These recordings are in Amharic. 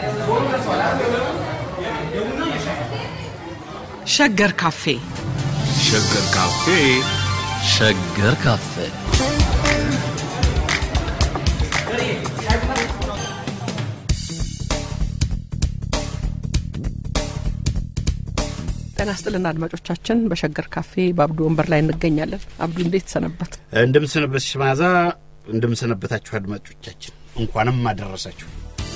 ሸገር ካፌ ሸገር ካፌ ሸገር ካፌ ጤና ይስጥልን አድማጮቻችን። በሸገር ካፌ በአብዱ ወንበር ላይ እንገኛለን። አብዱ እንዴት ሰነበት? እንደምሰነበትሽ መዓዛ፣ እንደምሰነበታችሁ አድማጮቻችን እንኳንም አደረሳችሁ።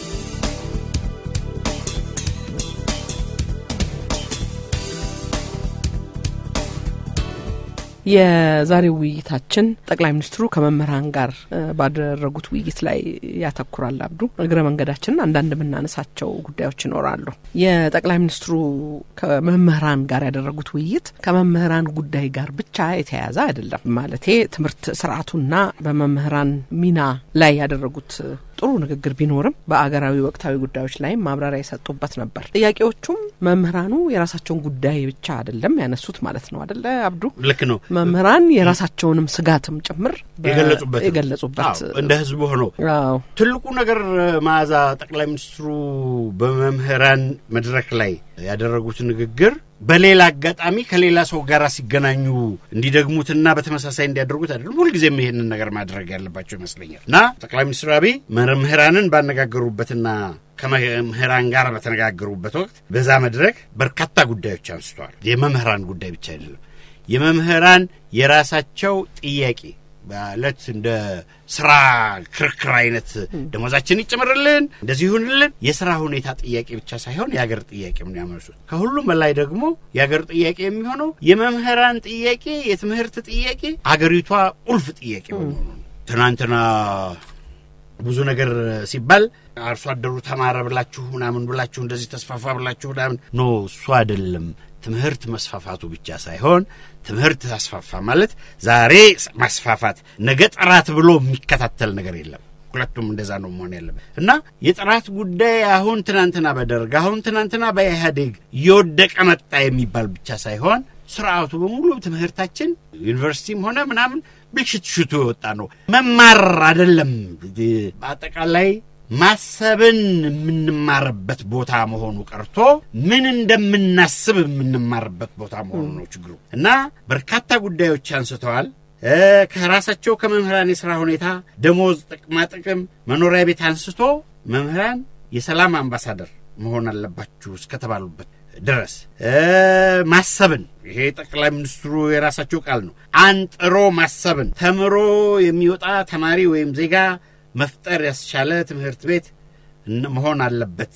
የዛሬው ውይይታችን ጠቅላይ ሚኒስትሩ ከመምህራን ጋር ባደረጉት ውይይት ላይ ያተኩራል። አብዱ እግረ መንገዳችንን አንዳንድ የምናነሳቸው ጉዳዮች ይኖራሉ። የጠቅላይ ሚኒስትሩ ከመምህራን ጋር ያደረጉት ውይይት ከመምህራን ጉዳይ ጋር ብቻ የተያያዘ አይደለም። ማለቴ ትምህርት ስርዓቱና በመምህራን ሚና ላይ ያደረጉት ጥሩ ንግግር ቢኖርም በአገራዊ ወቅታዊ ጉዳዮች ላይም ማብራሪያ የሰጡበት ነበር። ጥያቄዎቹም መምህራኑ የራሳቸውን ጉዳይ ብቻ አይደለም ያነሱት ማለት ነው አደለ አብዱ? ልክ ነው። መምህራን የራሳቸውንም ስጋትም ጭምር የገለጹበት የገለጹበት አዎ፣ እንደ ህዝቡ ሆኖ አዎ ትልቁ ነገር መዓዛ ጠቅላይ ሚኒስትሩ በመምህራን መድረክ ላይ ያደረጉት ንግግር በሌላ አጋጣሚ ከሌላ ሰው ጋር ሲገናኙ እንዲደግሙትና በተመሳሳይ እንዲያደርጉት አይደለም። ሁልጊዜም ይሄንን ነገር ማድረግ ያለባቸው ይመስለኛል እና ጠቅላይ ሚኒስትር አብይ መምህራንን ባነጋገሩበትና ከመምህራን ጋር በተነጋገሩበት ወቅት በዛ መድረክ በርካታ ጉዳዮች አንስተዋል። የመምህራን ጉዳይ ብቻ አይደለም። የመምህራን የራሳቸው ጥያቄ ማለት እንደ ስራ ክርክር አይነት ደሞዛችን ይጨምርልን፣ እንደዚህ ይሁንልን፣ የስራ ሁኔታ ጥያቄ ብቻ ሳይሆን የሀገር ጥያቄ ምን ያመርሱት። ከሁሉም በላይ ደግሞ የሀገር ጥያቄ የሚሆነው የመምህራን ጥያቄ፣ የትምህርት ጥያቄ አገሪቷ ቁልፍ ጥያቄ በመሆኑ ነው። ትናንትና ብዙ ነገር ሲባል አርሶ አደሩ ተማረ ብላችሁ ምናምን ብላችሁ እንደዚህ ተስፋፋ ብላችሁ ምናምን ኖ እሱ አይደለም። ትምህርት መስፋፋቱ ብቻ ሳይሆን ትምህርት ታስፋፋ ማለት ዛሬ ማስፋፋት ነገ ጥራት ብሎ የሚከታተል ነገር የለም። ሁለቱም እንደዛ ነው መሆን ያለበት እና የጥራት ጉዳይ አሁን ትናንትና በደርግ አሁን ትናንትና በኢህአዴግ እየወደቀ መጣ የሚባል ብቻ ሳይሆን ስርዓቱ በሙሉ ትምህርታችን ዩኒቨርሲቲም ሆነ ምናምን ብልሽት ሽቱ የወጣ ነው። መማር አይደለም በአጠቃላይ ማሰብን የምንማርበት ቦታ መሆኑ ቀርቶ ምን እንደምናስብ የምንማርበት ቦታ መሆኑ ነው ችግሩ እና በርካታ ጉዳዮች አንስተዋል። ከራሳቸው ከመምህራን የሥራ ሁኔታ፣ ደሞዝ፣ ጥቅማ ጥቅም፣ መኖሪያ ቤት አንስቶ መምህራን የሰላም አምባሳደር መሆን አለባችሁ እስከተባሉበት ድረስ ማሰብን ይሄ ጠቅላይ ሚኒስትሩ የራሳቸው ቃል ነው። አንጥሮ ማሰብን ተምሮ የሚወጣ ተማሪ ወይም ዜጋ መፍጠር ያስቻለ ትምህርት ቤት መሆን አለበት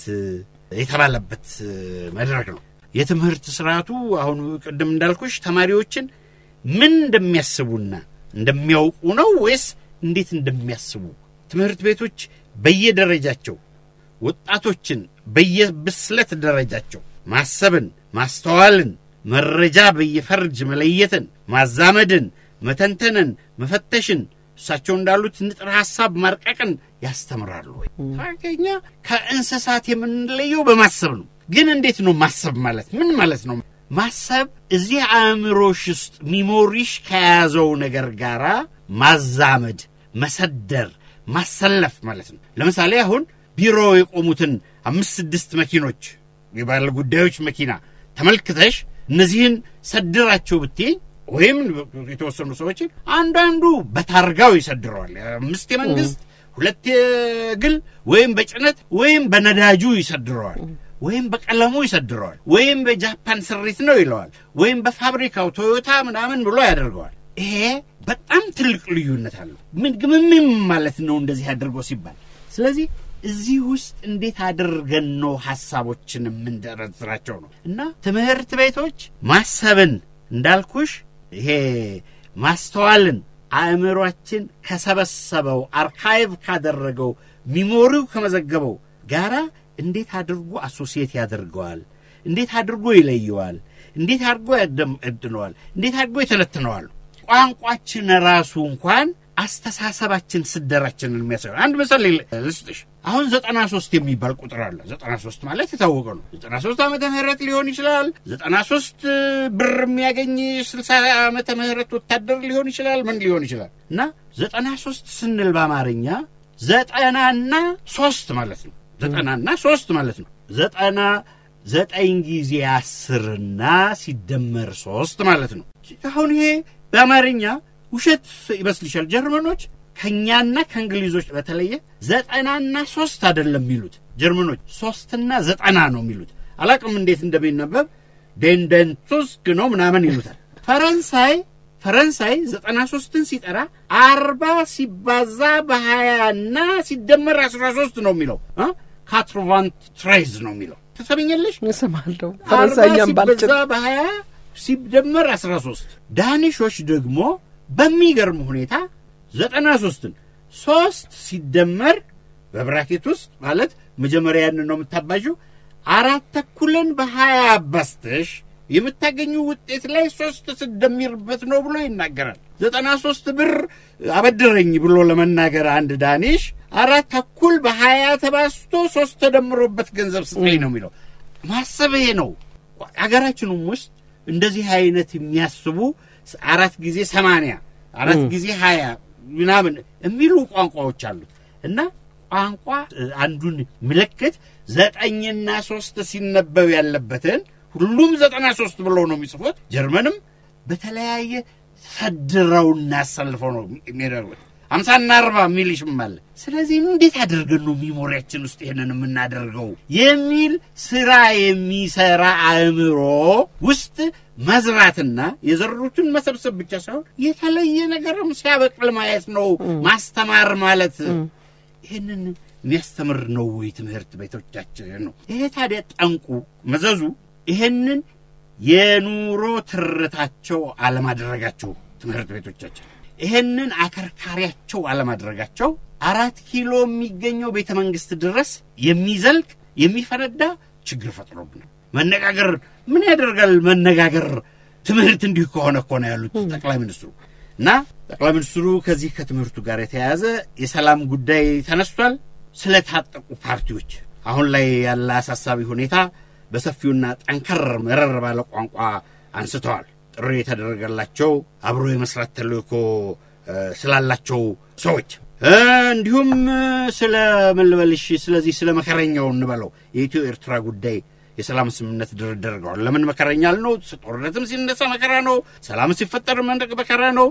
የተባለበት መድረክ ነው። የትምህርት ስርዓቱ አሁን ቅድም እንዳልኩሽ ተማሪዎችን ምን እንደሚያስቡና እንደሚያውቁ ነው ወይስ እንዴት እንደሚያስቡ ትምህርት ቤቶች በየደረጃቸው ወጣቶችን በየብስለት ደረጃቸው ማሰብን፣ ማስተዋልን፣ መረጃ በየፈርጅ መለየትን፣ ማዛመድን፣ መተንተንን፣ መፈተሽን እሳቸው እንዳሉት ንጥረ ሀሳብ ማርቀቅን ያስተምራሉ ወይ? ታገኛ ከእንስሳት የምንለየው በማሰብ ነው። ግን እንዴት ነው ማሰብ ማለት ምን ማለት ነው? ማሰብ እዚህ አእምሮሽ ውስጥ ሚሞሪሽ ከያዘው ነገር ጋራ ማዛመድ፣ መሰደር፣ ማሰለፍ ማለት ነው። ለምሳሌ አሁን ቢሮ የቆሙትን አምስት ስድስት መኪኖች የባለ ጉዳዮች መኪና ተመልክተሽ እነዚህን ሰድራቸው ብትይኝ ወይም የተወሰኑ ሰዎችን አንዳንዱ በታርጋው ይሰድረዋል። አምስት የመንግስት ሁለት የግል ወይም በጭነት ወይም በነዳጁ ይሰድረዋል፣ ወይም በቀለሙ ይሰድረዋል፣ ወይም በጃፓን ስሪት ነው ይለዋል፣ ወይም በፋብሪካው ቶዮታ ምናምን ብሎ ያደርገዋል። ይሄ በጣም ትልቅ ልዩነት አለው። ምን ግምምም ማለት ነው እንደዚህ አድርጎ ሲባል። ስለዚህ እዚህ ውስጥ እንዴት አድርገን ነው ሀሳቦችን የምንደረድራቸው ነው እና ትምህርት ቤቶች ማሰብን እንዳልኩሽ ይሄ ማስተዋልን አእምሯችን ከሰበሰበው አርካይቭ ካደረገው ሚሞሪው ከመዘገበው ጋራ እንዴት አድርጎ አሶሲየት ያደርገዋል? እንዴት አድርጎ ይለየዋል? እንዴት አድርጎ ያደምድነዋል? እንዴት አድርጎ ይተነትነዋል? ቋንቋችን ራሱ እንኳን አስተሳሰባችን ስደራችንን የሚያሳየው አንድ ምሳሌ ልስጥሽ። አሁን ዘጠና ሶስት የሚባል ቁጥር አለ። ዘጠና ሶስት ማለት የታወቀ ነው። ዘጠና ሶስት ዓመተ ምህረት ሊሆን ይችላል። ዘጠና ሶስት ብር የሚያገኝ ስልሳ ዓመተ ምህረት ወታደር ሊሆን ይችላል። ምን ሊሆን ይችላል እና ዘጠና ሶስት ስንል በአማርኛ ዘጠናና ሶስት ማለት ነው። ዘጠናና ሶስት ማለት ነው። ዘጠና ዘጠኝ ጊዜ አስርና ሲደመር ሶስት ማለት ነው። አሁን ይሄ በአማርኛ ውሸት ይመስልሻል? ጀርመኖች ከእኛና ከእንግሊዞች በተለየ ዘጠናና ሶስት አይደለም የሚሉት ጀርመኖች ሶስትና ዘጠና ነው የሚሉት። አላቅም እንዴት እንደሚነበብ ዴንደንቱስክ ነው ምናምን ይሉታል። ፈረንሳይ ፈረንሳይ ዘጠና ሶስትን ሲጠራ አርባ ሲባዛ በሀያና ሲደመር አስራ ሶስት ነው የሚለው ካትሮቫንት ትሬዝ ነው የሚለው ትሰምኛለሽ? እሰማለሁ። አርባ ፈረንሳይኛም ባልችል ሲበዛ በሀያ ሲደመር አስራ ሶስት ዳኒሾች ደግሞ በሚገርም ሁኔታ ዘጠና ሶስትን ሶስት ሲደመር በብራኬት ውስጥ ማለት መጀመሪያ ያንን ነው የምታባዥው አራት ተኩልን በሀያ አባስተሽ የምታገኙ ውጤት ላይ ሶስት ስደሚርበት ነው ብሎ ይናገራል። ዘጠና ሶስት ብር አበድረኝ ብሎ ለመናገር አንድ ዳኒሽ አራት ተኩል በሀያ ተባስቶ ሶስት ተደምሮበት ገንዘብ ስጠኝ ነው የሚለው። ማሰብ ይሄ ነው። አገራችንም ውስጥ እንደዚህ አይነት የሚያስቡ አራት ጊዜ ሰማንያ አራት ጊዜ ሀያ ምናምን የሚሉ ቋንቋዎች አሉት እና ቋንቋ አንዱን ምልክት ዘጠኝና ሶስት ሲነበብ ያለበትን ሁሉም ዘጠና ሶስት ብለው ነው የሚጽፉት። ጀርመንም በተለያየ ሰድረውና አሰልፈው ነው የሚያደርጉት። አምሳና አርባ የሚልሽም አለ። ስለዚህ እንዴት አድርገን ነው ሚሞሪያችን ውስጥ ይሄንን የምናደርገው የሚል ስራ የሚሰራ አእምሮ ውስጥ መዝራትና የዘሩትን መሰብሰብ ብቻ ሳይሆን የተለየ ነገርም ሲያበቅል ማየት ነው ማስተማር ማለት። ይህንን የሚያስተምር ነው ወይ ትምህርት ቤቶቻችን ነው? ይሄ ታዲያ ጠንቁ መዘዙ ይህንን የኑሮ ትርታቸው አለማድረጋቸው ትምህርት ቤቶቻችን ይህንን አከርካሪያቸው አለማድረጋቸው አራት ኪሎ የሚገኘው ቤተ መንግስት ድረስ የሚዘልቅ የሚፈነዳ ችግር ፈጥሮብናል። መነጋገር ምን ያደርጋል? መነጋገር ትምህርት እንዲሁ ከሆነ እኮ ነው ያሉት ጠቅላይ ሚኒስትሩ እና ጠቅላይ ሚኒስትሩ ከዚህ ከትምህርቱ ጋር የተያያዘ የሰላም ጉዳይ ተነስቷል። ስለታጠቁ ፓርቲዎች አሁን ላይ ያለ አሳሳቢ ሁኔታ በሰፊውና ጠንከር መረር ባለ ቋንቋ አንስተዋል። ጥሪ የተደረገላቸው አብሮ የመስራት ተልእኮ ስላላቸው ሰዎች እንዲሁም ስለ ምን ልበልሽ፣ ስለዚህ ስለ መከረኛው እንበለው የኢትዮ ኤርትራ ጉዳይ የሰላም ስምምነት ድርድር አድርገዋል። ለምን መከረኛ አልነው? ጦርነትም ሲነሳ መከራ ነው። ሰላም ሲፈጠር መንደቅ መከራ ነው።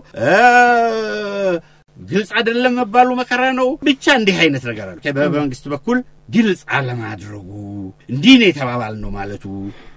ግልጽ አይደለም መባሉ መከራ ነው። ብቻ እንዲህ አይነት ነገር አለ። በመንግስት በኩል ግልጽ አለማድረጉ እንዲህ ነው የተባባል ነው ማለቱ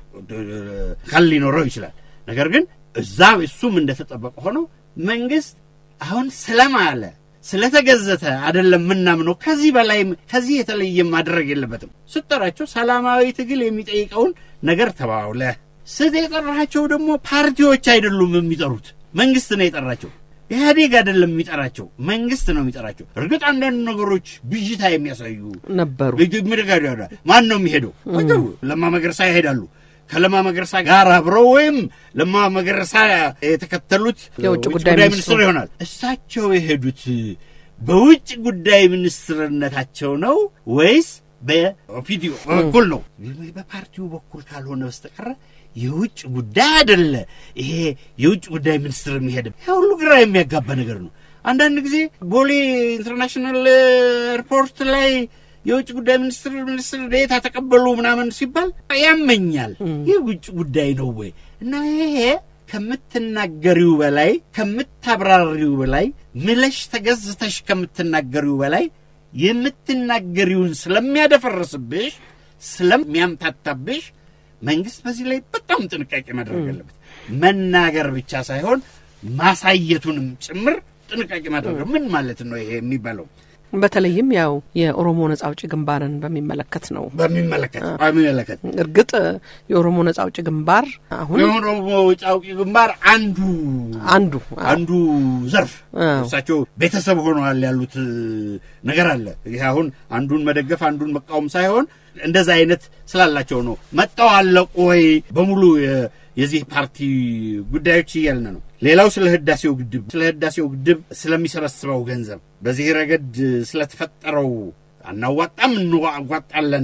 ካል ሊኖረው ይችላል። ነገር ግን እዛ እሱም እንደተጠበቀ ሆኖ መንግስት አሁን ስለማለ ስለተገዘተ አይደለም ምናምነው። ከዚህ በላይ ከዚህ የተለየ ማድረግ የለበትም። ስጠራቸው ሰላማዊ ትግል የሚጠይቀውን ነገር ተባውለ ስት የጠራቸው ደግሞ ፓርቲዎች አይደሉም የሚጠሩት መንግስት ነው የጠራቸው። ኢህአዴግ አይደለም የሚጠራቸው መንግስት ነው የሚጠራቸው። እርግጥ አንዳንድ ነገሮች ብዥታ የሚያሳዩ ነበሩ። ምድጋዳ ማን ነው የሚሄደው? ለማ መገርሳ ይሄዳሉ። ከለማ መገርሳ ጋር አብረው ወይም ለማ መገርሳ የተከተሉት የውጭ ውጭ ጉዳይ ጉዳይ ሚኒስትሩ ሚኒስትር ይሆናል። እሳቸው የሄዱት በውጭ ጉዳይ ሚኒስትርነታቸው ነው ወይስ በኦፒዲዮ በኩል ነው? በፓርቲው በኩል ካልሆነ በስተቀረ የውጭ ጉዳይ አይደለ። ይሄ የውጭ ጉዳይ ሚኒስትር የሚሄድ ያ ሁሉ ግራ የሚያጋባ ነገር ነው። አንዳንድ ጊዜ ቦሌ ኢንተርናሽናል ኤርፖርት ላይ የውጭ ጉዳይ ሚኒስትር ሚኒስትር ዴኤታ ተቀበሉ ምናምን ሲባል ያመኛል። ይህ ውጭ ጉዳይ ነው ወይ? እና ይሄ ከምትናገሪው በላይ ከምታብራሪው በላይ ምለሽ ተገዝተሽ ከምትናገሪው በላይ የምትናገሪውን ስለሚያደፈርስብሽ ስለሚያምታታብሽ መንግስት በዚህ ላይ በጣም ጥንቃቄ ማድረግ አለበት። መናገር ብቻ ሳይሆን ማሳየቱንም ጭምር ጥንቃቄ ማድረግ ምን ማለት ነው ይሄ የሚባለው በተለይም ያው የኦሮሞ ነጻ አውጪ ግንባርን በሚመለከት ነው። በሚመለከት በሚመለከት እርግጥ የኦሮሞ ነጻ አውጪ ግንባር አሁን የኦሮሞ ነጻ አውጪ ግንባር አንዱ አንዱ አንዱ ዘርፍ አዎ። እሳቸው ቤተሰብ ሆነዋል ያሉት ነገር አለ። ይህ አሁን አንዱን መደገፍ አንዱን መቃወም ሳይሆን እንደዛ አይነት ስላላቸው ነው። መጣው አለቁ ወይ በሙሉ የ- የዚህ ፓርቲ ጉዳዮች እያልን ነው። ሌላው ስለ ህዳሴው ግድብ ስለ ህዳሴው ግድብ ስለሚሰበስበው ገንዘብ በዚህ ረገድ ስለተፈጠረው አናዋጣም እንዋጣለን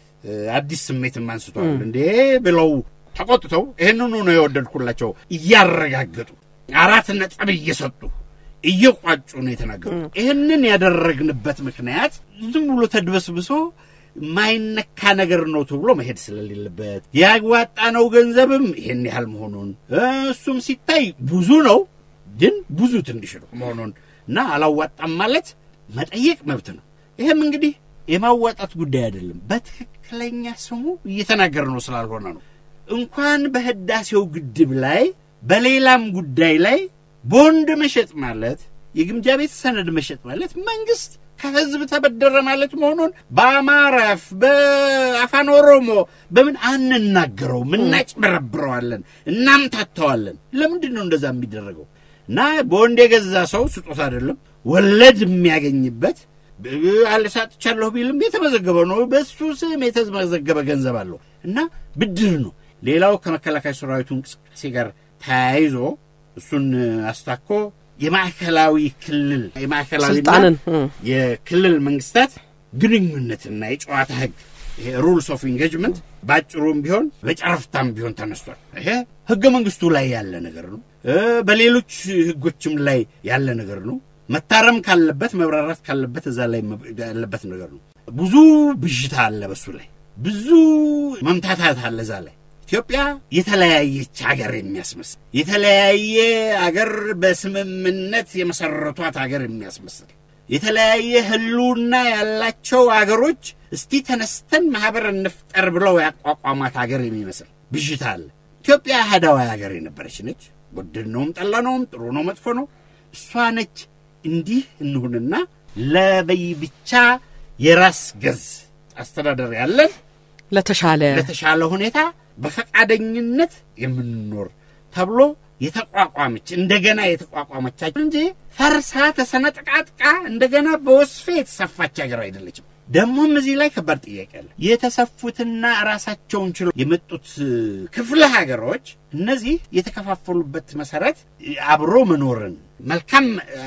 አዲስ ስሜትም አንስተዋል። እንዴ ብለው ተቆጥተው ይህንኑ ነው የወደድኩላቸው እያረጋገጡ አራት ነጥብ እየሰጡ እየቋጩ ነው የተናገሩ። ይህንን ያደረግንበት ምክንያት ዝም ብሎ ተድበስብሶ የማይነካ ነገር ነው ተብሎ መሄድ ስለሌለበት ያዋጣነው ገንዘብም ይሄን ያህል መሆኑን እሱም ሲታይ ብዙ ነው፣ ግን ብዙ ትንሽ ነው መሆኑን እና አላዋጣም ማለት መጠየቅ መብት ነው። ይህም እንግዲህ የማዋጣት ጉዳይ አይደለም። በትክክለኛ ስሙ እየተናገር ነው ስላልሆነ ነው። እንኳን በህዳሴው ግድብ ላይ በሌላም ጉዳይ ላይ ቦንድ መሸጥ ማለት የግምጃ ቤት ሰነድ መሸጥ ማለት መንግስት ከህዝብ ተበደረ ማለት መሆኑን በአማራፍ በአፋን ኦሮሞ በምን አንናገረውም፣ እናጭበረብረዋለን፣ እናምታተዋለን። ለምንድን ነው እንደዛ የሚደረገው? እና ቦንድ የገዛ ሰው ስጦታ አይደለም ወለድ የሚያገኝበት አልሳጥቻለሁ ቢልም የተመዘገበ ነው። በሱ ስም የተመዘገበ ገንዘብ አለው እና ብድር ነው። ሌላው ከመከላከያ ሰራዊቱ እንቅስቃሴ ጋር ተያይዞ እሱን አስታኮ የማዕከላዊ ክልል የማዕከላዊና ስልጣንን የክልል መንግስታት ግንኙነትና የጨዋታ ህግ ይሄ ሩልስ ኦፍ ኢንጌጅመንት በአጭሩም ቢሆን በጨረፍታም ቢሆን ተነስቷል። ይሄ ህገ መንግስቱ ላይ ያለ ነገር ነው። በሌሎች ህጎችም ላይ ያለ ነገር ነው። መታረም ካለበት መብራራት ካለበት እዛ ላይ ያለበት ነገር ነው። ብዙ ብዥታ አለ በሱ ላይ ብዙ መምታታት አለ እዛ ላይ ኢትዮጵያ የተለያየች ሀገር የሚያስመስል የተለያየ አገር በስምምነት የመሰረቷት ሀገር የሚያስመስል የተለያየ ህልውና ያላቸው አገሮች እስቲ ተነስተን ማህበር እንፍጠር ብለው ያቋቋሟት ሀገር የሚመስል ብዥታ አለ። ኢትዮጵያ አህዳዊ ሀገር የነበረች ነች። ወደድነውም ጠላነውም፣ ጥሩ ነው መጥፎ ነው፣ እሷ ነች። እንዲህ እንሁንና ለበይ ብቻ የራስ ገዝ አስተዳደር ያለን ለተሻለ ለተሻለ ሁኔታ በፈቃደኝነት የምንኖር ተብሎ የተቋቋመች እንደገና የተቋቋመቻቸው እንጂ ፈርሳ ተሰነጥቃጥቃ እንደገና በወስፌ የተሰፋች ሀገር አይደለችም። ደግሞም እዚህ ላይ ከባድ ጥያቄ አለ። የተሰፉትና ራሳቸውን ችለው የመጡት ክፍለ ሀገሮች እነዚህ የተከፋፈሉበት መሰረት አብሮ መኖርን፣ መልካም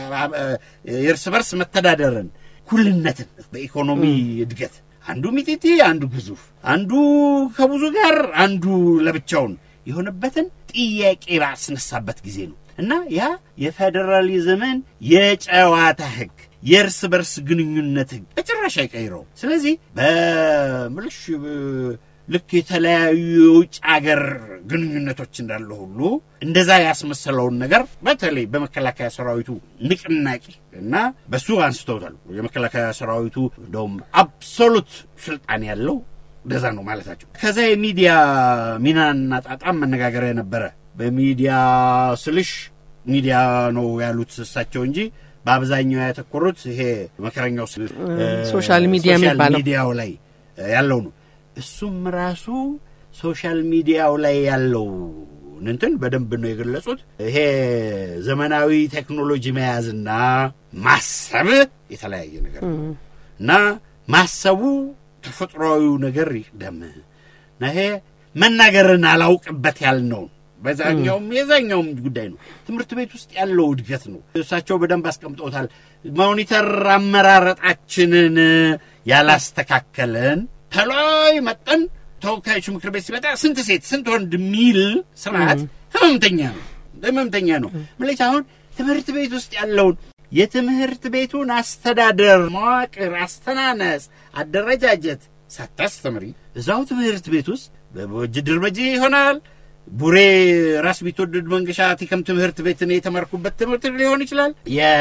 የእርስ በርስ መተዳደርን፣ እኩልነትን በኢኮኖሚ እድገት አንዱ ሚጢጢ፣ አንዱ ግዙፍ፣ አንዱ ከብዙ ጋር፣ አንዱ ለብቻውን የሆነበትን ጥያቄ ባስነሳበት ጊዜ ነው እና ያ የፌዴራሊዝምን የጨዋታ ህግ የእርስ በርስ ግንኙነት ህግ በጭራሽ አይቀይረው። ስለዚህ በምልሽ ልክ የተለያዩ የውጭ አገር ግንኙነቶች እንዳለ ሁሉ እንደዛ ያስመሰለውን ነገር በተለይ በመከላከያ ሰራዊቱ ንቅናቄ እና በሱ አንስተውታል። የመከላከያ ሰራዊቱ እንደውም አብሶሉት ስልጣን ያለው እንደዛ ነው ማለታቸው። ከዛ የሚዲያ ሚናና ጣጣም መነጋገሪያ ነበረ። በሚዲያ ስልሽ ሚዲያ ነው ያሉት እሳቸው እንጂ በአብዛኛው ያተኮሩት ይሄ መከረኛው ሶሻል ሚዲያ የሚባለው ሚዲያው ላይ ያለው ነው። እሱም ራሱ ሶሻል ሚዲያው ላይ ያለው እንትን በደንብ ነው የገለጹት። ይሄ ዘመናዊ ቴክኖሎጂ መያዝና ማሰብ የተለያየ ነገር ነው እና ማሰቡ ተፈጥሯዊው ነገር ይቅደም እና ይሄ መናገርን አላውቅበት ያልነውን በዛኛውም የዛኛውም ጉዳይ ነው። ትምህርት ቤት ውስጥ ያለው እድገት ነው። እሳቸው በደንብ አስቀምጠውታል። ሞኒተር አመራረጣችንን ያላስተካከልን ተላይ መጠን ተወካዮቹ ምክር ቤት ሲመጣ ስንት ሴት ስንት ወንድ የሚል ስርዓት ህመምተኛ ነው ህመምተኛ ነው ምለች አሁን ትምህርት ቤት ውስጥ ያለውን የትምህርት ቤቱን አስተዳደር መዋቅር፣ አስተናነስ፣ አደረጃጀት ሳታስተምሪ እዛው ትምህርት ቤት ውስጥ በጅድር በጂ ይሆናል ቡሬ ራስ ቢትወደድ መንገሻ ቲከም ትምህርት ቤት እኔ የተማርኩበት ትምህርት ሊሆን ይችላል።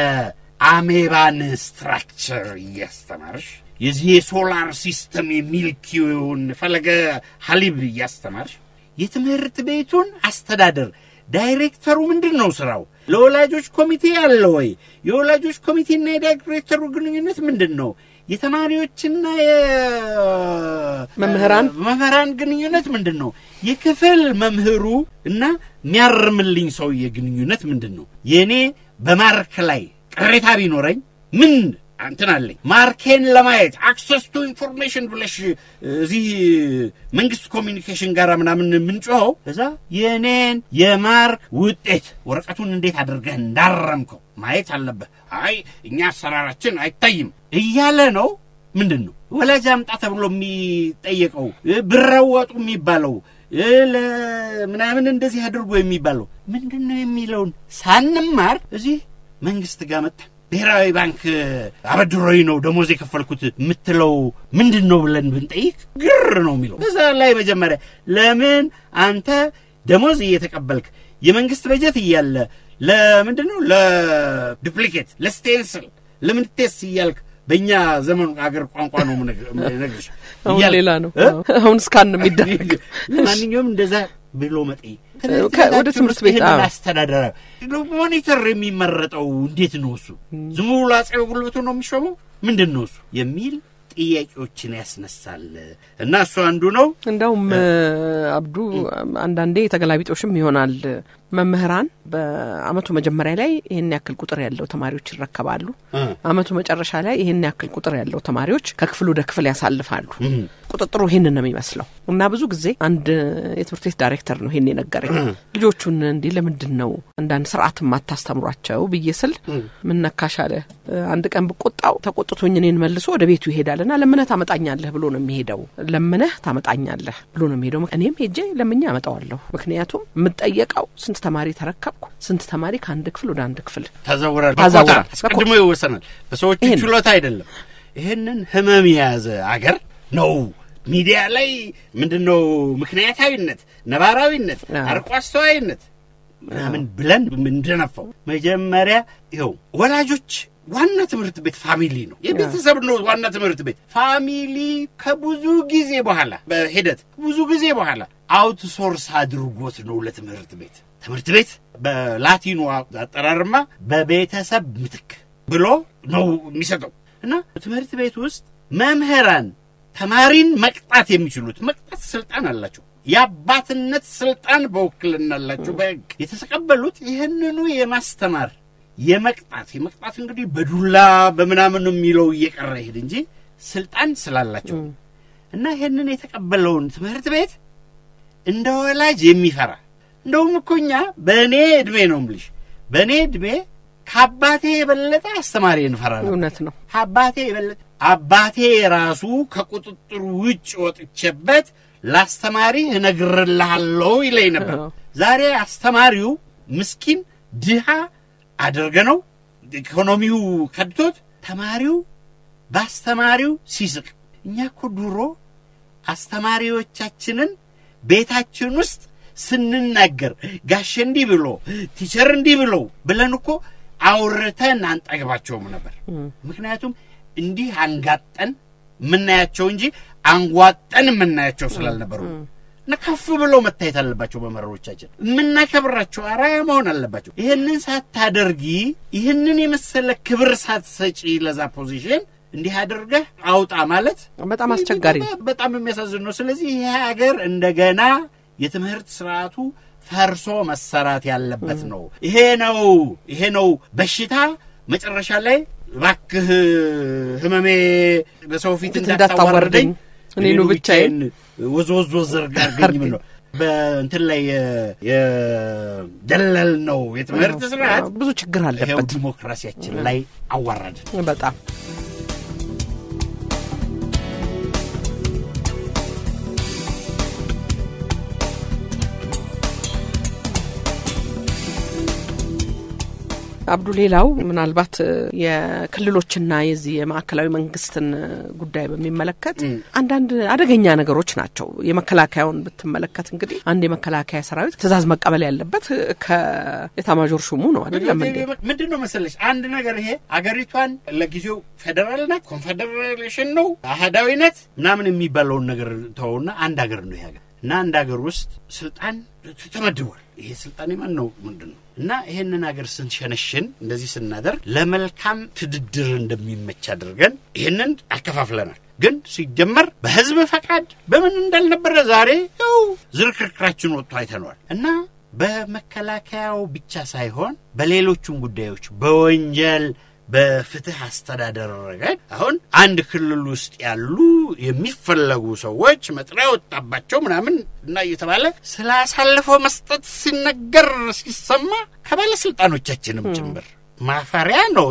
የአሜባን ስትራክቸር እያስተማርሽ የዚህ የሶላር ሲስተም የሚልኪውን ፈለገ ሀሊብ እያስተማርሽ የትምህርት ቤቱን አስተዳደር ዳይሬክተሩ ምንድን ነው ስራው? ለወላጆች ኮሚቴ አለ ወይ? የወላጆች ኮሚቴና የዳይሬክተሩ ግንኙነት ምንድን ነው? የተማሪዎችና መምህራን መምህራን ግንኙነት ምንድን ነው? የክፍል መምህሩ እና የሚያርምልኝ ሰውዬ ግንኙነት ምንድን ነው? የእኔ በማርክ ላይ ቅሬታ ቢኖረኝ ምን እንትን አለኝ ማርኬን ለማየት አክሰስ ቱ ኢንፎርሜሽን ብለሽ እዚህ መንግስት ኮሚኒኬሽን ጋር ምናምን የምንጮኸው እዛ የእኔን የማርክ ውጤት ወረቀቱን እንዴት አድርገህ እንዳረምከው ማየት አለብህ። አይ እኛ አሰራራችን አይታይም እያለ ነው። ምንድን ነው ወላጅ አምጣ ተብሎ የሚጠየቀው ብረወጡ የሚባለው ምናምን እንደዚህ አድርጎ የሚባለው ምንድን ነው የሚለውን ሳንማር እዚህ መንግስት ጋር መጣን ብሔራዊ ባንክ አበድሮኝ ነው ደሞዝ የከፈልኩት የምትለው ምንድን ነው ብለን ብንጠይቅ ግር ነው የሚለው። በዛ ላይ መጀመሪያ ለምን አንተ ደሞዝ እየተቀበልክ የመንግስት በጀት እያለ ለምንድን ነው ለዱፕሊኬት ለስቴንስል ለምን ቴስ እያልክ በእኛ ዘመኑ አገር ቋንቋ ነው ነግርሽ አሁን ሌላ ነው። አሁን እስካን ነው የሚደረግ። ለማንኛውም እንደዛ ብሎ መጠየቅ ወደ ትምህርት ቤት አስተዳደራ ሞኒተር የሚመረጠው እንዴት ነው? እሱ ዝም ብሎ አፄ ጉልበቱ ነው የሚሾመው? ምንድን ነው እሱ የሚል ጥያቄዎችን ያስነሳል እና እሱ አንዱ ነው። እንዳውም አብዱ አንዳንዴ ተገላቢጦሽም ይሆናል። መምህራን በአመቱ መጀመሪያ ላይ ይህን ያክል ቁጥር ያለው ተማሪዎች ይረከባሉ። አመቱ መጨረሻ ላይ ይህን ያክል ቁጥር ያለው ተማሪዎች ከክፍል ወደ ክፍል ያሳልፋሉ። ቁጥጥሩ ይህንን ነው የሚመስለው እና ብዙ ጊዜ አንድ የትምህርት ቤት ዳይሬክተር ነው ይህን የነገረኝ። ልጆቹን እንዲህ ለምንድን ነው አንዳንድ ስርዓት ማታስተምሯቸው ብዬ ስል ምን ነካሽ አለ። አንድ ቀን ብቆጣው ተቆጥቶኝ እኔን መልሶ ወደ ቤቱ ይሄዳል እና ለምነህ ታመጣኛለህ ብሎ ነው የሚሄደው። ለምነህ ታመጣኛለህ ብሎ ነው የሚሄደው። እኔም ሄጄ ለምኜ አመጣዋለሁ። ምክንያቱም የምጠየቀው ስንት ተማሪ ተረከብኩ፣ ስንት ተማሪ ከአንድ ክፍል ወደ አንድ ክፍል ተዘውራል፣ ታዛውራል። አስቀድሞ ይወሰናል። በሰዎች ችሎታ አይደለም። ይህንን ህመም የያዘ አገር ነው ሚዲያ ላይ ምንድን ነው ምክንያታዊነት፣ ነባራዊነት፣ አርቆ አስተዋይነት ምናምን ብለን ምንደነፋው መጀመሪያ ይኸው ወላጆች ዋና ትምህርት ቤት ፋሚሊ ነው። የቤተሰብ ነው ዋና ትምህርት ቤት ፋሚሊ። ከብዙ ጊዜ በኋላ በሂደት ብዙ ጊዜ በኋላ አውትሶርስ አድርጎት ነው ለትምህርት ቤት ትምህርት ቤት በላቲኑ አጠራርማ በቤተሰብ ምትክ ብሎ ነው የሚሰጠው እና ትምህርት ቤት ውስጥ መምህራን ተማሪን መቅጣት የሚችሉት መቅጣት ስልጣን አላቸው። የአባትነት ስልጣን በውክልና አላቸው። በሕግ የተቀበሉት ይህንኑ የማስተማር የመቅጣት የመቅጣት እንግዲህ በዱላ በምናምን ነው የሚለው እየቀረ ይሄድ እንጂ ስልጣን ስላላቸው እና ይህንን የተቀበለውን ትምህርት ቤት እንደ ወላጅ የሚፈራ እንደውም እኮ እኛ በእኔ ዕድሜ ነው የምልሽ በእኔ ዕድሜ ከአባቴ የበለጠ አስተማሪ እንፈራለን። እውነት ነው። አባቴ የበለጠ አባቴ ራሱ ከቁጥጥር ውጭ ወጥቼበት ለአስተማሪ እነግርልሃለሁ ይለኝ ነበር። ዛሬ አስተማሪው ምስኪን ድሃ አድርገ ነው ኢኮኖሚው ከድቶት ተማሪው በአስተማሪው ሲስቅ። እኛ እኮ ድሮ አስተማሪዎቻችንን ቤታችን ውስጥ ስንናገር ጋሽ እንዲህ ብሎ ቲቸር እንዲህ ብሎ ብለን እኮ አውርተን አንጠግባቸውም ነበር። ምክንያቱም እንዲህ አንጋጠን የምናያቸው እንጂ አንጓጠን የምናያቸው ስላልነበሩ እና ከፍ ብለው መታየት አለባቸው። መምህሮቻችን የምናከብራቸው አራያ መሆን አለባቸው። ይህንን ሳታደርጊ ይህንን የመሰለ ክብር ሳትሰጪ ለዛ ፖዚሽን እንዲህ አድርገህ አውጣ ማለት በጣም አስቸጋሪ ነው። በጣም የሚያሳዝን ነው። ስለዚህ ይሄ ሀገር እንደገና የትምህርት ስርዓቱ ፈርሶ መሰራት ያለበት ነው። ይሄ ነው ይሄ ነው በሽታ መጨረሻ ላይ እባክህ ህመሜ በሰው ፊት እንዳታዋርደኝ እኔኑ ብቻዬን ወዝ ወዝ ወዝ አድርገኝ ምን ነው በእንትን ላይ የደለል ነው የትምህርት ስርዓት ብዙ ችግር ይኸው አለበት። ዲሞክራሲያችን ላይ አዋረድን። በጣም አብዱ፣ ሌላው ምናልባት የክልሎችና የዚህ የማዕከላዊ መንግስትን ጉዳይ በሚመለከት አንዳንድ አደገኛ ነገሮች ናቸው። የመከላከያውን ብትመለከት እንግዲህ አንድ የመከላከያ ሰራዊት ትዕዛዝ መቀበል ያለበት ከኤታማዦር ሹሙ ነው አይደለም እንዴ? ምንድን ነው መሰለሽ አንድ ነገር ይሄ አገሪቷን ለጊዜው ፌዴራል ናት፣ ኮንፌዴሬሽን ነው፣ አህዳዊነት ምናምን የሚባለውን ነገር ተወውና አንድ ሀገር ነው ይሄ ሀገር እና አንድ ሀገር ውስጥ ስልጣን ተመድቧል። ይሄ ስልጣን የማን ነው ምንድን ነው? እና ይሄንን ሀገር ስንሸነሽን እንደዚህ ስናደርግ ለመልካም ትድድር እንደሚመች አድርገን ይህንን አከፋፍለናል። ግን ሲጀመር በህዝብ ፈቃድ በምን እንዳልነበረ ዛሬ ያው ዝርክርክራችን ወጥቶ አይተነዋል። እና በመከላከያው ብቻ ሳይሆን በሌሎቹም ጉዳዮች በወንጀል በፍትህ አስተዳደር ረገድ አሁን አንድ ክልል ውስጥ ያሉ የሚፈለጉ ሰዎች መጥሪያ ወጣባቸው ምናምን እና እየተባለ ስለ አሳልፎ መስጠት ሲነገር ሲሰማ ከባለስልጣኖቻችንም ጭምር ማፈሪያ ነው። ይሄ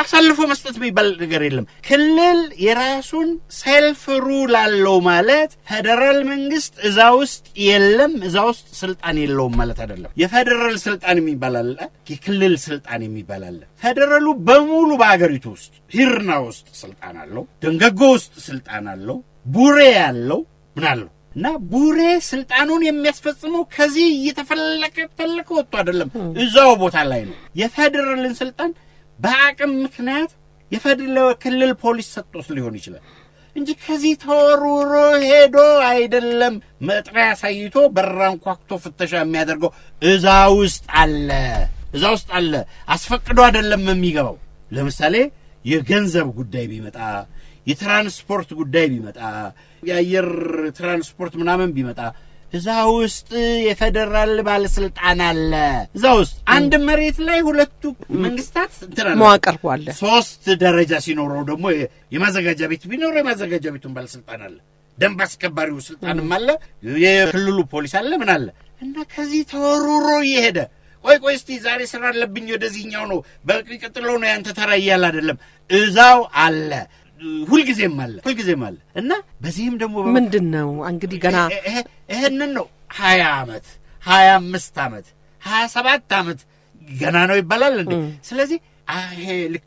አሳልፎ መስጠት የሚባል ነገር የለም። ክልል የራሱን ሴልፍ ሩል አለው ማለት ፌዴራል መንግስት እዛ ውስጥ የለም፣ እዛ ውስጥ ስልጣን የለውም ማለት አይደለም። የፌዴራል ስልጣን የሚባል አለ፣ የክልል ስልጣን የሚባል አለ። ፌዴራሉ በሙሉ በሀገሪቱ ውስጥ ሂርና ውስጥ ስልጣን አለው፣ ደንገጎ ውስጥ ስልጣን አለው፣ ቡሬ ያለው ምን አለው እና ቡሬ ስልጣኑን የሚያስፈጽመው ከዚህ እየተፈለቀ ፈለቀ ወጥቶ አይደለም፣ እዛው ቦታ ላይ ነው። የፌዴራልን ስልጣን በአቅም ምክንያት የፌዴራል ክልል ፖሊስ ሰጥቶት ሊሆን ይችላል እንጂ ከዚህ ተወርውሮ ሄዶ አይደለም። መጥሪያ አሳይቶ በራን ኳክቶ ፍተሻ የሚያደርገው እዛ ውስጥ አለ፣ እዛ ውስጥ አለ። አስፈቅዶ አይደለም የሚገባው። ለምሳሌ የገንዘብ ጉዳይ ቢመጣ የትራንስፖርት ጉዳይ ቢመጣ የአየር ትራንስፖርት ምናምን ቢመጣ እዛ ውስጥ የፌዴራል ባለስልጣን አለ። እዛ ውስጥ አንድ መሬት ላይ ሁለቱ መንግስታት እንትን አለ። መዋቅር አለ። ሶስት ደረጃ ሲኖረው ደግሞ የማዘጋጃ ቤት ቢኖረው የማዘጋጃ ቤቱን ባለስልጣን አለ። ደንብ አስከባሪው ስልጣንም አለ። የክልሉ ፖሊስ አለ። ምን አለ እና ከዚህ ተወሩሮ እየሄደ ቆይ ቆይ እስቲ ዛሬ ስራ አለብኝ ወደዚህኛው ነው በቀጥለው ነው ያንተ ተራ እያለ አይደለም። እዛው አለ ሁልጊዜም አለ ሁልጊዜም አለ እና በዚህም ደግሞ ምንድን ነው እንግዲህ ገና ይህንን ነው ሀያ አመት ሀያ አምስት አመት ሀያ ሰባት አመት ገና ነው ይባላል እንዴ? ስለዚህ ይሄ ልክ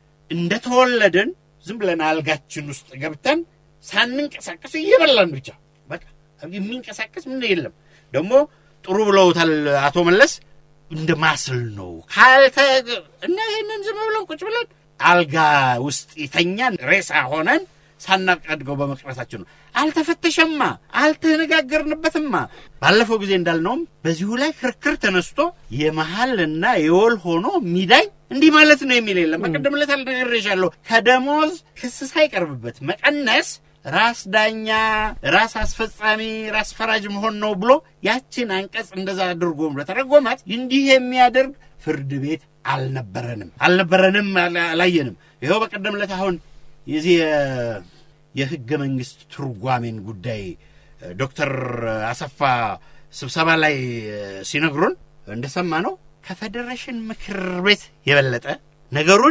እንደተወለድን ዝም ብለን አልጋችን ውስጥ ገብተን ሳንንቀሳቀስ እየበላን ብቻ በቃ የሚንቀሳቀስ ምን የለም። ደግሞ ጥሩ ብለውታል አቶ መለስ እንደ ማስል ነው ካልተ እና ይህንን ዝም ብለን ቁጭ ብለን አልጋ ውስጥ የተኛን ሬሳ ሆነን ሳናቀድገው በመቅረታችን ነው። አልተፈተሸማ፣ አልተነጋገርንበትማ። ባለፈው ጊዜ እንዳልነውም በዚሁ ላይ ክርክር ተነስቶ የመሀልና የወል ሆኖ ሚዳይ እንዲህ ማለት ነው የሚል የለም። በቀደም ዕለት አልነግሬሻለሁ። ከደሞዝ ክስ ሳይቀርብበት መቀነስ ራስ ዳኛ፣ ራስ አስፈጻሚ፣ ራስ ፈራጅ መሆን ነው ብሎ ያችን አንቀጽ እንደዛ አድርጎ ለተረጎማት እንዲህ የሚያደርግ ፍርድ ቤት አልነበረንም አልነበረንም አላየንም። ይኸው በቀደም ዕለት አሁን የዚህ የህገ መንግስት ትርጓሜን ጉዳይ ዶክተር አሰፋ ስብሰባ ላይ ሲነግሩን እንደሰማ ነው ከፌዴሬሽን ምክር ቤት የበለጠ ነገሩን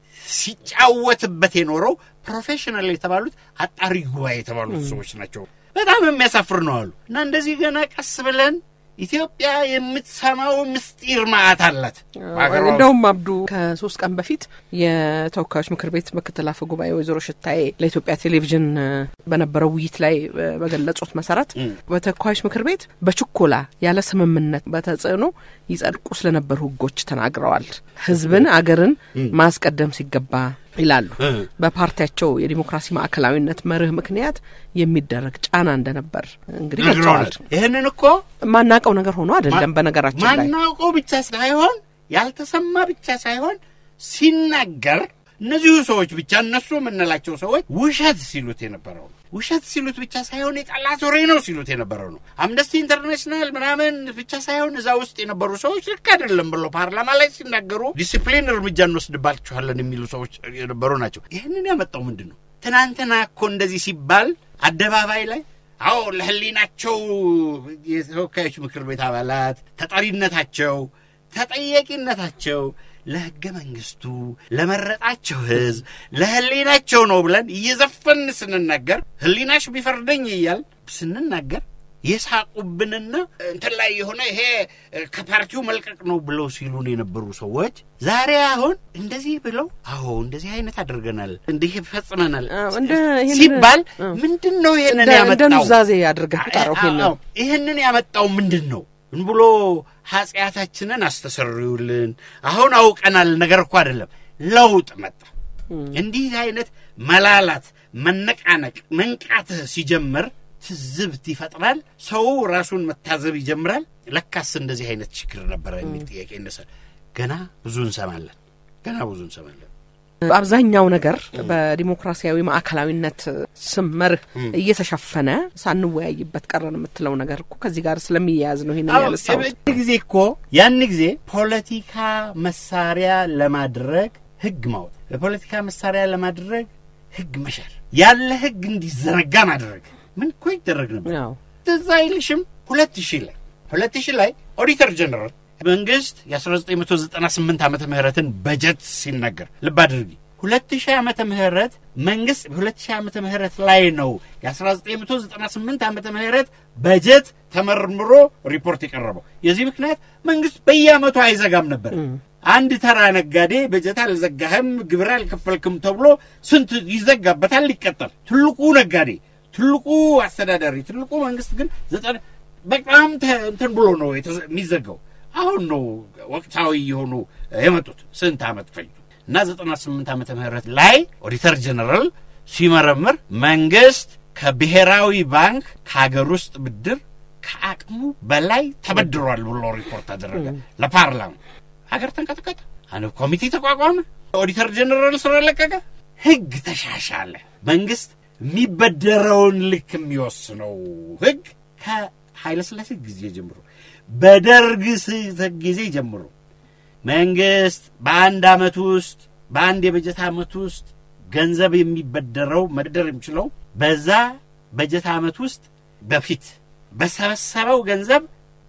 ሲጫወትበት የኖረው ፕሮፌሽናል የተባሉት አጣሪ ጉባኤ የተባሉት ሰዎች ናቸው። በጣም የሚያሳፍር ነው አሉ እና እንደዚህ ገና ቀስ ብለን ኢትዮጵያ የምትሰማው ምስጢር ማዕት አላት። እንደውም አብዱ ከሶስት ቀን በፊት የተወካዮች ምክር ቤት ምክትል አፈ ጉባኤ ወይዘሮ ሽታዬ ለኢትዮጵያ ቴሌቪዥን በነበረው ውይይት ላይ በገለጹት መሰረት በተወካዮች ምክር ቤት በችኮላ ያለ ስምምነት በተጽዕኖ ይጸድቁ ስለነበሩ ህጎች ተናግረዋል። ህዝብን፣ አገርን ማስቀደም ሲገባ ይላሉ። በፓርቲያቸው የዲሞክራሲ ማዕከላዊነት መርህ ምክንያት የሚደረግ ጫና እንደነበር እንግዲህ ገልጸዋል። ይህንን እኮ ማናቀው ነገር ሆኖ አይደለም። በነገራችን ላይ ማናውቀው ብቻ ሳይሆን ያልተሰማ ብቻ ሳይሆን ሲናገር እነዚሁ ሰዎች ብቻ እነሱ የምንላቸው ሰዎች ውሸት ሲሉት የነበረው ነው። ውሸት ሲሉት ብቻ ሳይሆን የጠላት ወሬ ነው ሲሉት የነበረው ነው። አምነስቲ ኢንተርናሽናል ምናምን ብቻ ሳይሆን እዛ ውስጥ የነበሩ ሰዎች ልክ አይደለም ብሎ ፓርላማ ላይ ሲናገሩ ዲሲፕሊን እርምጃ እንወስድባችኋለን የሚሉ ሰዎች የነበሩ ናቸው። ይህንን ያመጣው ምንድን ነው? ትናንትና እኮ እንደዚህ ሲባል አደባባይ ላይ አዎ ለህሊናቸው የተወካዮች ምክር ቤት አባላት ተጠሪነታቸው ተጠያቂነታቸው ለህገ መንግስቱ ለመረጣቸው ህዝብ ለህሊናቸው ነው ብለን እየዘፈን ስንናገር ህሊናሽ ቢፈርደኝ እያል ስንናገር የሳቁብንና እንትን ላይ የሆነ ይሄ ከፓርቲው መልቀቅ ነው ብለው ሲሉን የነበሩ ሰዎች ዛሬ አሁን እንደዚህ ብለው አዎ እንደዚህ አይነት አድርገናል እንዲህ ፈጽመናል ሲባል ምንድን ነው ይሄንን እንደ ያመጣው? ኑዛዜ አድርገህ ቁጠረው። ይሄንን አዎ፣ ይህንን ያመጣው ምንድን ነው ብሎ ኃጢአታችንን አስተሰርዩልን አሁን አውቀናል ነገር እኮ አይደለም ለውጥ መጣ እንዲህ አይነት መላላት መነቃነቅ መንቃት ሲጀምር ትዝብት ይፈጥራል ሰው ራሱን መታዘብ ይጀምራል ለካስ እንደዚህ አይነት ችግር ነበረ የሚል ጥያቄ ይነሳል ገና ብዙ እንሰማለን ገና ብዙ እንሰማለን አብዛኛው ነገር በዲሞክራሲያዊ ማዕከላዊነት ስም መርህ እየተሸፈነ ሳንወያይበት ቀረን የምትለው ነገር እኮ ከዚህ ጋር ስለሚያያዝ ነው ይህንን ያነሳሁት። ያን ጊዜ እኮ ያን ጊዜ ፖለቲካ መሳሪያ ለማድረግ ህግ ማውጣት፣ ለፖለቲካ መሳሪያ ለማድረግ ህግ መሻር፣ ያለ ህግ እንዲዘረጋ ማድረግ ምን እኮ ይደረግ ነበር። ያው ትዝ አይልሽም? ሁለት ሺህ ላይ ሁለት ሺህ ላይ ኦዲተር ጀነራል መንግስት የ1998 ዓመተ ምህረትን በጀት ሲነገር ልብ አድርጊ 2000 ዓመተ ምህረት መንግስት በ2000 ዓመተ ምህረት ላይ ነው የ1998 ዓመተ ምህረት በጀት ተመርምሮ ሪፖርት የቀረበው። የዚህ ምክንያት መንግስት በየአመቱ አይዘጋም ነበር። አንድ ተራ ነጋዴ በጀት አልዘጋህም፣ ግብር አልከፈልክም ተብሎ ስንት ይዘጋበታል፣ ሊቀጠል። ትልቁ ነጋዴ፣ ትልቁ አስተዳዳሪ፣ ትልቁ መንግስት ግን ዘጠና በጣም ተ- እንትን ብሎ ነው የተዘ- የሚዘጋው። አሁን ነው ወቅታዊ የሆኑ የመጡት ስንት ዓመት ፈጅቶ እና 98 ዓመተ ምህረት ላይ ኦዲተር ጀነራል ሲመረምር መንግስት ከብሔራዊ ባንክ ከሀገር ውስጥ ብድር ከአቅሙ በላይ ተበድሯል ብሎ ሪፖርት አደረገ ለፓርላማ። ሀገር ተንቀጥቀጠ። አንድ ኮሚቴ ተቋቋመ። ኦዲተር ጀነራል ስራ ለቀቀ። ህግ ተሻሻለ። መንግስት የሚበደረውን ልክ የሚወስነው ህግ ከኃይለሥላሴ ጊዜ ጀምሮ በደርግ ስ- ጊዜ ጀምሮ መንግስት በአንድ ዓመት ውስጥ በአንድ የበጀት ዓመት ውስጥ ገንዘብ የሚበደረው መበደር የሚችለው በዛ በጀት ዓመት ውስጥ በፊት በሰበሰበው ገንዘብ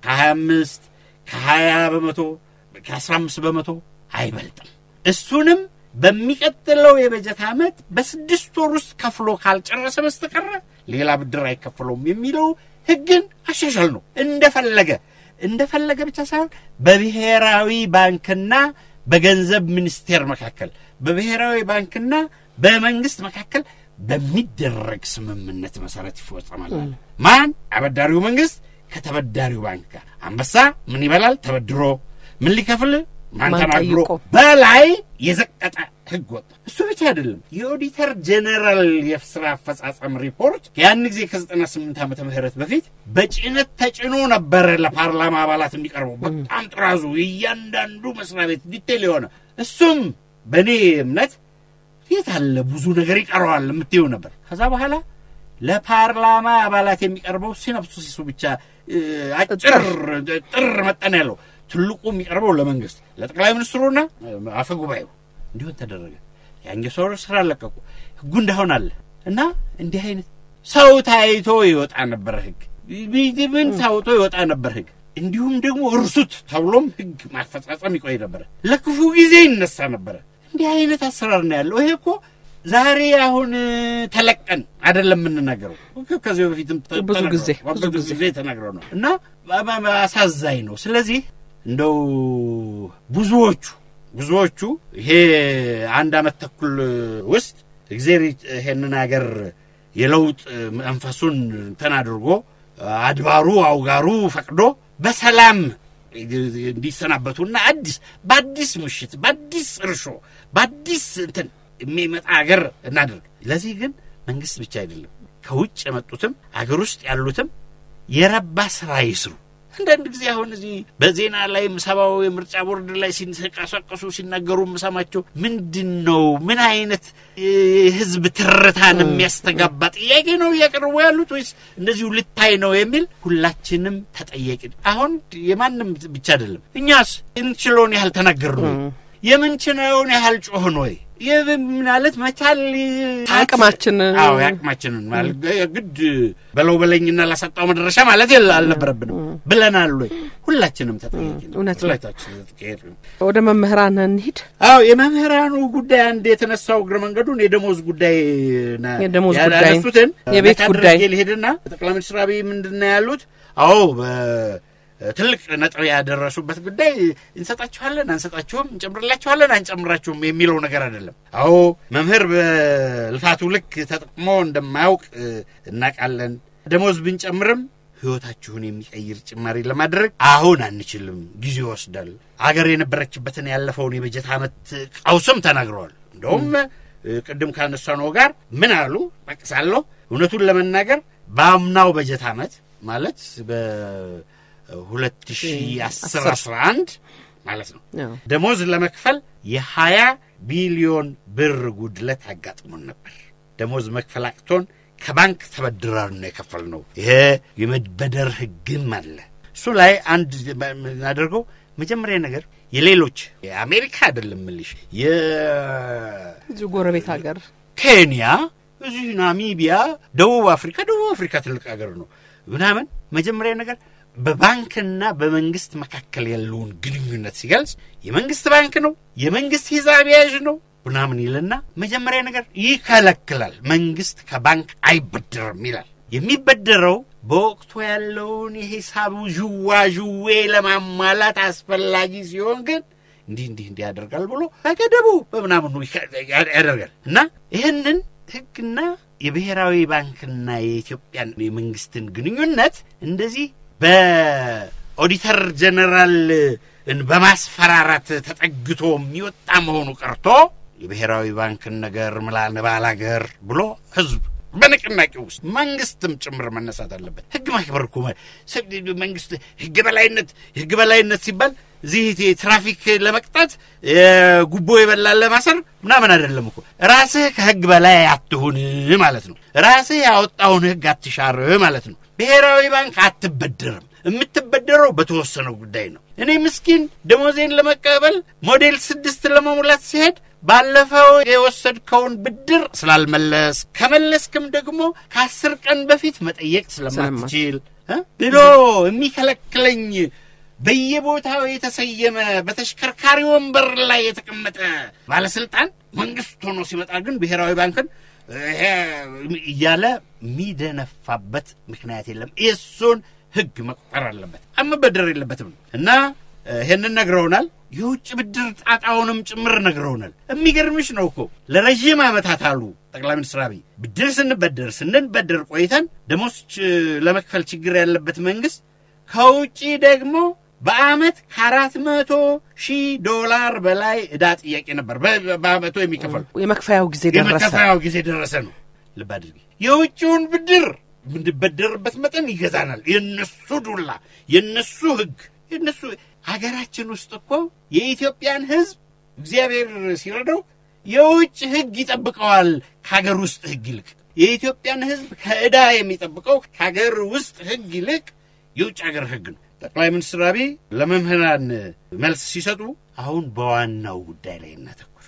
ከ25 ከ20 በመቶ ከ15 በመቶ አይበልጥም። እሱንም በሚቀጥለው የበጀት ዓመት በስድስት ወር ውስጥ ከፍሎ ካልጨረሰ በስተቀረ ሌላ ብድር አይከፍለውም የሚለው ህግን አሻሻል ነው እንደፈለገ እንደፈለገ ብቻ ሳይሆን በብሔራዊ ባንክና በገንዘብ ሚኒስቴር መካከል በብሔራዊ ባንክና በመንግስት መካከል በሚደረግ ስምምነት መሰረት ይፈጸማል። ማን? አበዳሪው መንግስት ከተበዳሪው ባንክ ጋር። አንበሳ ምን ይበላል? ተበድሮ ምን ሊከፍል ማን ማን ተናግሮ ጠይቆ? በላይ የዘቀጠ ህግ ወጣ። እሱ ብቻ አይደለም። የኦዲተር ጀኔራል የስራ አፈጻጸም ሪፖርት ያን ጊዜ ከ98 ዓመተ ምህረት በፊት በጭነት ተጭኖ ነበረ ለፓርላማ አባላት የሚቀርበው በጣም ጥራዙ እያንዳንዱ መስሪያ ቤት ዲቴል የሆነ እሱም በእኔ እምነት የት አለ ብዙ ነገር ይቀረዋል የምትይው ነበር። ከዛ በኋላ ለፓርላማ አባላት የሚቀርበው ሲነፕሲሱ ብቻ እ፣ አጭር ጥር መጠን ያለው ትልቁ የሚቀርበው ለመንግስት ለጠቅላይ ሚኒስትሩና አፈ ጉባኤው እንዲሆን ተደረገ። ያን ሰው ስራ ለቀቁ። ህጉ እንዳሆን አለ እና እንዲህ አይነት ሰው ታይቶ ይወጣ ነበር ህግ ምን ታውቶ ይወጣ ነበር ህግ። እንዲሁም ደግሞ እርሱት ተብሎም ህግ ማፈጻጸም ይቆይ ነበረ። ለክፉ ጊዜ ይነሳ ነበረ። እንዲህ አይነት አሰራር ነው ያለው። ይሄ እኮ ዛሬ አሁን ተለቀን አይደለም የምንናገረው። ከዚህ በፊትም ተ- ብዙ ተነግሯል። ጊዜ፣ ብዙ ብዙ ጊዜ። ጊዜ ተናግረው ነው እና በ- በ- አሳዛኝ ነው። ስለዚህ እንደው ብዙዎቹ ብዙዎቹ ይሄ አንድ አመት ተኩል ውስጥ እግዜር ይሄንን ሀገር የለውጥ መንፈሱን እንትን አድርጎ አድባሩ አውጋሩ ፈቅዶ በሰላም እንዲሰናበቱና አዲስ በአዲስ ምሽት በአዲስ እርሾ በአዲስ እንትን የሚመጣ ሀገር እናድርግ። ለዚህ ግን መንግስት ብቻ አይደለም ከውጭ የመጡትም አገር ውስጥ ያሉትም የረባ ስራ ይስሩ። አንዳንድ ጊዜ አሁን እዚህ በዜና ላይ ሰባው የምርጫ ቦርድ ላይ ሲንቀሳቀሱ ሲናገሩ የምሰማቸው ምንድን ነው? ምን አይነት የህዝብ ትርታን የሚያስተጋባ ጥያቄ ነው እያቀረቡ ያሉት ወይስ እንደዚሁ ልታይ ነው የሚል ሁላችንም ተጠያቂ ነን። አሁን የማንም ብቻ አይደለም። እኛስ እንችለውን ያህል ተናገርን ወይ? የምንችለውን ያህል ጮህን ወይ? ይህ ማለት መቻል አቅማችንን አዎ የአቅማችንን ማለት ግድ በለው በለኝና ላሰጣው መድረሻ ማለት የለ አልነበረብንም ብለናል ወይ? ሁላችንም ተጠያቂ ነው። እውነት ነው። ሁላችንም ተጠያቂ ነው። ወደ መምህራን እንሂድ። አዎ የመምህራኑ ጉዳይ አንድ የተነሳው እግረ መንገዱን የደሞዝ ጉዳይ ና- የደሞዝ ያ- ጉዳይ፣ ያነሱትን የቤት ነካ ጉዳይ። አድርጌ ልሄድና ጠቅላይ ሚኒስትር አብይ ምንድን ነው ያሉት? አዎ በትልቅ ነጥብ ያደረሱበት ጉዳይ እንሰጣችኋለን፣ አንሰጣችሁም፣ እንጨምርላችኋለን፣ አንጨምራችሁም የሚለው ነገር አይደለም። አዎ መምህር በልፋቱ ልክ ተጠቅሞ እንደማያውቅ እ፣ እናውቃለን። ደሞዝ ብንጨምርም ህይወታችሁን የሚቀይር ጭማሪ ለማድረግ አሁን አንችልም፣ ጊዜ ይወስዳል። አገር የነበረችበትን ያለፈውን የበጀት ዓመት ቀውስም ተናግረዋል። እንደውም እ፣ ቅድም ካነሳነው ጋር ምን አሉ ጠቅሳለሁ። እውነቱን ለመናገር በአምናው በጀት ዓመት ማለት በ2010 11 ማለት ነው አዎ። ደሞዝ ለመክፈል የሀያ ቢሊዮን ብር ጉድለት አጋጥሞን ነበር። ደሞዝ መክፈል አቅቶን ከባንክ ተበድረን ነው የከፈልነው። ይሄ የመበደር ህግም አለ። እሱ ላይ አንድ የምናደርገው መጀመሪያ ነገር የሌሎች የአሜሪካ አይደለም ምልሽ እዚሁ ጎረቤት ሀገር የኬንያ እዚህ ናሚቢያ፣ ደቡብ አፍሪካ ደቡብ አፍሪካ ትልቅ ሀገር ነው ምናምን መጀመሪያ ነገር በባንክና በመንግስት መካከል ያለውን ግንኙነት ሲገልጽ የመንግስት ባንክ ነው፣ የመንግስት ሂሳብ ያዥ ነው ምናምን ይልና መጀመሪያ ነገር ይከለክላል። መንግስት ከባንክ አይበድርም ይላል። የሚበደረው በወቅቱ ያለውን የሂሳቡ ዥዋ ዥዌ ለማሟላት አስፈላጊ ሲሆን ግን እንዲህ እንዲህ እንዲህ ያደርጋል ብሎ በገደቡ በምናምኑ ያደርጋል እና ይህንን ህግና የብሔራዊ ባንክና የኢትዮጵያን የመንግስትን ግንኙነት እንደዚህ በኦዲተር ጀነራል በማስፈራራት ተጠግቶ የሚወጣ መሆኑ ቀርቶ የብሔራዊ ባንክን ነገር ምላን ባላገር ብሎ ህዝብ በንቅናቄ ውስጥ መንግስትም ጭምር መነሳት አለበት። ህግ ማክበር እኮ መንግስት ህግ በላይነት ህግ በላይነት ሲባል እዚህ ትራፊክ ለመቅጣት ጉቦ የበላን ለማሰር ምናምን አይደለም እኮ። ራስህ ከህግ በላይ አትሁን ማለት ነው። ራስህ ያወጣውን ህግ አትሻር ማለት ነው። ብሔራዊ ባንክ አትበደርም። የምትበደረው በተወሰነው ጉዳይ ነው። እኔ ምስኪን ደሞዜን ለመቀበል ሞዴል ስድስት ለመሙላት ሲሄድ ባለፈው የወሰድከውን ብድር ስላልመለስ ከመለስክም ደግሞ ከአስር ቀን በፊት መጠየቅ ስለማትችል ብሎ የሚከለክለኝ በየቦታው የተሰየመ በተሽከርካሪ ወንበር ላይ የተቀመጠ ባለስልጣን መንግስት ሆኖ ሲመጣ ግን ብሔራዊ ባንክን እያለ የሚደነፋበት ምክንያት የለም። የእሱን ህግ መቁጠር አለበት፣ መበደር የለበትም እና ይህንን ነግረውናል። የውጭ ብድር ጣጣውንም ጭምር ነግረውናል። የሚገርምሽ ነው እኮ ለረዥም ዓመታት አሉ ጠቅላይ ሚኒስትር አብይ ብድር ስንበደር ስንበደር ቆይተን ደሞዝ ለመክፈል ችግር ያለበት መንግስት ከውጭ ደግሞ በአመት ከአራት መቶ ሺህ ዶላር በላይ ዕዳ ጥያቄ ነበር በአመቱ የሚከፈል የመክፈያው ጊዜ ደረሰ። የመከፈያው ጊዜ ደረሰ ነው። ልብ አድርጊ። የውጭውን ብድር የምንበደርበት መጠን ይገዛናል። የነሱ ዱላ፣ የነሱ ህግ፣ የነሱ ሀገራችን ውስጥ እኮ የኢትዮጵያን ህዝብ እግዚአብሔር ሲረዳው የውጭ ህግ ይጠብቀዋል ከሀገር ውስጥ ህግ ይልቅ። የኢትዮጵያን ህዝብ ከዕዳ የሚጠብቀው ከሀገር ውስጥ ህግ ይልቅ የውጭ ሀገር ህግ ነው። ጠቅላይ ሚኒስትር አብይ ለመምህራን መልስ ሲሰጡ አሁን በዋናው ጉዳይ ላይ እናተኩር፣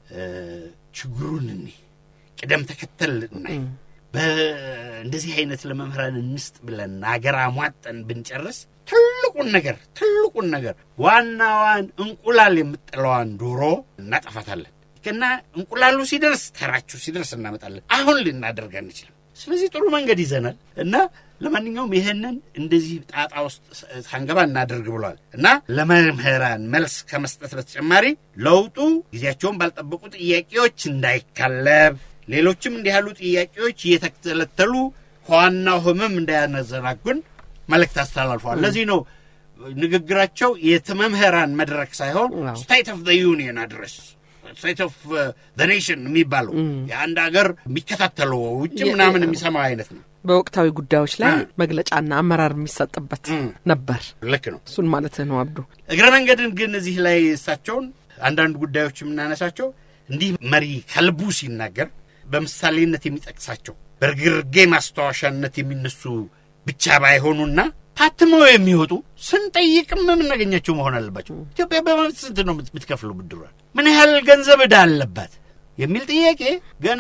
ችግሩን እኒ ቅደም ተከተል እናይ፣ በእንደዚህ አይነት ለመምህራን እንስጥ ብለን ሀገር አሟጠን ብንጨርስ ትልቁን ነገር ትልቁን ነገር ዋናዋን እንቁላል የምጥለዋን ዶሮ እናጠፋታለን እና እንቁላሉ ሲደርስ ተራችሁ ሲደርስ እናመጣለን። አሁን ልናደርግ አንችልም። ስለዚህ ጥሩ መንገድ ይዘናል እና ለማንኛውም ይህንን እንደዚህ ጣጣ ውስጥ ሳንገባ እናደርግ ብሏል እና ለመምህራን መልስ ከመስጠት በተጨማሪ ለውጡ ጊዜያቸውን ባልጠበቁ ጥያቄዎች እንዳይካለብ፣ ሌሎችም እንዲህ ያሉ ጥያቄዎች እየተተለተሉ ከዋናው ህመም እንዳያነዘናጉን መልእክት አስተላልፈዋል። ለዚህ ነው ንግግራቸው የመምህራን መድረክ ሳይሆን ስቴት ኦፍ ዩኒየን አድረስ ስቴት ኦፍ ኔሽን የሚባለው የአንድ ሀገር የሚከታተለው ውጭ ምናምን የሚሰማው አይነት ነው። በወቅታዊ ጉዳዮች ላይ መግለጫና አመራር የሚሰጥበት ነበር። ልክ ነው። እሱን ማለት ነው አብዱ። እግረ መንገድን ግን እዚህ ላይ እሳቸውን አንዳንድ ጉዳዮች የምናነሳቸው እንዲህ መሪ ከልቡ ሲናገር በምሳሌነት የሚጠቅሳቸው በርግርጌ ማስታወሻነት የሚነሱ ብቻ ባይሆኑና ታትመው የሚወጡ ስንጠይቅም የምናገኛቸው መሆን አለባቸው። ኢትዮጵያ በማለት ስንት ነው የምትከፍለው ብድሯል? ምን ያህል ገንዘብ ዕዳ አለባት የሚል ጥያቄ ገና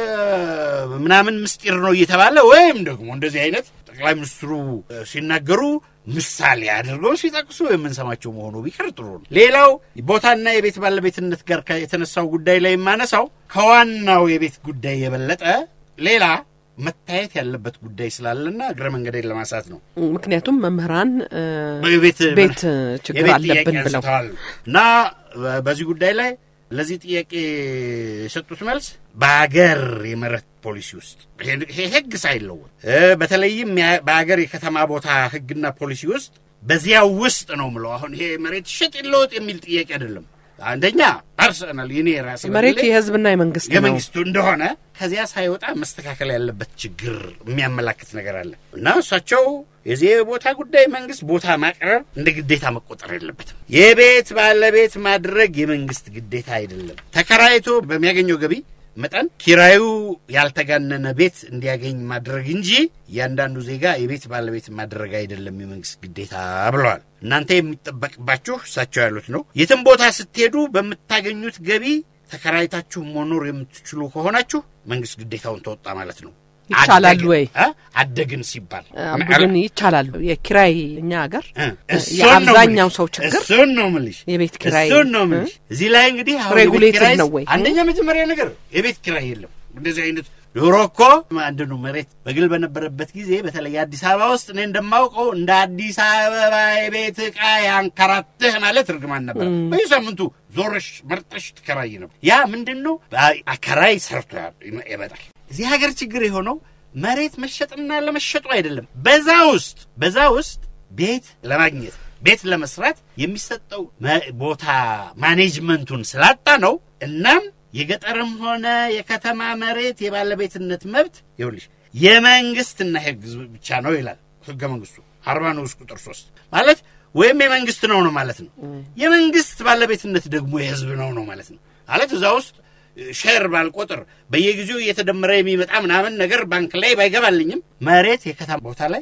ምናምን ምስጢር ነው እየተባለ ወይም ደግሞ እንደዚህ አይነት ጠቅላይ ሚኒስትሩ ሲናገሩ ምሳሌ አድርገው ሲጠቅሱ የምንሰማቸው መሆኑ ቢቀር ጥሩ ነው። ሌላው ቦታና የቤት ባለቤትነት ጋር የተነሳው ጉዳይ ላይ የማነሳው ከዋናው የቤት ጉዳይ የበለጠ ሌላ መታየት ያለበት ጉዳይ ስላለና እግረ መንገዴን ለማንሳት ነው። ምክንያቱም መምህራን ቤት ቤት ችግር አለብን ብለው እና በዚህ ጉዳይ ላይ ለዚህ ጥያቄ የሰጡት መልስ በሀገር የመሬት ፖሊሲ ውስጥ ይሄ ህግ ሳይለወጥ በተለይም በሀገር የከተማ ቦታ ህግና ፖሊሲ ውስጥ በዚያው ውስጥ ነው ምለው። አሁን ይሄ መሬት ሽጥ ይለወጥ የሚል ጥያቄ አይደለም። አንደኛ ፐርሰናል የኔ ራሴ መሬት የህዝብና የመንግስት ነው የመንግስቱ እንደሆነ ከዚያ ሳይወጣ መስተካከል ያለበት ችግር የሚያመላክት ነገር አለ እና እሳቸው የዚህ ቦታ ጉዳይ መንግስት ቦታ ማቅረብ እንደ ግዴታ መቆጠር የለበትም። የቤት ባለቤት ማድረግ የመንግስት ግዴታ አይደለም። ተከራይቶ በሚያገኘው ገቢ መጠን ኪራዩ ያልተጋነነ ቤት እንዲያገኝ ማድረግ እንጂ እያንዳንዱ ዜጋ የቤት ባለቤት ማድረግ አይደለም የመንግስት ግዴታ ብለዋል። እናንተ የሚጠበቅባችሁ እሳቸው ያሉት ነው። የትም ቦታ ስትሄዱ በምታገኙት ገቢ ተከራይታችሁ መኖር የምትችሉ ከሆናችሁ መንግስት ግዴታውን ተወጣ ማለት ነው። ይቻላል አደግን- ወይ? እ? አደግን ሲባል አብዱ ግን ይቻላል። የኪራይ እኛ ሀገር እ፣ እሱን ነው የአብዛኛው የምልሽ። ሰው ችግር እሱን ነው የምልሽ። የቤት ኪራይ እሱን ነው የምልሽ። እዚህ ላይ እንግዲህ አሁን የቤት ሬጉሌትድ ኪራይ ነው ወይ? አንደኛ መጀመሪያ ነገር የቤት ኪራይ የለም። እንደዚህ አይነት ዶሮ እኮ አንድ ነው መሬት በግል በነበረበት ጊዜ በተለይ አዲስ አበባ ውስጥ እኔ እንደማውቀው እንደ አዲስ አበባ የቤት ዕቃ ያንከራትህ ማለት እርግማን ነበር። በየሳምንቱ ዞረሽ መርጠሽ ትከራይ ነበር። ያ ምንድን ነው አከራይ ሰርቶ ያ- ይመጣል። እዚህ ሀገር ችግር የሆነው መሬት መሸጥና ለመሸጡ አይደለም። በዛ ውስጥ በዛ ውስጥ ቤት ለማግኘት ቤት ለመስራት የሚሰጠው መ- ቦታ ማኔጅመንቱን ስላጣ ነው። እናም የገጠርም ሆነ የከተማ መሬት የባለቤትነት መብት ይኸውልሽ የመንግስትና ህዝብ ብቻ ነው ይላል ህገ መንግስቱ አርባ ንዑስ ቁጥር ሶስት ማለት ወይም የመንግስት ነው ነው ማለት ነው። የመንግስት ባለቤትነት ደግሞ የህዝብ ነው ነው ማለት ነው። ማለት እዛ ውስጥ ሼር ባልቆጥር በየጊዜው እየተደመረ የሚመጣ ምናምን ነገር ባንክ ላይ ባይገባልኝም መሬት የከተማ ቦታ ላይ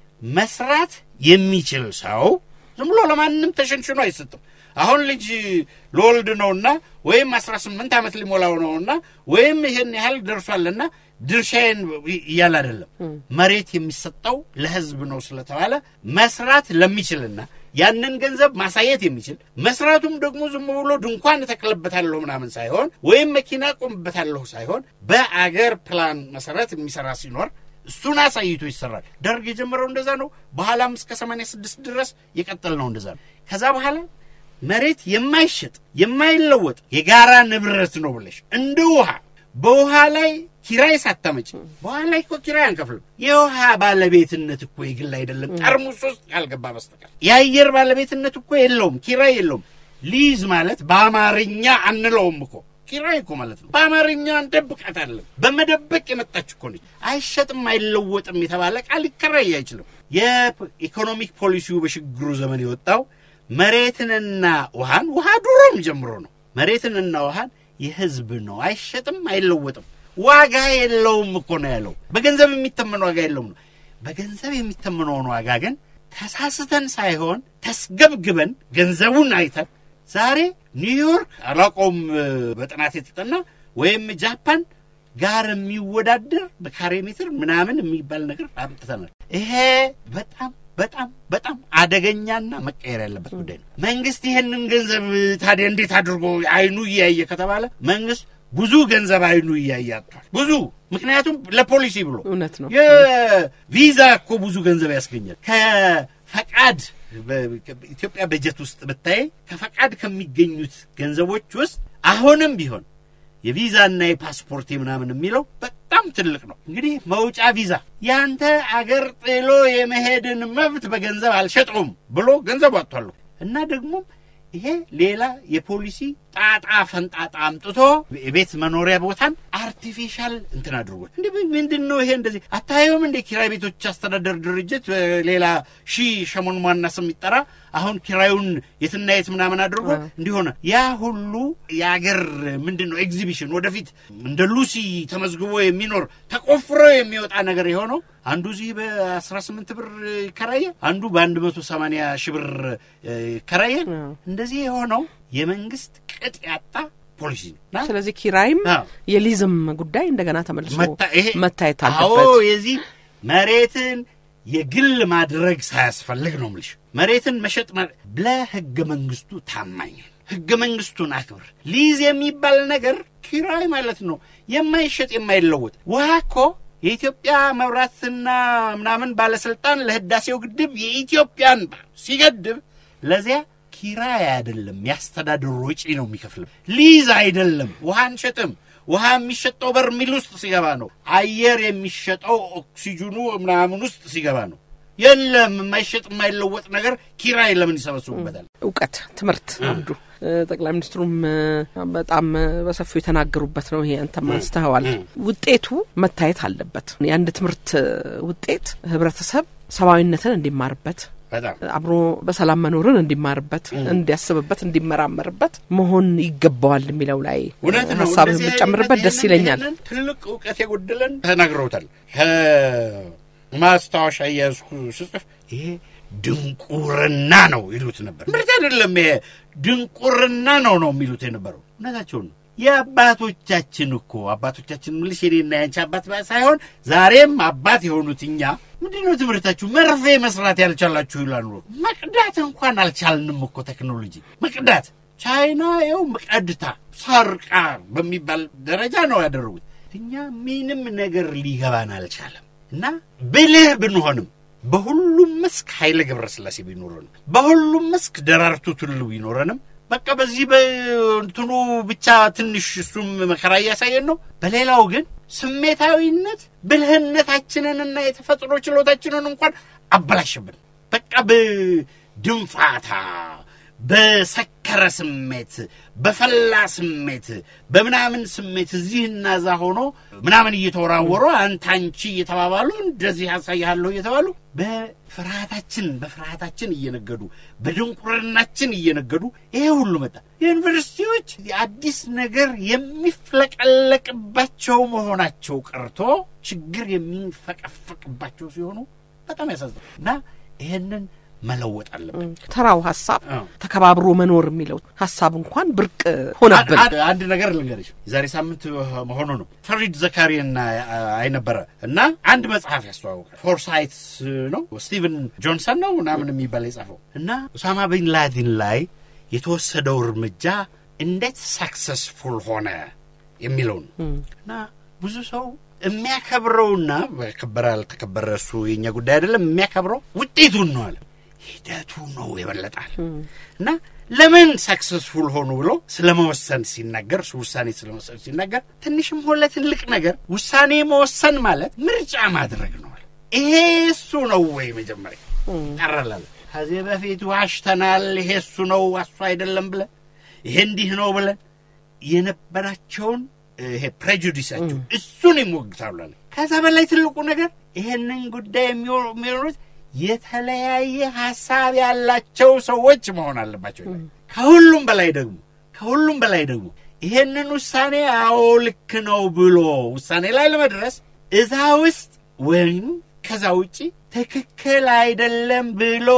መስራት የሚችል ሰው ዝም ብሎ ለማንም ተሸንሽኖ አይሰጥም። አሁን ልጅ ለወልድ ነውና ወይም አስራ ስምንት ዓመት ሊሞላው ነውና ወይም ይሄን ያህል ደርሷልና ድርሻዬን እያለ አይደለም። መሬት የሚሰጠው ለህዝብ ነው ስለተባለ መስራት ለሚችልና ያንን ገንዘብ ማሳየት የሚችል መስራቱም ደግሞ ዝም ብሎ ድንኳን እተክልበታለሁ ምናምን ሳይሆን ወይም መኪና ቆምበታለሁ ሳይሆን በአገር ፕላን መሰረት የሚሰራ ሲኖር እሱን አሳይቶ ይሰራል። ደርግ የጀመረው እንደዛ ነው። በኋላም እስከ 86 ድረስ የቀጠል ነው እንደዛ ነው። ከዛ በኋላ መሬት የማይሸጥ የማይለወጥ የጋራ ንብረት ነው ብለሽ እንደ ውሃ በውሃ ላይ ኪራይ ሳታመጭ በውሃ ላይ እኮ ኪራይ አንከፍልም። የውሃ ባለቤትነት እኮ የግል አይደለም፣ ጠርሙስ ውስጥ ያልገባ በስተቀር የአየር ባለቤትነት እኮ የለውም፣ ኪራይ የለውም። ሊዝ ማለት በአማርኛ አንለውም እኮ ኪራይ እኮ ማለት ነው። በአማርኛ እንደብቃታለን። በመደበቅ የመጣች እኮ ነች። አይሸጥም አይለወጥም የተባለ ቃል ሊከራይ አይችልም። የኢኮኖሚክ ፖሊሲው በሽግግሩ ዘመን የወጣው መሬትንና ውሃን ውሃ ድሮም ጀምሮ ነው። መሬትንና ውሃን የህዝብ ነው፣ አይሸጥም አይለወጥም፣ ዋጋ የለውም እኮ ነው ያለው። በገንዘብ የሚተመን ዋጋ የለውም ነው። በገንዘብ የሚተመነውን ዋጋ ግን ተሳስተን ሳይሆን ተስገብግበን ገንዘቡን አይተን ዛሬ ኒውዮርክ አላውቀውም በጥናት የተጠና ወይም ጃፓን ጋር የሚወዳደር በካሬ ሜትር ምናምን የሚባል ነገር አምጥተናል። ይሄ በጣም በጣም በጣም አደገኛና መቀየር ያለበት ጉዳይ ነው። መንግስት ይሄንን ገንዘብ ታዲያ እንዴት አድርጎ አይኑ እያየ ከተባለ መንግስት ብዙ ገንዘብ አይኑ እያየ አጥቷል። ብዙ ምክንያቱም ለፖሊሲ ብሎ እውነት ነው። የቪዛ እኮ ብዙ ገንዘብ ያስገኛል። ከፈቃድ በኢትዮጵያ በጀት ውስጥ ብታይ ከፈቃድ ከሚገኙት ገንዘቦች ውስጥ አሁንም ቢሆን የቪዛና የፓስፖርት ምናምን የሚለው በጣም ትልቅ ነው። እንግዲህ መውጫ ቪዛ ያንተ አገር ጥሎ የመሄድን መብት በገንዘብ አልሸጠውም ብሎ ገንዘብ አጥቷለሁ እና ደግሞ ይሄ ሌላ የፖሊሲ ጣጣ ፈንጣጣ አምጥቶ የቤት መኖሪያ ቦታን አርቲፊሻል እንትን አድርጎት እንዲ ምንድን ነው ይሄ? እንደዚህ አታየውም እንደ ኪራይ ቤቶች አስተዳደር ድርጅት ሌላ ሺህ ሸሞን ሟና ስም ይጠራ አሁን ኪራዩን የትና የት ምናምን አድርጎ እንዲሆነ ያ ሁሉ የአገር ምንድን ነው ኤግዚቢሽን ወደፊት እንደ ሉሲ ተመዝግቦ የሚኖር ተቆፍሮ የሚወጣ ነገር የሆነው አንዱ እዚህ በአስራ ስምንት ብር ይከራየ፣ አንዱ በአንድ መቶ ሰማንያ ሺህ ብር ይከራየ። እንደዚህ የሆነው የመንግስት ቅጥ ያጣ ፖሊሲ ነው። ስለዚህ ኪራይም የሊዝም ጉዳይ እንደገና ተመልሶ መታየት አዎ አለበት። የዚህ መሬትን የግል ማድረግ ሳያስፈልግ ነው ምልሽ መሬትን መሸጥ ለህገ መንግስቱ ታማኝ ህገ መንግስቱን አክብር። ሊዝ የሚባል ነገር ኪራይ ማለት ነው፣ የማይሸጥ የማይለወጥ ውሃ እኮ የኢትዮጵያ መብራትና ምናምን ባለስልጣን ለህዳሴው ግድብ የኢትዮጵያን ሲገድብ ለዚያ ኪራይ አይደለም ያስተዳድሩ ወጪ ነው የሚከፍልም። ሊዝ አይደለም። ውሃ አንሸጥም። ውሃ የሚሸጠው በርሚል ውስጥ ሲገባ ነው። አየር የሚሸጠው ኦክሲጅኑ ምናምን ውስጥ ሲገባ ነው። የለም የማይሸጥ የማይለወጥ ነገር ኪራይ ለምን ይሰበስቡበታል? እውቀት፣ ትምህርት አንዱ ጠቅላይ ሚኒስትሩም በጣም በሰፊው የተናገሩበት ነው። ይሄ አንተም አንስተኸዋል። ውጤቱ መታየት አለበት። የአንድ ትምህርት ውጤት ህብረተሰብ ሰብአዊነትን እንዲማርበት በጣም አብሮ በሰላም መኖርን እንዲማርበት፣ እንዲያስብበት፣ እንዲመራመርበት መሆን ይገባዋል የሚለው ላይ እውነት ነው። ሀሳብ እንደዚህ የምጨምርበት ደስ ይህንን- ይለኛል። ይህንን ትልቅ እውቀት የጎደለን ተናግረውታል። ከማስታወሻ እያዝኩ ስጽፍ ይሄ ድንቁርና ነው ይሉት ነበር። ምርት አይደለም፣ ይሄ ድንቁርና ነው ነው የሚሉት የነበረው። እውነታቸውን ነው። የአባቶቻችን እኮ አባቶቻችን ምልሽ የኔና ያንቺ አባት ሳይሆን ዛሬም አባት የሆኑት እኛ ምንድን ነው ትምህርታችሁ መርፌ መስራት ያልቻላችሁ ይላሉ። መቅዳት እንኳን አልቻልንም እኮ ቴክኖሎጂ መቅዳት። ቻይና ይኸው ቀድታ ሰርቃ በሚባል ደረጃ ነው ያደረጉት። እኛ ምንም ነገር ሊገባን አልቻለም። እና ብልህ ብንሆንም በሁሉም መስክ ኃይለ ገብረስላሴ ቢኖረንም በሁሉም መስክ ደራርቱ ቱሉ ቢኖረንም በቃ በዚህ በእንትኑ ብቻ ትንሽ እሱም መከራ እያሳየን ነው። በሌላው ግን ስሜታዊነት ብልህነታችንንና የተፈጥሮ ችሎታችንን እንኳን አበላሽብን። በቃ በድንፋታ በሰከረ ስሜት በፈላ ስሜት በምናምን ስሜት እዚህና እዛ ሆኖ ምናምን እየተወራወሩ አንተ አንቺ እየተባባሉ እንደዚህ ያሳይሃለሁ እየተባሉ በፍርሃታችን በፍርሃታችን እየነገዱ በድንቁርናችን እየነገዱ ይሄ ሁሉ መጣ። ዩኒቨርሲቲዎች አዲስ ነገር የሚፍለቀለቅባቸው መሆናቸው ቀርቶ ችግር የሚፈቀፈቅባቸው ሲሆኑ በጣም ያሳዝናል እና ይሄንን መለወጥ አለብን። ተራው ሀሳብ አዎ። ተከባብሮ መኖር የሚለው ሀሳብ እንኳን ብርቅ ሆነብን። አንድ- አንድ ነገር ልንገርሽ፣ የዛሬ ሳምንት መሆኑ ነው። ፈሪድ ዘካሪና አይ ነበረ እና አንድ መጽሐፍ ያስተዋውቃል። ፎርሳይትስ ነው ስቲቨን ጆንሰን ነው ምናምን የሚባል የጻፈው እና ኡሳማ ቢን ላዲን ላይ የተወሰደው እርምጃ እንዴት ሳክሰስፉል ሆነ የሚለው ነው እና ብዙ ሰው የሚያከብረውና ከበረ አልተከበረ እሱ የኛ ጉዳይ አይደለም። የሚያከብረው ውጤቱን ነው አለ ሂደቱ ነው ይበለጣል። እና ለምን ሳክሰስፉል ሆኑ ብሎ ስለ መወሰን ሲናገር እሱ ውሳኔ ስለ መወሰን ሲናገር ትንሽም ሆነ ትልቅ ነገር ውሳኔ መወሰን ማለት ምርጫ ማድረግ ነው አለ። ይሄ እሱ ነው ወይ መጀመሪያ ቀረላለ ከዚህ በፊት ዋሽተናል፣ ይሄ እሱ ነው እሱ አይደለም ብለን ይሄ እንዲህ ነው ብለን የነበራቸውን ይሄ ፕሬጁዲሳቸው እሱን ይሞግታሉ አለ። ከዛ በላይ ትልቁ ነገር ይሄንን ጉዳይ የሚሆ- የሚሆኑት የተለያየ ሀሳብ ያላቸው ሰዎች መሆን አለባቸው ይላል። ከሁሉም በላይ ደግሞ ከሁሉም በላይ ደግሞ ይሄንን ውሳኔ አዎ ልክ ነው ብሎ ውሳኔ ላይ ለመድረስ እዛ ውስጥ ወይም ከዛ ውጪ ትክክል አይደለም ብሎ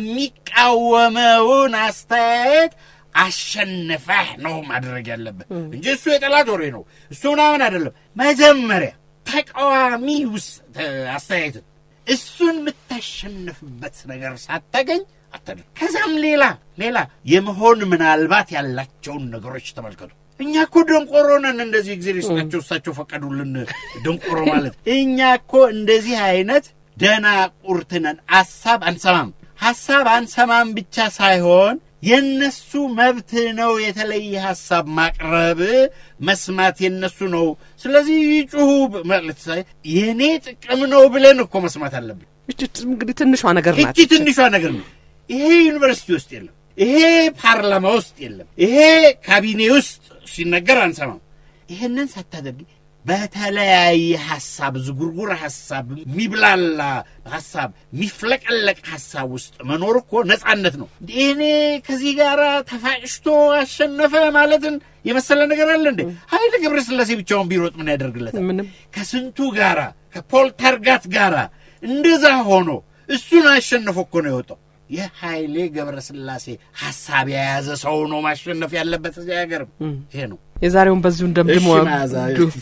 የሚቃወመውን አስተያየት አሸንፈህ ነው ማድረግ ያለብህ እንጂ እሱ የጠላት ወሬ ነው እሱ ምናምን አይደለም። መጀመሪያ ተቃዋሚ ውስ- ተ- አስተያየትን እሱን የምታሸንፍበት ነገር ሳታገኝ አታድር። ከዛም ሌላ ሌላ የመሆን ምናልባት ያላቸውን ነገሮች ተመልከቱ። እኛ እኮ ደንቆሮ ነን። እንደዚህ ጊዜ ሊስጣቸው እሳቸው ፈቀዱልን ደንቆሮ ማለት እኛ እኮ እንደዚህ አይነት ደናቁርት ነን። ሀሳብ አንሰማም። ሀሳብ አንሰማም ብቻ ሳይሆን የነሱ መብት ነው የተለየ ሀሳብ ማቅረብ መስማት የነሱ ነው። ስለዚህ ይጩሁ ማለት ሳይ የእኔ ጥቅም ነው ብለን እኮ መስማት አለብን። እቺ እንግዲህ ትንሿ ነገር ናት። እቺ ትንሿ ነገር ነው። ይሄ ዩኒቨርሲቲ ውስጥ የለም። ይሄ ፓርላማ ውስጥ የለም። ይሄ ካቢኔ ውስጥ ሲነገር አንሰማም። ይሄንን ሳታደርጊ በተለያየ ሀሳብ ዝጉርጉር ሀሳብ የሚብላላ ሀሳብ የሚፍለቀለቅ ሀሳብ ውስጥ መኖር እኮ ነጻነት ነው። እኔ ከዚህ ጋር ተፋጭቶ አሸነፈ ማለትን የመሰለ ነገር አለ እንዴ? ኃይለ ገብረስላሴ ብቻውን ቢሮጥ ምን ያደርግለታል? ምንም ከስንቱ ጋራ ከፖል ተርጋት ጋራ እንደዛ ሆኖ እሱን አሸንፎ እኮ ነው የወጣው። የኃይሌ ገብረስላሴ ሀሳብ የያዘ ሰው ነው ማሸነፍ ያለበት እዚህ ሀገር። ይሄ ነው። የዛሬውን በዚሁ እንደምድሞ እሺ፣ መዓዛ፣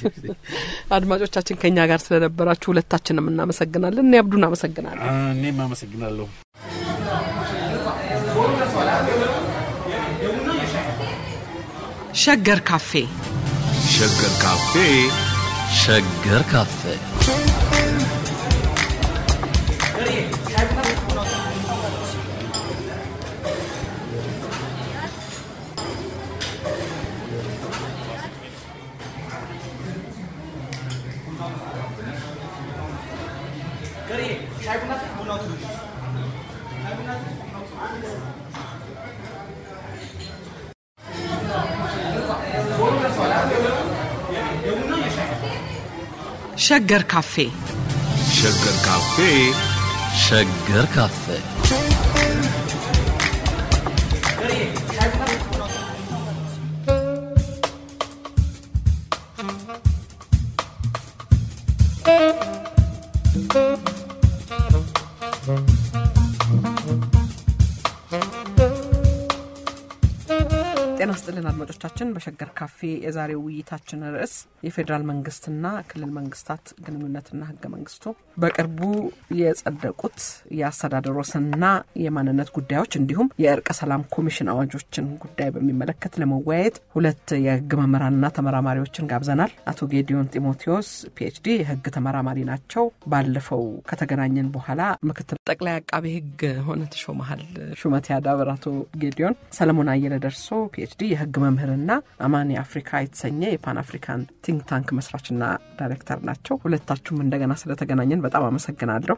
አድማጮቻችን ከእኛ ጋር ስለነበራችሁ ሁለታችንም እናመሰግናለን። እኔ አብዱን አመሰግናለሁ። እኔም አመሰግናለሁ። ሸገር ካፌ ሸገር ካፌ ሸገር ካፌ ሸገር ካፌ ሸገር ካፌ ሸገር ካፌ ጤና ስጥልን አድማጮቻችን። በሸገር ካፌ የዛሬው ውይይታችን ርዕስ የፌዴራል መንግስትና ክልል መንግስታት ግንኙነትና ህገ መንግስቱ በቅርቡ የጸደቁት የአስተዳደር ወሰንና የማንነት ጉዳዮች እንዲሁም የእርቀ ሰላም ኮሚሽን አዋጆችን ጉዳይ በሚመለከት ለመወያየት ሁለት የህግ መምህራንና ተመራማሪዎችን ጋብዘናል። አቶ ጌዲዮን ጢሞቴዎስ ፒኤችዲ የህግ ተመራማሪ ናቸው። ባለፈው ከተገናኘን በኋላ ምክትል ጠቅላይ አቃቤ ህግ ሆነ ተሾመሃል ሹመት ያዳብር አቶ ጌዲዮን ሰለሞን አየለ ደርሶ ፒኤችዲ የህግ መምህርና አማን የአፍሪካ የተሰኘ የፓን አፍሪካን ቲንክ ታንክ መስራችና ዳይሬክተር ናቸው። ሁለታችሁም እንደገና ስለተገናኘን በጣም አመሰግናለሁ።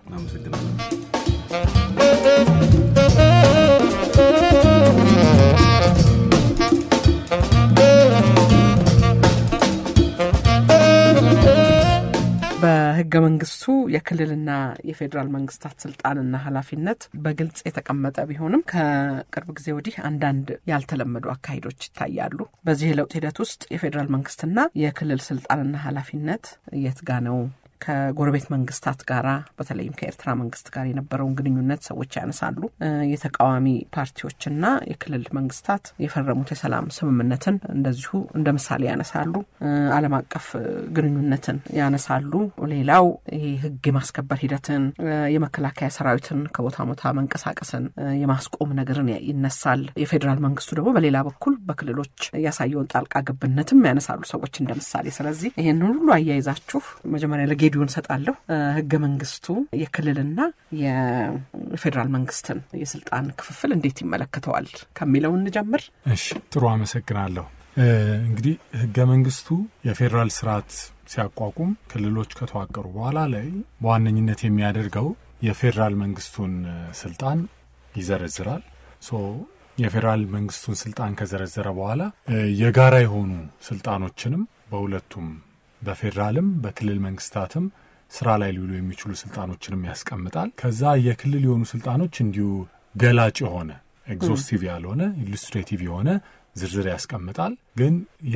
በህገ መንግስቱ የክልልና የፌዴራል መንግስታት ስልጣንና ኃላፊነት በግልጽ የተቀመጠ ቢሆንም ከቅርብ ጊዜ ወዲህ አንዳንድ ያልተለመዱ አካሄዶች ይታያሉ። በዚህ የለውጥ ሂደት ውስጥ የፌዴራል መንግስትና የክልል ስልጣንና ኃላፊነት የት ጋ ነው? ከጎረቤት መንግስታት ጋራ በተለይም ከኤርትራ መንግስት ጋር የነበረውን ግንኙነት ሰዎች ያነሳሉ። የተቃዋሚ ፓርቲዎችና የክልል መንግስታት የፈረሙት የሰላም ስምምነትን እንደዚሁ እንደ ምሳሌ ያነሳሉ። ዓለም አቀፍ ግንኙነትን ያነሳሉ። ሌላው ይህ ህግ የማስከበር ሂደትን፣ የመከላከያ ሰራዊትን ከቦታ ቦታ መንቀሳቀስን የማስቆም ነገርን ይነሳል። የፌዴራል መንግስቱ ደግሞ በሌላ በኩል በክልሎች ያሳየውን ጣልቃ ገብነትም ያነሳሉ ሰዎች እንደ ምሳሌ። ስለዚህ ይህንን ሁሉ አያይዛችሁ መጀመሪያ ለጌ ሬዲዮን ሰጣለሁ። ህገ መንግስቱ የክልልና የፌዴራል መንግስትን የስልጣን ክፍፍል እንዴት ይመለከተዋል ከሚለው እንጀምር። እሺ፣ ጥሩ አመሰግናለሁ። እንግዲህ ህገ መንግስቱ የፌዴራል ስርዓት ሲያቋቁም ክልሎች ከተዋቀሩ በኋላ ላይ በዋነኝነት የሚያደርገው የፌዴራል መንግስቱን ስልጣን ይዘረዝራል። ሶ የፌዴራል መንግስቱን ስልጣን ከዘረዘረ በኋላ የጋራ የሆኑ ስልጣኖችንም በሁለቱም በፌዴራልም በክልል መንግስታትም ስራ ላይ ሊውሉ የሚችሉ ስልጣኖችንም ያስቀምጣል። ከዛ የክልል የሆኑ ስልጣኖች እንዲሁ ገላጭ የሆነ ኤግዞስቲቭ ያልሆነ ኢሉስትሬቲቭ የሆነ ዝርዝር ያስቀምጣል። ግን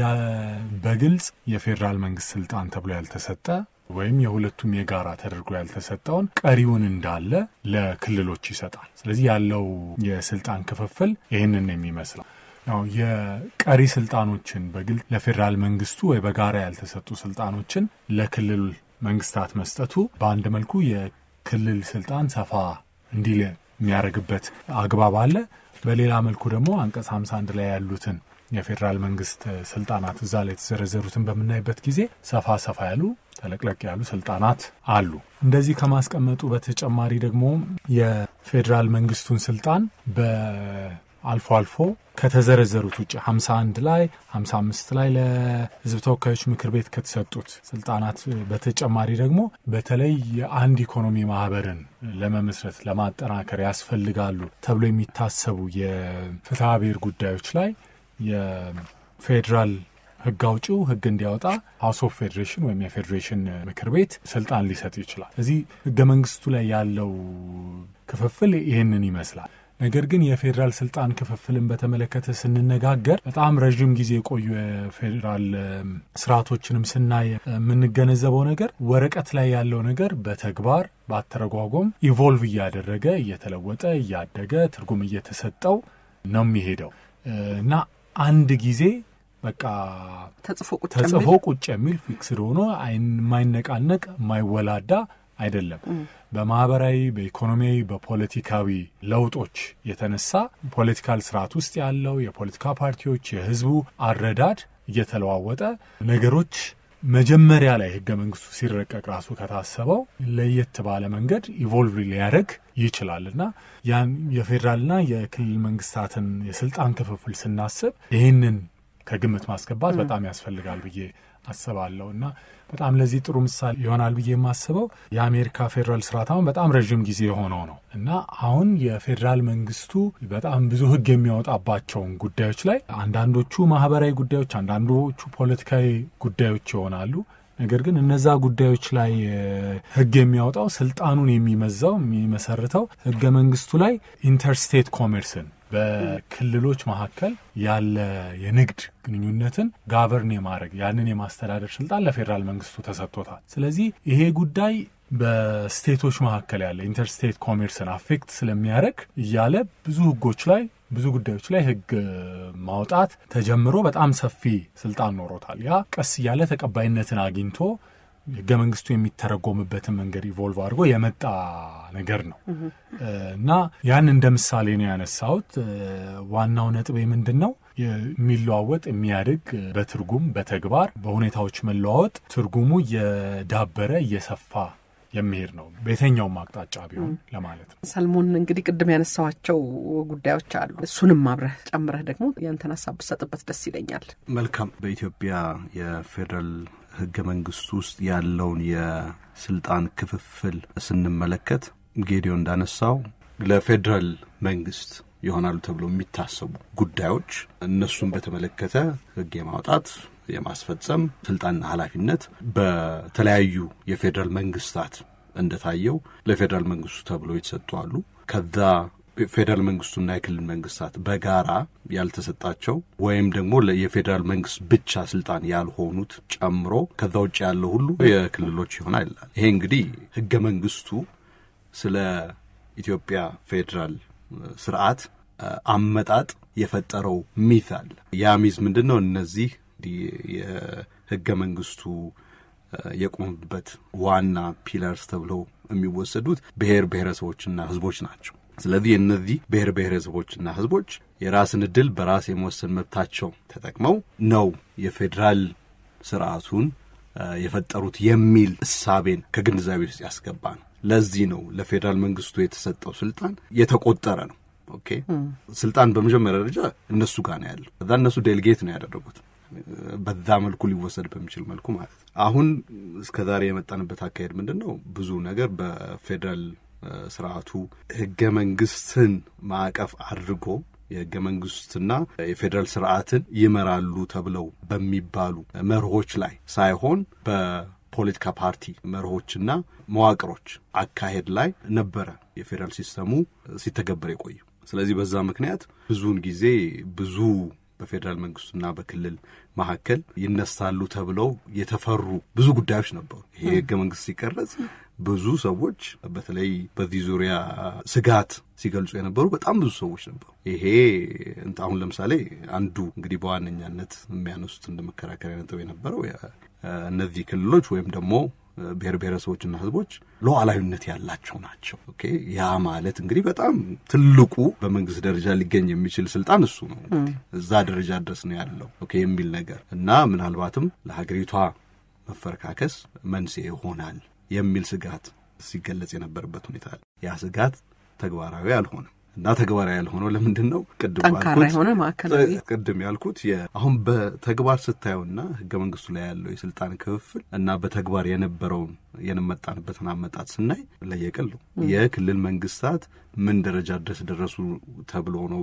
በግልጽ የፌዴራል መንግስት ስልጣን ተብሎ ያልተሰጠ ወይም የሁለቱም የጋራ ተደርጎ ያልተሰጠውን ቀሪውን እንዳለ ለክልሎች ይሰጣል። ስለዚህ ያለው የስልጣን ክፍፍል ይህንን የሚመስለው ያው የቀሪ ስልጣኖችን በግልጽ ለፌዴራል መንግስቱ ወይ በጋራ ያልተሰጡ ስልጣኖችን ለክልል መንግስታት መስጠቱ በአንድ መልኩ የክልል ስልጣን ሰፋ እንዲል የሚያደርግበት አግባብ አለ። በሌላ መልኩ ደግሞ አንቀጽ 51 ላይ ያሉትን የፌዴራል መንግስት ስልጣናት እዛ ላይ የተዘረዘሩትን በምናይበት ጊዜ ሰፋ ሰፋ ያሉ ተለቅለቅ ያሉ ስልጣናት አሉ። እንደዚህ ከማስቀመጡ በተጨማሪ ደግሞ የፌዴራል መንግስቱን ስልጣን በ አልፎ አልፎ ከተዘረዘሩት ውጭ 51 ላይ 55 ላይ ለህዝብ ተወካዮች ምክር ቤት ከተሰጡት ስልጣናት በተጨማሪ ደግሞ በተለይ የአንድ ኢኮኖሚ ማህበርን ለመመስረት ለማጠናከር ያስፈልጋሉ ተብሎ የሚታሰቡ የፍትሐ ብሔር ጉዳዮች ላይ የፌዴራል ህግ አውጪው ህግ እንዲያወጣ ሀውስ ኦፍ ፌዴሬሽን ወይም የፌዴሬሽን ምክር ቤት ስልጣን ሊሰጥ ይችላል። እዚህ ህገ መንግስቱ ላይ ያለው ክፍፍል ይህንን ይመስላል። ነገር ግን የፌዴራል ስልጣን ክፍፍልን በተመለከተ ስንነጋገር በጣም ረዥም ጊዜ የቆዩ የፌዴራል ስርዓቶችንም ስናይ የምንገነዘበው ነገር ወረቀት ላይ ያለው ነገር በተግባር በአተረጓጎም ኢቮልቭ እያደረገ እየተለወጠ እያደገ ትርጉም እየተሰጠው ነው የሚሄደው እና አንድ ጊዜ በቃ ተጽፎ ቁጭ የሚል ፊክስድ ሆኖ የማይነቃነቅ የማይወላዳ አይደለም። በማህበራዊ፣ በኢኮኖሚያዊ፣ በፖለቲካዊ ለውጦች የተነሳ ፖለቲካል ስርዓት ውስጥ ያለው የፖለቲካ ፓርቲዎች የህዝቡ አረዳድ እየተለዋወጠ ነገሮች መጀመሪያ ላይ ህገ መንግስቱ ሲረቀቅ ራሱ ከታሰበው ለየት ባለ መንገድ ኢቮልቭ ሊያደርግ ይችላል እና ያን የፌዴራልና የክልል መንግስታትን የስልጣን ክፍፍል ስናስብ ይህንን ከግምት ማስገባት በጣም ያስፈልጋል ብዬ አስባለሁ እና በጣም ለዚህ ጥሩ ምሳሌ ይሆናል ብዬ የማስበው የአሜሪካ ፌዴራል ስርዓት አሁን በጣም ረዥም ጊዜ የሆነው ነው እና አሁን የፌዴራል መንግስቱ በጣም ብዙ ህግ የሚያወጣባቸውን ጉዳዮች ላይ አንዳንዶቹ ማህበራዊ ጉዳዮች፣ አንዳንዶቹ ፖለቲካዊ ጉዳዮች ይሆናሉ። ነገር ግን እነዛ ጉዳዮች ላይ ህግ የሚያወጣው ስልጣኑን የሚመዛው የሚመሰርተው ህገ መንግስቱ ላይ ኢንተርስቴት ኮሜርስን በክልሎች መካከል ያለ የንግድ ግንኙነትን ጋቨርን የማድረግ ያንን የማስተዳደር ስልጣን ለፌዴራል መንግስቱ ተሰጥቶታል። ስለዚህ ይሄ ጉዳይ በስቴቶች መካከል ያለ ኢንተርስቴት ኮሜርስን አፌክት ስለሚያደርግ እያለ ብዙ ህጎች ላይ ብዙ ጉዳዮች ላይ ህግ ማውጣት ተጀምሮ በጣም ሰፊ ስልጣን ኖሮታል። ያ ቀስ እያለ ተቀባይነትን አግኝቶ ህገ መንግስቱ የሚተረጎምበትን መንገድ ኢቮልቭ አድርጎ የመጣ ነገር ነው እና ያን እንደ ምሳሌ ነው ያነሳሁት። ዋናው ነጥቤ ምንድን ነው? የሚለዋወጥ የሚያድግ በትርጉም በተግባር በሁኔታዎች መለዋወጥ ትርጉሙ እየዳበረ እየሰፋ የሚሄድ ነው በየትኛውም አቅጣጫ ቢሆን ለማለት ነው። ሰልሞን እንግዲህ ቅድም ያነሳዋቸው ጉዳዮች አሉ። እሱንም አብረህ ጨምረህ ደግሞ ያንተን ሀሳብ ብሰጥበት ደስ ይለኛል። መልካም። በኢትዮጵያ የፌዴራል ህገ መንግስት ውስጥ ያለውን የስልጣን ክፍፍል ስንመለከት ጌዲዮ እንዳነሳው ለፌዴራል መንግስት ይሆናሉ ተብሎ የሚታሰቡ ጉዳዮች እነሱን በተመለከተ ህግ የማውጣት የማስፈጸም ስልጣንና ኃላፊነት በተለያዩ የፌዴራል መንግስታት እንደታየው ለፌዴራል መንግስቱ ተብሎ የተሰጡ አሉ። ከዛ ፌዴራል መንግስቱና የክልል መንግስታት በጋራ ያልተሰጣቸው ወይም ደግሞ የፌዴራል መንግስት ብቻ ስልጣን ያልሆኑት ጨምሮ ከዛ ውጭ ያለው ሁሉ የክልሎች ይሆናል ይላል። ይሄ እንግዲህ ህገ መንግስቱ ስለ ኢትዮጵያ ፌዴራል ስርዓት አመጣጥ የፈጠረው ሚት አለ። ያ ሚዝ ምንድን ነው? እነዚህ የህገ መንግስቱ የቆሙበት ዋና ፒለርስ ተብለው የሚወሰዱት ብሔር ብሔረሰቦችና ህዝቦች ናቸው። ስለዚህ እነዚህ ብሔር ብሔረሰቦችና ህዝቦች የራስን እድል በራስ የመወሰን መብታቸው ተጠቅመው ነው የፌዴራል ስርዓቱን የፈጠሩት የሚል እሳቤን ከግንዛቤ ውስጥ ያስገባ ነው። ለዚህ ነው ለፌዴራል መንግስቱ የተሰጠው ስልጣን የተቆጠረ ነው። ኦኬ ስልጣን በመጀመሪያ ደረጃ እነሱ ጋር ነው ያለው። ከዛ እነሱ ዴልጌት ነው ያደረጉት በዛ መልኩ ሊወሰድ በሚችል መልኩ ማለት ነው። አሁን እስከ ዛሬ የመጣንበት አካሄድ ምንድን ነው? ብዙ ነገር በፌዴራል ስርዓቱ ህገ መንግስትን ማዕቀፍ አድርጎ የህገ መንግስትና የፌዴራል ስርዓትን ይመራሉ ተብለው በሚባሉ መርሆች ላይ ሳይሆን በፖለቲካ ፓርቲ መርሆችና መዋቅሮች አካሄድ ላይ ነበረ የፌዴራል ሲስተሙ ሲተገበር የቆዩ። ስለዚህ በዛ ምክንያት ብዙውን ጊዜ ብዙ በፌዴራል መንግስቱና በክልል መካከል ይነሳሉ ተብለው የተፈሩ ብዙ ጉዳዮች ነበሩ። ይሄ ህገ መንግስት ሲቀረጽ ብዙ ሰዎች በተለይ በዚህ ዙሪያ ስጋት ሲገልጹ የነበሩ በጣም ብዙ ሰዎች ነበሩ። ይሄ አሁን ለምሳሌ አንዱ እንግዲህ በዋነኛነት የሚያነሱት እንደ መከራከሪያ ነጥብ የነበረው እነዚህ ክልሎች ወይም ደግሞ ብሔር ብሔረሰቦችና ህዝቦች ሉዓላዊነት ያላቸው ናቸው። ኦኬ ያ ማለት እንግዲህ በጣም ትልቁ በመንግስት ደረጃ ሊገኝ የሚችል ስልጣን እሱ ነው። እዛ ደረጃ ድረስ ነው ያለው ኦኬ የሚል ነገር እና ምናልባትም ለሀገሪቷ መፈረካከስ መንስኤ ይሆናል የሚል ስጋት ሲገለጽ የነበረበት ሁኔታ አለ። ያ ስጋት ተግባራዊ አልሆነም እና ተግባራዊ ያልሆነው ለምንድን ነው? ቅድም ጠንካራ የሆነ ማዕከላዊ ቅድም ያልኩት አሁን በተግባር ስታየውና ህገ መንግስቱ ላይ ያለው የስልጣን ክፍፍል እና በተግባር የነበረውን የንመጣንበትን አመጣት ስናይ ለየቅል ነው። የክልል መንግስታት ምን ደረጃ ድረስ ደረሱ ተብሎ ነው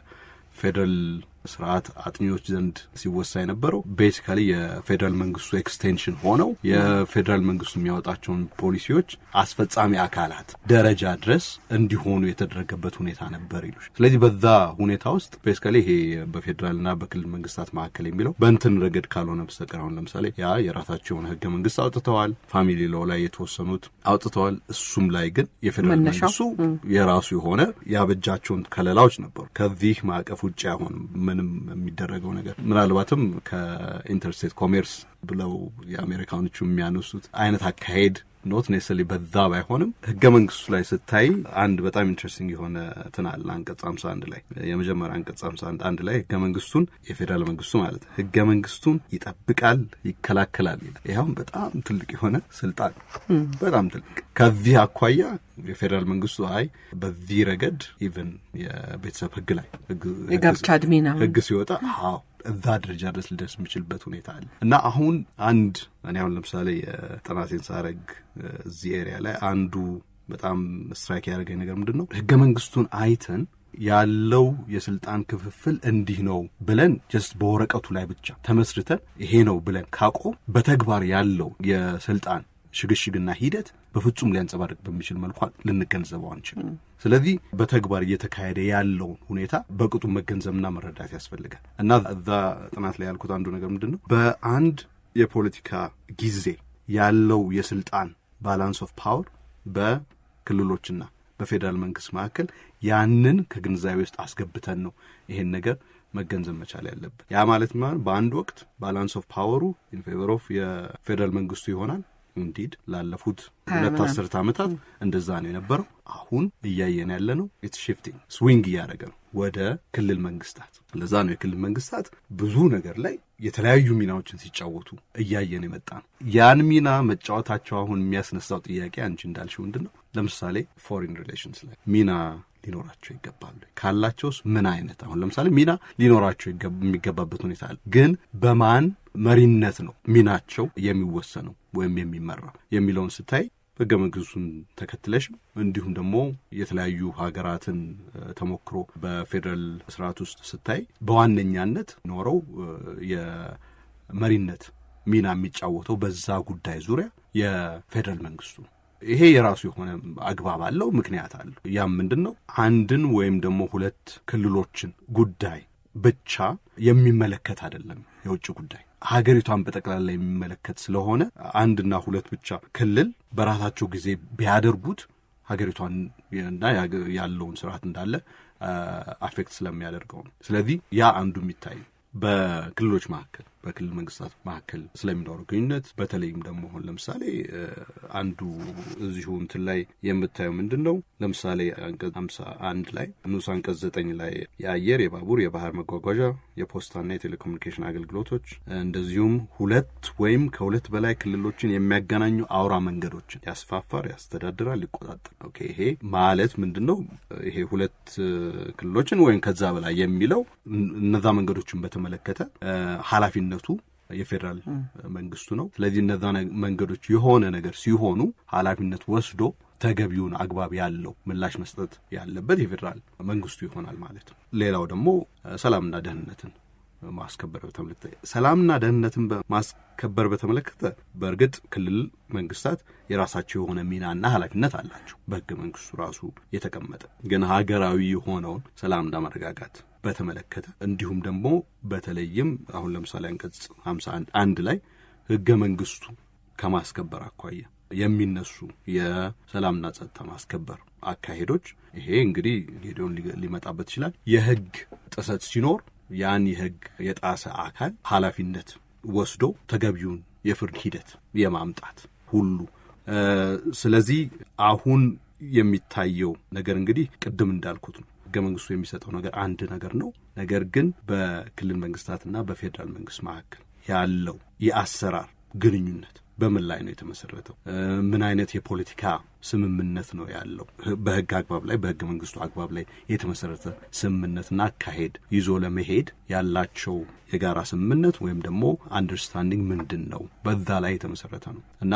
በፌዴራል ስርዓት አጥኚዎች ዘንድ ሲወሳ የነበረው ቤሲካሊ የፌዴራል መንግስቱ ኤክስቴንሽን ሆነው የፌዴራል መንግስቱ የሚያወጣቸውን ፖሊሲዎች አስፈጻሚ አካላት ደረጃ ድረስ እንዲሆኑ የተደረገበት ሁኔታ ነበር ይሉሽ። ስለዚህ በዛ ሁኔታ ውስጥ ቤሲካሊ ይሄ በፌዴራልና በክልል መንግስታት መካከል የሚለው በእንትን ረገድ ካልሆነ በስተቀር አሁን ለምሳሌ ያ የራሳቸው የሆነ ህገ መንግስት አውጥተዋል፣ ፋሚሊ ሎው ላይ የተወሰኑት አውጥተዋል። እሱም ላይ ግን የፌዴራል መንግስቱ የራሱ የሆነ ያበጃቸውን ከለላዎች ነበሩ። ከዚህ ማዕቀፍ ውጭ አይሆንም ምንም የሚደረገው ነገር ምናልባትም ከኢንተርስቴት ኮሜርስ ብለው የአሜሪካኖቹ የሚያነሱት አይነት አካሄድ ኖት ኔሰሊ በዛ ባይሆንም ህገ መንግስቱ ላይ ስታይ አንድ በጣም ኢንትረስቲንግ የሆነ እንትን አለ። አንቀጽ ሀምሳ አንድ ላይ የመጀመሪያ አንቀጽ ሀምሳ አንድ ላይ ህገ መንግስቱን የፌዴራል መንግስቱ ማለት ህገ መንግስቱን ይጠብቃል፣ ይከላከላል ይላል። ይኸውም በጣም ትልቅ የሆነ ስልጣን በጣም ትልቅ ከዚህ አኳያ የፌዴራል መንግስቱ አይ በዚህ ረገድ ኢቨን የቤተሰብ ህግ ላይ የጋብቻ እድሜና ህግ ሲወጣ አዎ እዛ ደረጃ ድረስ ሊደርስ የሚችልበት ሁኔታ አለ እና አሁን አንድ እኔ አሁን ለምሳሌ የጥናቴን ሳረግ እዚህ ኤሪያ ላይ አንዱ በጣም ስትራይክ ያደረገኝ ነገር ምንድን ነው ህገ መንግስቱን አይተን ያለው የስልጣን ክፍፍል እንዲህ ነው ብለን ጀስት በወረቀቱ ላይ ብቻ ተመስርተን ይሄ ነው ብለን ካቆም በተግባር ያለው የስልጣን ሽግሽግና ሂደት በፍጹም ሊያንጸባርቅ በሚችል መልኩ ልንገንዘበው አንችልም። ስለዚህ በተግባር እየተካሄደ ያለውን ሁኔታ በቅጡ መገንዘብና መረዳት ያስፈልጋል እና እዛ ጥናት ላይ ያልኩት አንዱ ነገር ምንድን ነው በአንድ የፖለቲካ ጊዜ ያለው የስልጣን ባላንስ ኦፍ ፓወር በክልሎችና በፌዴራል መንግስት መካከል ያንን ከግንዛቤ ውስጥ አስገብተን ነው ይሄን ነገር መገንዘብ መቻል ያለብን። ያ ማለት ማለት በአንድ ወቅት ባላንስ ኦፍ ፓወሩ ኢን ፌቨር ኦፍ የፌዴራል መንግስቱ ይሆናል። ኢንዲድ ላለፉት ሁለት አስርት ዓመታት እንደዛ ነው የነበረው። አሁን እያየን ያለ ነው ኢትስ ሽፍቲንግ ስዊንግ እያደረገ ነው ወደ ክልል መንግስታት። ለዛ ነው የክልል መንግስታት ብዙ ነገር ላይ የተለያዩ ሚናዎችን ሲጫወቱ እያየን የመጣ ነው። ያን ሚና መጫወታቸው አሁን የሚያስነሳው ጥያቄ አንቺ እንዳልሽው ምንድን ነው? ለምሳሌ ፎሪን ሪሌሽንስ ላይ ሚና ሊኖራቸው ይገባሉ ካላቸውስ ምን አይነት አሁን ለምሳሌ ሚና ሊኖራቸው የሚገባበት ሁኔታ አለ። ግን በማን መሪነት ነው ሚናቸው የሚወሰነው ወይም የሚመራው የሚለውን ስታይ ህገ መንግስቱን ተከትለሽ እንዲሁም ደግሞ የተለያዩ ሀገራትን ተሞክሮ በፌዴራል ስርዓት ውስጥ ስታይ በዋነኛነት ኖረው የመሪነት ሚና የሚጫወተው በዛ ጉዳይ ዙሪያ የፌዴራል መንግስቱ ነው። ይሄ የራሱ የሆነ አግባብ አለው፣ ምክንያት አለው። ያም ምንድን ነው? አንድን ወይም ደግሞ ሁለት ክልሎችን ጉዳይ ብቻ የሚመለከት አይደለም። የውጭ ጉዳይ ሀገሪቷን በጠቅላላ የሚመለከት ስለሆነ አንድና ሁለት ብቻ ክልል በራሳቸው ጊዜ ቢያደርጉት ሀገሪቷን እና ያለውን ስርዓት እንዳለ አፌክት ስለሚያደርገው ነው። ስለዚህ ያ አንዱ የሚታይ በክልሎች መካከል በክልል መንግስታት መካከል ስለሚኖረው ግንኙነት በተለይም ደግሞ አሁን ለምሳሌ አንዱ እዚሁ እንትን ላይ የምታየው ምንድን ነው? ለምሳሌ አንቀጽ ሀምሳ አንድ ላይ ንዑስ አንቀጽ ዘጠኝ ላይ የአየር፣ የባቡር፣ የባህር መጓጓዣ፣ የፖስታና የቴሌኮሙኒኬሽን አገልግሎቶች እንደዚሁም ሁለት ወይም ከሁለት በላይ ክልሎችን የሚያገናኙ አውራ መንገዶችን ያስፋፋር፣ ያስተዳድራል፣ ይቆጣጠር። ኦኬ ይሄ ማለት ምንድን ነው? ይሄ ሁለት ክልሎችን ወይም ከዛ በላይ የሚለው እነዛ መንገዶችን በተመለከተ ኃላፊነቱ የፌዴራል መንግስቱ ነው። ስለዚህ እነዛ መንገዶች የሆነ ነገር ሲሆኑ ኃላፊነት ወስዶ ተገቢውን አግባብ ያለው ምላሽ መስጠት ያለበት የፌዴራል መንግስቱ ይሆናል ማለት ነው። ሌላው ደግሞ ሰላምና ደህንነትን ማስከበር በተመለከተ ሰላምና ደህንነትን ማስከበር በተመለከተ በእርግጥ ክልል መንግስታት የራሳቸው የሆነ ሚናና ኃላፊነት አላቸው በህገ መንግስቱ ራሱ የተቀመጠ ግን ሀገራዊ የሆነውን ሰላምና መረጋጋት በተመለከተ እንዲሁም ደግሞ በተለይም አሁን ለምሳሌ አንቀጽ ሀምሳ አንድ ላይ ህገ መንግስቱ ከማስከበር አኳያ የሚነሱ የሰላምና ጸጥታ ማስከበር አካሄዶች ይሄ እንግዲህ ጌዲዮን ሊመጣበት ይችላል። የህግ ጥሰት ሲኖር ያን የህግ የጣሰ አካል ኃላፊነት ወስዶ ተገቢውን የፍርድ ሂደት የማምጣት ሁሉ ስለዚህ አሁን የሚታየው ነገር እንግዲህ ቅድም እንዳልኩት ነው። ህገ መንግስቱ የሚሰጠው ነገር አንድ ነገር ነው። ነገር ግን በክልል መንግስታትና በፌዴራል መንግስት መካከል ያለው የአሰራር ግንኙነት በምን ላይ ነው የተመሰረተው? ምን አይነት የፖለቲካ ስምምነት ነው ያለው? በህግ አግባብ ላይ በህገ መንግስቱ አግባብ ላይ የተመሰረተ ስምምነትና አካሄድ ይዞ ለመሄድ ያላቸው የጋራ ስምምነት ወይም ደግሞ አንደርስታንዲንግ ምንድን ነው? በዛ ላይ የተመሰረተ ነው እና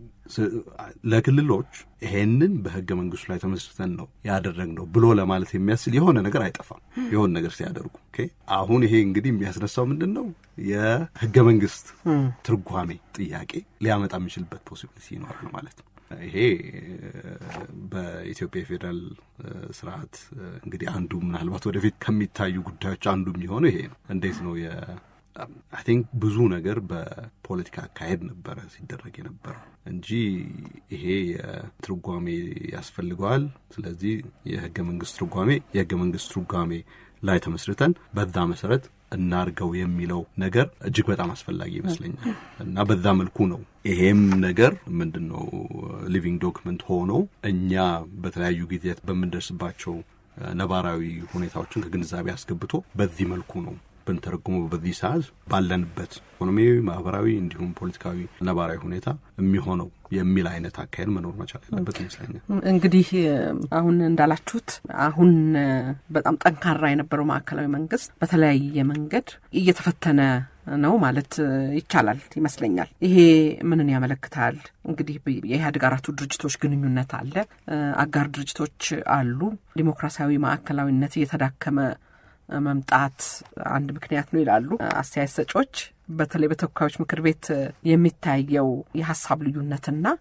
ለክልሎች ይሄንን በህገ መንግስቱ ላይ ተመስርተን ነው ያደረግነው ብሎ ለማለት የሚያስችል የሆነ ነገር አይጠፋም። የሆነ ነገር ሲያደርጉ አሁን ይሄ እንግዲህ የሚያስነሳው ምንድን ነው የህገ መንግስት ትርጓሜ ጥያቄ ሊያመጣ የሚችልበት ፖሲቢሊቲ ይኖራል ማለት ነው። ይሄ በኢትዮጵያ የፌዴራል ስርዓት እንግዲህ አንዱ ምናልባት ወደፊት ከሚታዩ ጉዳዮች አንዱ የሚሆነው ይሄ ነው። እንዴት ነው የ አይ ቲንክ ብዙ ነገር በፖለቲካ አካሄድ ነበረ ሲደረግ የነበረው እንጂ ይሄ የትርጓሜ ያስፈልገዋል። ስለዚህ የህገ መንግስት ትርጓሜ የህገ መንግስት ትርጓሜ ላይ ተመስርተን በዛ መሰረት እናርገው የሚለው ነገር እጅግ በጣም አስፈላጊ ይመስለኛል እና በዛ መልኩ ነው ይሄም ነገር ምንድን ነው ሊቪንግ ዶክመንት ሆኖ እኛ በተለያዩ ጊዜያት በምንደርስባቸው ነባራዊ ሁኔታዎችን ከግንዛቤ አስገብቶ በዚህ መልኩ ነው ብንተረጉሞ በዚህ ሰዓት ባለንበት ኢኮኖሚያዊ፣ ማህበራዊ እንዲሁም ፖለቲካዊ ነባራዊ ሁኔታ የሚሆነው የሚል አይነት አካሄድ መኖር መቻል ያለበት ይመስለኛል። እንግዲህ አሁን እንዳላችሁት አሁን በጣም ጠንካራ የነበረው ማዕከላዊ መንግስት በተለያየ መንገድ እየተፈተነ ነው ማለት ይቻላል ይመስለኛል። ይሄ ምንን ያመለክታል? እንግዲህ የኢህአዴግ አራቱ ድርጅቶች ግንኙነት አለ፣ አጋር ድርጅቶች አሉ። ዲሞክራሲያዊ ማዕከላዊነት እየተዳከመ መምጣት አንድ ምክንያት ነው ይላሉ አስተያየት ሰጮች። በተለይ በተወካዮች ምክር ቤት የሚታየው የሀሳብ ልዩነትና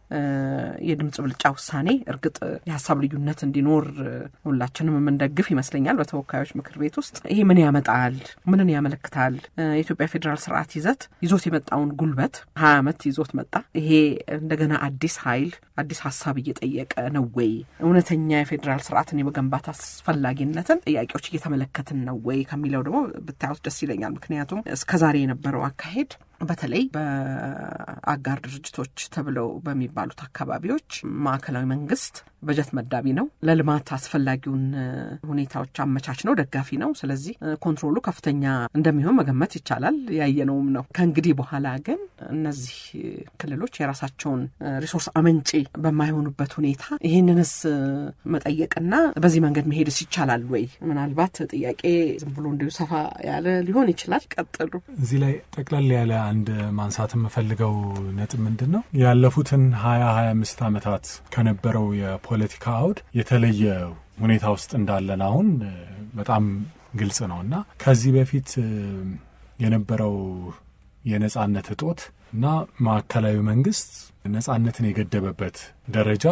የድምጽ ብልጫ ውሳኔ እርግጥ የሀሳብ ልዩነት እንዲኖር ሁላችንም የምንደግፍ ይመስለኛል። በተወካዮች ምክር ቤት ውስጥ ይሄ ምን ያመጣል? ምንን ያመለክታል? የኢትዮጵያ ፌዴራል ስርዓት ይዘት ይዞት የመጣውን ጉልበት ሀያ ዓመት ይዞት መጣ። ይሄ እንደገና አዲስ ኃይል አዲስ ሀሳብ እየጠየቀ ነው ወይ? እውነተኛ የፌዴራል ስርዓትን የመገንባት አስፈላጊነትን ጥያቄዎች እየተመለከትን ነው ወይ ከሚለው ደግሞ ብታዩት ደስ ይለኛል። ምክንያቱም እስከዛሬ የነበረው አካሄድ በተለይ በአጋር ድርጅቶች ተብለው በሚባሉት አካባቢዎች ማዕከላዊ መንግስት በጀት መዳቢ ነው፣ ለልማት አስፈላጊውን ሁኔታዎች አመቻች ነው፣ ደጋፊ ነው። ስለዚህ ኮንትሮሉ ከፍተኛ እንደሚሆን መገመት ይቻላል። ያየነውም ነው። ከእንግዲህ በኋላ ግን እነዚህ ክልሎች የራሳቸውን ሪሶርስ አመንጪ በማይሆኑበት ሁኔታ ይህንንስ መጠየቅና በዚህ መንገድ መሄድስ ይቻላል ወይ? ምናልባት ጥያቄ ዝም ብሎ እንዲሁ ሰፋ ያለ ሊሆን ይችላል። ቀጥሉ። እዚህ ላይ ጠቅለል ያለ አንድ ማንሳት የምፈልገው ነጥብ ምንድን ነው ያለፉትን ሀያ ሀያ አምስት ዓመታት ከነበረው የፖለቲካ አውድ የተለየ ሁኔታ ውስጥ እንዳለን አሁን በጣም ግልጽ ነው እና ከዚህ በፊት የነበረው የነጻነት እጦት እና ማዕከላዊ መንግስት ነጻነትን የገደበበት ደረጃ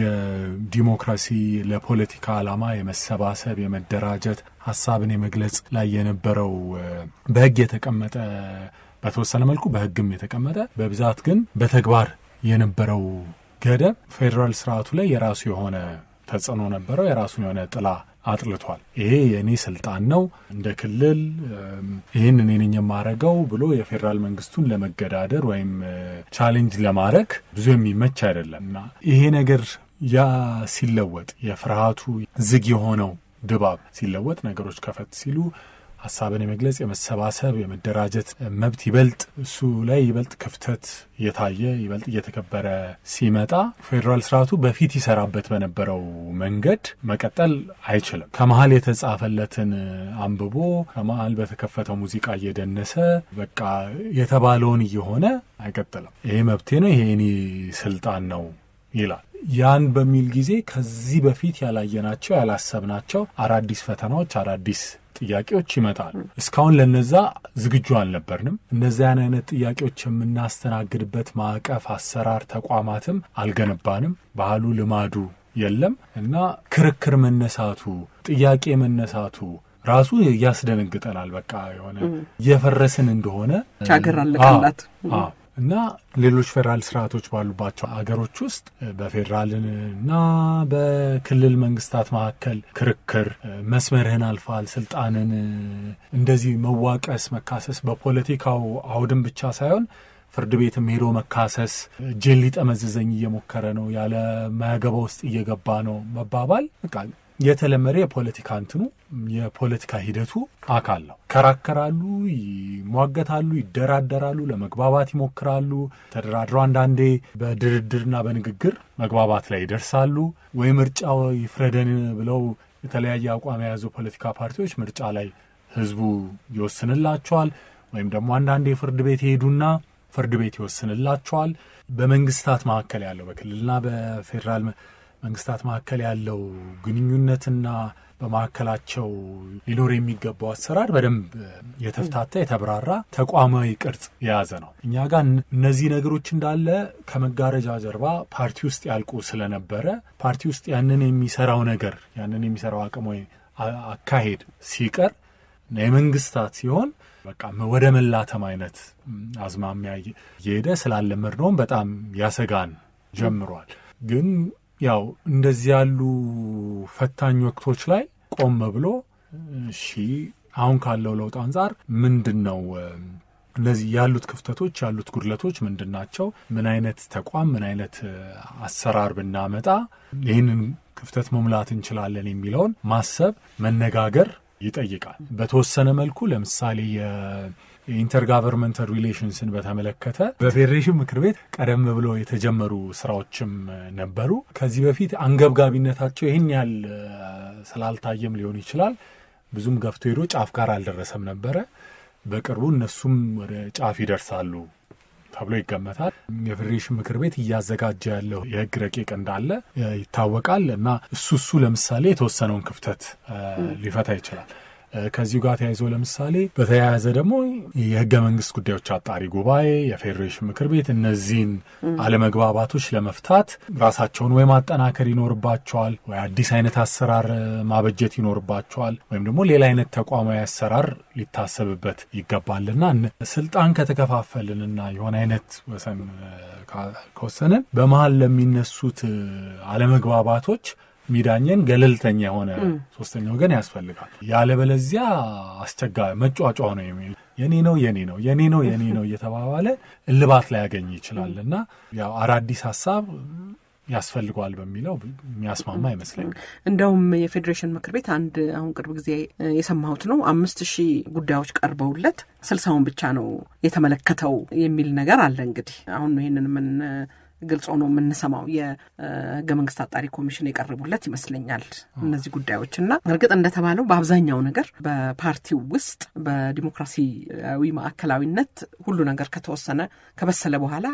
የዲሞክራሲ ለፖለቲካ ዓላማ የመሰባሰብ የመደራጀት ሀሳብን የመግለጽ ላይ የነበረው በሕግ የተቀመጠ በተወሰነ መልኩ በሕግም የተቀመጠ በብዛት ግን በተግባር የነበረው ገደብ ፌዴራል ስርዓቱ ላይ የራሱ የሆነ ተጽዕኖ ነበረው። የራሱን የሆነ ጥላ አጥልቷል። ይሄ የእኔ ስልጣን ነው፣ እንደ ክልል ይህን እኔ ነኝ የማረገው ብሎ የፌዴራል መንግስቱን ለመገዳደር ወይም ቻሌንጅ ለማድረግ ብዙ የሚመች አይደለም እና ይሄ ነገር ያ ሲለወጥ የፍርሃቱ ዝግ የሆነው ድባብ ሲለወጥ ነገሮች ከፈት ሲሉ ሀሳብን የመግለጽ የመሰባሰብ የመደራጀት መብት ይበልጥ እሱ ላይ ይበልጥ ክፍተት እየታየ ይበልጥ እየተከበረ ሲመጣ ፌዴራል ስርዓቱ በፊት ይሰራበት በነበረው መንገድ መቀጠል አይችልም። ከመሀል የተጻፈለትን አንብቦ ከመሀል በተከፈተው ሙዚቃ እየደነሰ በቃ የተባለውን እየሆነ አይቀጥልም። ይሄ መብቴ ነው፣ ይሄ የኔ ስልጣን ነው ይላል። ያን በሚል ጊዜ ከዚህ በፊት ያላየናቸው ያላሰብናቸው አዳዲስ ፈተናዎች አዳዲስ ጥያቄዎች ይመጣሉ። እስካሁን ለነዛ ዝግጁ አልነበርንም። እነዚያን አይነት ጥያቄዎች የምናስተናግድበት ማዕቀፍ፣ አሰራር፣ ተቋማትም አልገነባንም። ባህሉ፣ ልማዱ የለም እና ክርክር መነሳቱ፣ ጥያቄ መነሳቱ ራሱ ያስደነግጠናል። በቃ የሆነ እየፈረስን እንደሆነ ቻገር አለቀላት እና ሌሎች ፌዴራል ስርዓቶች ባሉባቸው አገሮች ውስጥ በፌዴራልና በክልል መንግስታት መካከል ክርክር መስመርህን አልፋል፣ ስልጣንን እንደዚህ መዋቀስ፣ መካሰስ በፖለቲካው አውድም ብቻ ሳይሆን ፍርድ ቤትም ሄዶ መካሰስ እጄን ሊጠመዝዘኝ እየሞከረ ነው፣ ያለ ማያገባ ውስጥ እየገባ ነው መባባል በቃ የተለመደ የፖለቲካ እንትኑ የፖለቲካ ሂደቱ አካል ነው። ይከራከራሉ፣ ይሟገታሉ፣ ይደራደራሉ፣ ለመግባባት ይሞክራሉ። ተደራድረው አንዳንዴ በድርድርና በንግግር መግባባት ላይ ይደርሳሉ። ወይ ምርጫ ይፍረደን ብለው የተለያየ አቋም የያዙ ፖለቲካ ፓርቲዎች ምርጫ ላይ ህዝቡ ይወስንላቸዋል። ወይም ደግሞ አንዳንዴ ፍርድ ቤት ይሄዱና ፍርድ ቤት ይወስንላቸዋል። በመንግስታት መካከል ያለው በክልልና በፌዴራል መንግስታት መካከል ያለው ግንኙነትና በመካከላቸው ሊኖር የሚገባው አሰራር በደንብ የተፍታታ የተብራራ ተቋማዊ ቅርጽ የያዘ ነው። እኛ ጋር እነዚህ ነገሮች እንዳለ ከመጋረጃ ጀርባ ፓርቲ ውስጥ ያልቁ ስለነበረ ፓርቲ ውስጥ ያንን የሚሰራው ነገር ያንን የሚሰራው አቅም ወይ አካሄድ ሲቀር የመንግስታት ሲሆን በቃ ወደ መላተም አይነት አዝማሚያ እየሄደ ስላለመድነውም በጣም ያሰጋን ጀምሯል ግን ያው እንደዚህ ያሉ ፈታኝ ወቅቶች ላይ ቆም ብሎ እሺ አሁን ካለው ለውጥ አንጻር ምንድን ነው እነዚህ ያሉት ክፍተቶች ያሉት ጉድለቶች ምንድን ናቸው? ምን አይነት ተቋም ምን አይነት አሰራር ብናመጣ ይህንን ክፍተት መሙላት እንችላለን የሚለውን ማሰብ መነጋገር ይጠይቃል። በተወሰነ መልኩ ለምሳሌ የኢንተርጋቨርንመንታል ሪሌሽንስን በተመለከተ በፌዴሬሽን ምክር ቤት ቀደም ብሎ የተጀመሩ ስራዎችም ነበሩ። ከዚህ በፊት አንገብጋቢነታቸው ይህን ያህል ስላልታየም ሊሆን ይችላል ብዙም ገፍቶ ሄዶ ጫፍ ጋር አልደረሰም ነበረ። በቅርቡ እነሱም ወደ ጫፍ ይደርሳሉ ተብሎ ይገመታል። የፌዴሬሽን ምክር ቤት እያዘጋጀ ያለው የህግ ረቂቅ እንዳለ ይታወቃል እና እሱ እሱ ለምሳሌ የተወሰነውን ክፍተት ሊፈታ ይችላል። ከዚሁ ጋር ተያይዞ ለምሳሌ በተያያዘ ደግሞ የህገ መንግስት ጉዳዮች አጣሪ ጉባኤ፣ የፌዴሬሽን ምክር ቤት እነዚህን አለመግባባቶች ለመፍታት ራሳቸውን ወይ ማጠናከር ይኖርባቸዋል፣ ወይ አዲስ አይነት አሰራር ማበጀት ይኖርባቸዋል፣ ወይም ደግሞ ሌላ አይነት ተቋማዊ አሰራር ሊታሰብበት ይገባልና ስልጣን ከተከፋፈልንና የሆነ አይነት ወሰን ከወሰንን በመሀል ለሚነሱት አለመግባባቶች ሚዳኘን ገለልተኛ የሆነ ሶስተኛ ወገን ያስፈልጋል። ያለበለዚያ አስቸጋሪ መጫጫ ነው የሚል የኔ ነው የኔ ነው የኔ ነው የኔ ነው እየተባባለ እልባት ላይ ያገኝ ይችላል እና ያው አዳዲስ ሀሳብ ያስፈልገዋል በሚለው የሚያስማማ አይመስለኝም። እንደውም የፌዴሬሽን ምክር ቤት አንድ አሁን ቅርብ ጊዜ የሰማሁት ነው አምስት ሺህ ጉዳዮች ቀርበውለት ስልሳውን ብቻ ነው የተመለከተው የሚል ነገር አለ። እንግዲህ አሁን ይህንን ምን ግልጽ ሆኖ የምንሰማው የህገ መንግስት አጣሪ ኮሚሽን የቀረቡለት ይመስለኛል እነዚህ ጉዳዮች እና እርግጥ እንደተባለው በአብዛኛው ነገር በፓርቲው ውስጥ በዲሞክራሲያዊ ማዕከላዊነት ሁሉ ነገር ከተወሰነ ከበሰለ በኋላ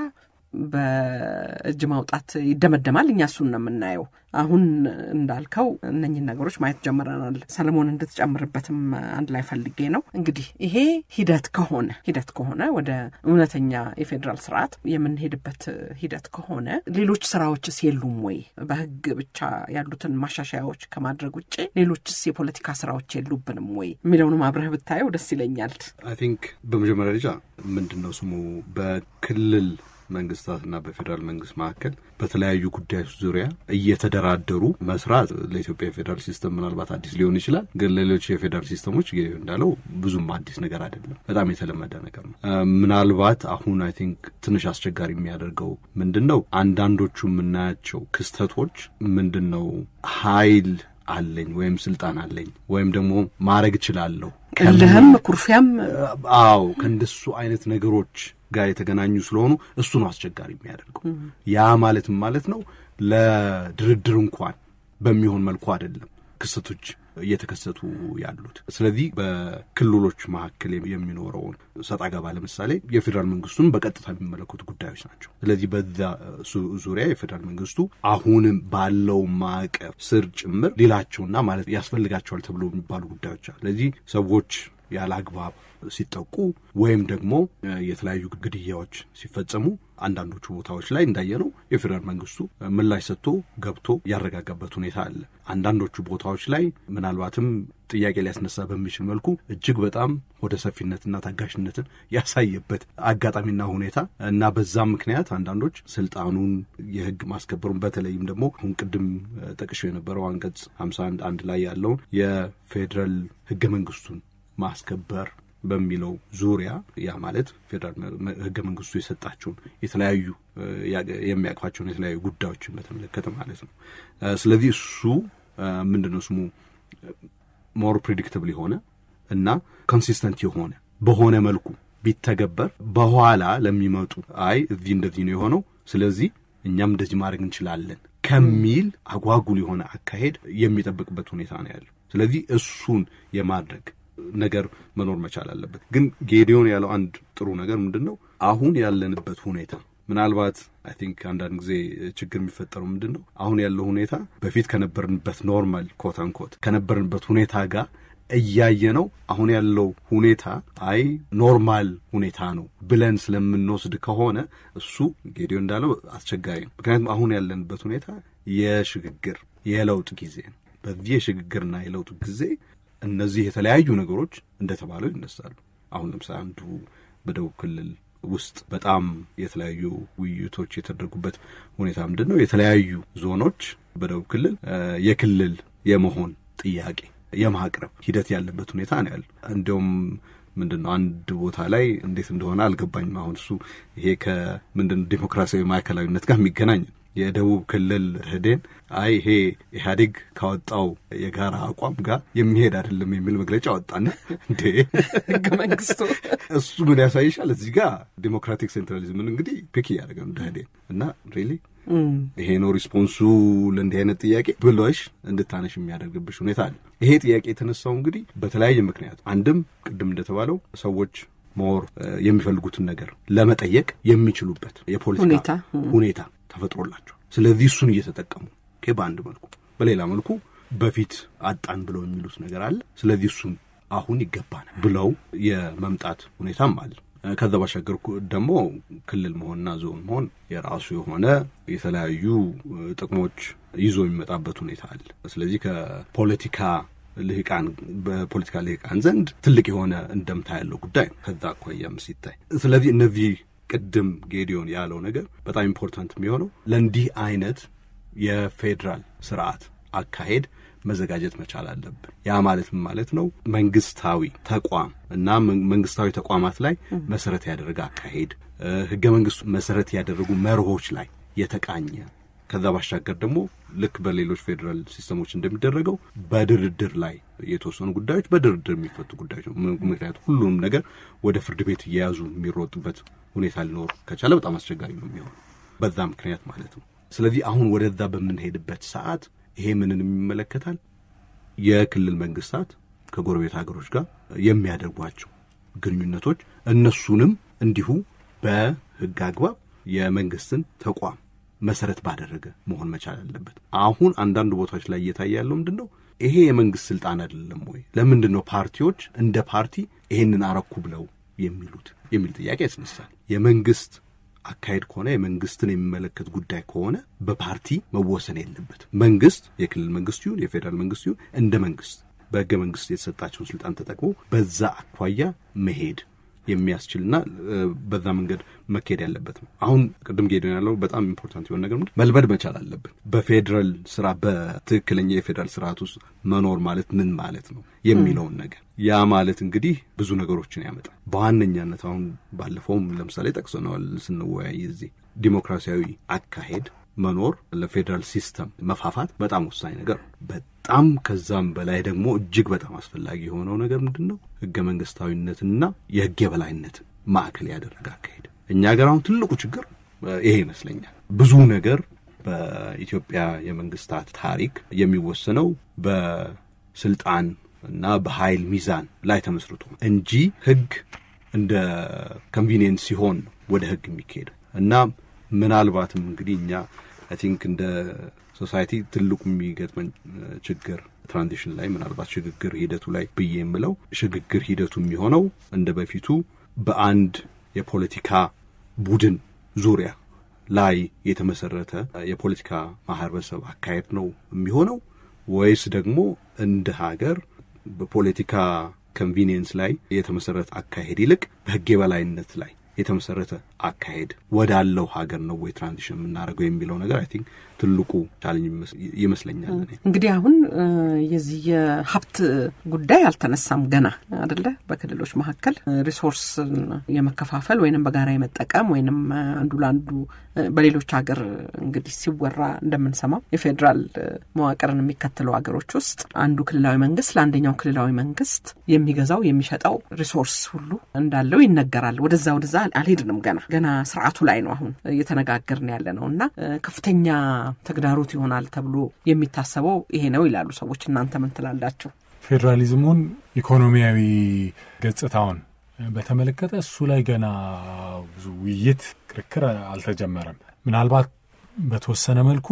በእጅ ማውጣት ይደመደማል። እኛ እሱን ነው የምናየው። አሁን እንዳልከው እነኝህን ነገሮች ማየት ጀምረናል። ሰለሞን እንድትጨምርበትም አንድ ላይ ፈልጌ ነው። እንግዲህ ይሄ ሂደት ከሆነ ሂደት ከሆነ ወደ እውነተኛ የፌዴራል ስርዓት የምንሄድበት ሂደት ከሆነ ሌሎች ስራዎችስ የሉም ወይ? በህግ ብቻ ያሉትን ማሻሻያዎች ከማድረግ ውጭ ሌሎችስ የፖለቲካ ስራዎች የሉብንም ወይ የሚለውንም አብረህ ብታየው ደስ ይለኛል። አይ ቲንክ በመጀመሪያ ደረጃ ምንድን ነው ስሙ በክልል መንግስታትና በፌዴራል መንግስት መካከል በተለያዩ ጉዳዮች ዙሪያ እየተደራደሩ መስራት ለኢትዮጵያ የፌዴራል ሲስተም ምናልባት አዲስ ሊሆን ይችላል። ግን ሌሎች የፌዴራል ሲስተሞች እንዳለው ብዙም አዲስ ነገር አይደለም። በጣም የተለመደ ነገር ነው። ምናልባት አሁን አይ ቲንክ ትንሽ አስቸጋሪ የሚያደርገው ምንድን ነው አንዳንዶቹ የምናያቸው ክስተቶች ምንድን ነው ኃይል አለኝ ወይም ስልጣን አለኝ ወይም ደግሞ ማድረግ እችላለሁ እልህም ኩርፊያም አዎ ከእንደሱ አይነት ነገሮች ጋር የተገናኙ ስለሆኑ እሱ ነው አስቸጋሪ የሚያደርገው። ያ ማለትም ማለት ነው ለድርድር እንኳን በሚሆን መልኩ አይደለም ክስተቶች እየተከሰቱ ያሉት። ስለዚህ በክልሎች መካከል የሚኖረውን ሰጣ ገባ ለምሳሌ የፌዴራል መንግስቱን በቀጥታ የሚመለከቱ ጉዳዮች ናቸው። ስለዚህ በዛ ዙሪያ የፌዴራል መንግስቱ አሁንም ባለው ማዕቀፍ ስር ጭምር ሌላቸውና ማለት ያስፈልጋቸዋል ተብሎ የሚባሉ ጉዳዮች አሉ። ስለዚህ ሰዎች ያለ አግባብ ሲጠቁ ወይም ደግሞ የተለያዩ ግድያዎች ሲፈጸሙ አንዳንዶቹ ቦታዎች ላይ እንዳየነው የፌዴራል መንግስቱ ምላሽ ሰጥቶ ገብቶ ያረጋጋበት ሁኔታ አለ። አንዳንዶቹ ቦታዎች ላይ ምናልባትም ጥያቄ ሊያስነሳ በሚችል መልኩ እጅግ በጣም ወደ ሰፊነትና ታጋሽነትን ያሳየበት አጋጣሚና ሁኔታ እና በዛም ምክንያት አንዳንዶች ስልጣኑን የህግ ማስከበሩን በተለይም ደግሞ አሁን ቅድም ጠቅሼው የነበረው አንቀጽ 51 አንድ ላይ ያለውን የፌዴራል ህገ መንግስቱን ማስከበር በሚለው ዙሪያ ያ ማለት ፌዴራል ህገ መንግስቱ የሰጣቸውን የተለያዩ የሚያቅፋቸውን የተለያዩ ጉዳዮችን በተመለከተ ማለት ነው። ስለዚህ እሱ ምንድን ነው ስሙ ሞር ፕሪዲክትብል የሆነ እና ኮንሲስተንት የሆነ በሆነ መልኩ ቢተገበር በኋላ ለሚመጡ አይ እዚህ እንደዚህ ነው የሆነው፣ ስለዚህ እኛም እንደዚህ ማድረግ እንችላለን ከሚል አጓጉል የሆነ አካሄድ የሚጠብቅበት ሁኔታ ነው ያለው። ስለዚህ እሱን የማድረግ ነገር መኖር መቻል አለበት። ግን ጌዲዮን ያለው አንድ ጥሩ ነገር ምንድን ነው አሁን ያለንበት ሁኔታ ምናልባት አይ ቲንክ አንዳንድ ጊዜ ችግር የሚፈጠረው ምንድን ነው አሁን ያለው ሁኔታ በፊት ከነበርንበት ኖርማል ኮት አንኮት ከነበርንበት ሁኔታ ጋር እያየ ነው አሁን ያለው ሁኔታ አይ ኖርማል ሁኔታ ነው ብለን ስለምንወስድ ከሆነ እሱ ጌዲዮ እንዳለው አስቸጋሪ ነው። ምክንያቱም አሁን ያለንበት ሁኔታ የሽግግር የለውጥ ጊዜ ነው። በዚህ የሽግግርና የለውጥ ጊዜ እነዚህ የተለያዩ ነገሮች እንደተባለው ይነሳሉ። አሁን ለምሳሌ አንዱ በደቡብ ክልል ውስጥ በጣም የተለያዩ ውይይቶች የተደረጉበት ሁኔታ ምንድን ነው? የተለያዩ ዞኖች በደቡብ ክልል የክልል የመሆን ጥያቄ የማቅረብ ሂደት ያለበት ሁኔታ ነው ያለው። እንዲሁም ምንድን ነው አንድ ቦታ ላይ እንዴት እንደሆነ አልገባኝም። አሁን እሱ ይሄ ከምንድን ነው ዴሞክራሲያዊ ማዕከላዊነት ጋር የሚገናኝ ነው። የደቡብ ክልል ህዴን አይ ይሄ ኢህአዴግ ካወጣው የጋራ አቋም ጋር የሚሄድ አይደለም የሚል መግለጫ ወጣና እንዴ ህገ መንግስቱ እሱ ምን ያሳይሻል? እዚህ ጋር ዴሞክራቲክ ሴንትራሊዝምን እንግዲህ ፒክ እያደረገ ነው ህዴን እና ሪሊ ይሄ ነው ሪስፖንሱ ለእንዲህ አይነት ጥያቄ ብሎሽ እንድታነሽ የሚያደርግብሽ ሁኔታ አለ። ይሄ ጥያቄ የተነሳው እንግዲህ በተለያየ ምክንያት አንድም ቅድም እንደተባለው ሰዎች ሞር የሚፈልጉትን ነገር ለመጠየቅ የሚችሉበት የፖለቲካ ሁኔታ ተፈጥሮላቸው ስለዚህ እሱን እየተጠቀሙ በአንድ መልኩ፣ በሌላ መልኩ በፊት አጣን ብለው የሚሉት ነገር አለ። ስለዚህ እሱን አሁን ይገባናል ብለው የመምጣት ሁኔታም አለ። ከዛ ባሻገር ደግሞ ክልል መሆንና ዞን መሆን የራሱ የሆነ የተለያዩ ጥቅሞች ይዞ የሚመጣበት ሁኔታ አለ። ስለዚህ ከፖለቲካ ልሂቃን በፖለቲካ ልሂቃን ዘንድ ትልቅ የሆነ እንደምታ ያለው ጉዳይ ነው ከዛ አኳያም ሲታይ። ስለዚህ እነዚህ ቅድም ጌዲዮን ያለው ነገር በጣም ኢምፖርታንት የሚሆነው ለእንዲህ አይነት የፌዴራል ስርዓት አካሄድ መዘጋጀት መቻል አለብን። ያ ማለት ምን ማለት ነው? መንግስታዊ ተቋም እና መንግስታዊ ተቋማት ላይ መሰረት ያደረገ አካሄድ፣ ህገ መንግስቱ መሰረት ያደረጉ መርሆች ላይ የተቃኘ ከዛ ባሻገር ደግሞ ልክ በሌሎች ፌዴራል ሲስተሞች እንደሚደረገው በድርድር ላይ የተወሰኑ ጉዳዮች በድርድር የሚፈቱ ጉዳዮች ነው። ምክንያቱም ሁሉንም ነገር ወደ ፍርድ ቤት እየያዙ የሚሮጡበት ሁኔታ ሊኖር ከቻለ በጣም አስቸጋሪ ነው የሚሆነው በዛ ምክንያት ማለት ነው። ስለዚህ አሁን ወደዛ በምንሄድበት ሰዓት ይሄ ምንን የሚመለከታል? የክልል መንግስታት ከጎረቤት ሀገሮች ጋር የሚያደርጓቸው ግንኙነቶች እነሱንም እንዲሁ በህግ አግባብ የመንግስትን ተቋም መሰረት ባደረገ መሆን መቻል አለበት። አሁን አንዳንድ ቦታዎች ላይ እየታየ ያለው ምንድን ነው? ይሄ የመንግስት ስልጣን አይደለም ወይ? ለምንድን ነው ፓርቲዎች እንደ ፓርቲ ይሄንን አረኩ ብለው የሚሉት የሚል ጥያቄ ያስነሳል። የመንግስት አካሄድ ከሆነ የመንግስትን የሚመለከት ጉዳይ ከሆነ በፓርቲ መወሰን የለበትም። መንግስት የክልል መንግስት ይሁን የፌዴራል መንግስት ይሁን እንደ መንግስት በህገ መንግስት የተሰጣቸውን ስልጣን ተጠቅሞ በዛ አኳያ መሄድ የሚያስችልና በዛ መንገድ መካሄድ ያለበት ነው። አሁን ቅድም ጌዶን ያለው በጣም ኢምፖርታንት የሆነ ነገር ምንድን መልመድ መቻል አለብን። በፌዴራል ስራ በትክክለኛ የፌዴራል ስርዓት ውስጥ መኖር ማለት ምን ማለት ነው የሚለውን ነገር ያ ማለት እንግዲህ ብዙ ነገሮችን ያመጣል። በዋነኛነት አሁን ባለፈውም ለምሳሌ ጠቅሰነዋል ስንወያይ እዚህ ዲሞክራሲያዊ አካሄድ መኖር ለፌዴራል ሲስተም መፋፋት በጣም ወሳኝ ነገር ነው። በጣም ከዛም በላይ ደግሞ እጅግ በጣም አስፈላጊ የሆነው ነገር ምንድን ነው? ህገ መንግስታዊነትንና የህግ የበላይነትን ማዕከል ያደረገ አካሄድ። እኛ ሀገር አሁን ትልቁ ችግር ይሄ ይመስለኛል። ብዙ ነገር በኢትዮጵያ የመንግስታት ታሪክ የሚወሰነው በስልጣን እና በኃይል ሚዛን ላይ ተመስርቶ እንጂ ህግ እንደ ኮንቪኒየንስ ሲሆን ነው ወደ ህግ የሚካሄደው እና ምናልባትም እንግዲህ እኛ አይ ቲንክ እንደ ሶሳይቲ ትልቁ የሚገጥመን ችግር ትራንዚሽን ላይ ምናልባት ሽግግር ሂደቱ ላይ ብዬ የምለው ሽግግር ሂደቱ የሚሆነው እንደ በፊቱ በአንድ የፖለቲካ ቡድን ዙሪያ ላይ የተመሰረተ የፖለቲካ ማህበረሰብ አካሄድ ነው የሚሆነው ወይስ ደግሞ እንደ ሀገር በፖለቲካ ኮንቪኒየንስ ላይ የተመሰረተ አካሄድ ይልቅ በህግ የበላይነት ላይ የተመሰረተ አካሄድ ወዳለው ሀገር ነው ወይ ትራንዚሽን የምናደርገው የሚለው ነገር አይ ቲንክ ትልቁ ቻለንጅ ይመስለኛል። እንግዲህ አሁን የዚህ የሀብት ጉዳይ አልተነሳም ገና አደለ? በክልሎች መካከል ሪሶርስ የመከፋፈል ወይንም በጋራ የመጠቀም ወይንም አንዱ ለአንዱ በሌሎች ሀገር እንግዲህ ሲወራ እንደምንሰማው የፌዴራል መዋቅርን የሚከተሉ ሀገሮች ውስጥ አንዱ ክልላዊ መንግስት ለአንደኛው ክልላዊ መንግስት የሚገዛው የሚሸጠው ሪሶርስ ሁሉ እንዳለው ይነገራል። ወደዛ ወደዛ አልሄድንም ገና ገና ስርዓቱ ላይ ነው አሁን እየተነጋገርን ያለ ነው እና ከፍተኛ ተግዳሮት ይሆናል ተብሎ የሚታሰበው ይሄ ነው ይላሉ ሰዎች። እናንተ ምን ትላላችሁ? ፌዴራሊዝሙን ኢኮኖሚያዊ ገጽታውን በተመለከተ እሱ ላይ ገና ብዙ ውይይት፣ ክርክር አልተጀመረም። ምናልባት በተወሰነ መልኩ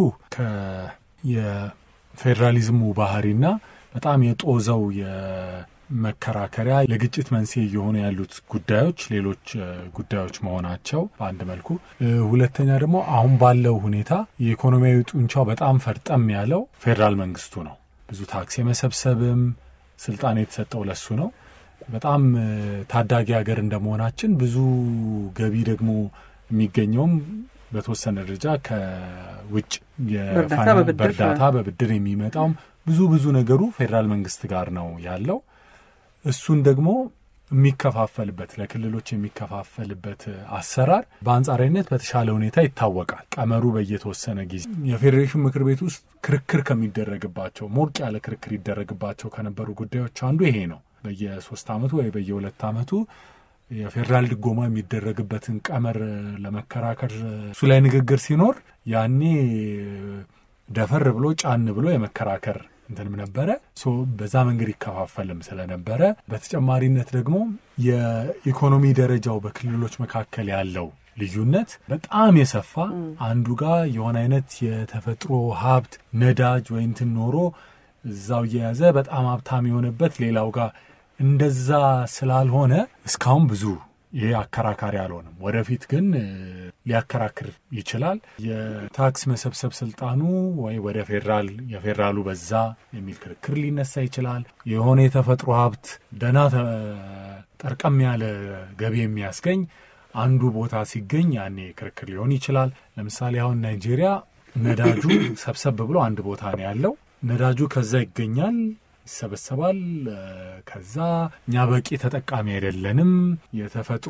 የፌዴራሊዝሙ ባህሪና በጣም የጦዘው መከራከሪያ ለግጭት መንስኤ እየሆኑ ያሉት ጉዳዮች ሌሎች ጉዳዮች መሆናቸው በአንድ መልኩ፣ ሁለተኛ ደግሞ አሁን ባለው ሁኔታ የኢኮኖሚያዊ ጡንቻው በጣም ፈርጠም ያለው ፌዴራል መንግስቱ ነው። ብዙ ታክስ የመሰብሰብም ስልጣን የተሰጠው ለሱ ነው። በጣም ታዳጊ ሀገር እንደመሆናችን ብዙ ገቢ ደግሞ የሚገኘውም በተወሰነ ደረጃ ከውጭ በእርዳታ በብድር የሚመጣውም ብዙ ብዙ ነገሩ ፌዴራል መንግስት ጋር ነው ያለው። እሱን ደግሞ የሚከፋፈልበት ለክልሎች የሚከፋፈልበት አሰራር በአንጻራዊነት በተሻለ ሁኔታ ይታወቃል። ቀመሩ በየተወሰነ ጊዜ የፌዴሬሽን ምክር ቤት ውስጥ ክርክር ከሚደረግባቸው ሞቅ ያለ ክርክር ይደረግባቸው ከነበሩ ጉዳዮች አንዱ ይሄ ነው። በየሶስት ዓመቱ ወይ በየሁለት ዓመቱ የፌዴራል ድጎማ የሚደረግበትን ቀመር ለመከራከር እሱ ላይ ንግግር ሲኖር ያኔ ደፈር ብሎ ጫን ብሎ የመከራከር እንትንም ነበረ። በዛ መንገድ ይከፋፈልም ስለነበረ በተጨማሪነት ደግሞ የኢኮኖሚ ደረጃው በክልሎች መካከል ያለው ልዩነት በጣም የሰፋ አንዱ ጋር የሆነ አይነት የተፈጥሮ ሀብት ነዳጅ ወይ እንትን ኖሮ እዛው እየያዘ በጣም ሀብታም የሆነበት ሌላው ጋር እንደዛ ስላልሆነ እስካሁን ብዙ ይሄ አከራካሪ አልሆነም። ወደፊት ግን እ፣ ሊያከራክር ይችላል። የታክስ መሰብሰብ ስልጣኑ ወይ ወደ ፌዴራል የፌዴራሉ በዛ የሚል ክርክር ሊነሳ ይችላል። የሆነ የተፈጥሮ ሀብት ደህና ተ- ጠርቀም ያለ ገቢ የሚያስገኝ አንዱ ቦታ ሲገኝ ያኔ ክርክር ሊሆን ይችላል። ለምሳሌ አሁን ናይጄሪያ ነዳጁ ሰብሰብ ብሎ አንድ ቦታ ነው ያለው። ነዳጁ ከዛ ይገኛል ይሰበሰባል። እ፣ ከዛ እኛ በቂ ተጠቃሚ አይደለንም። የተፈጥሮ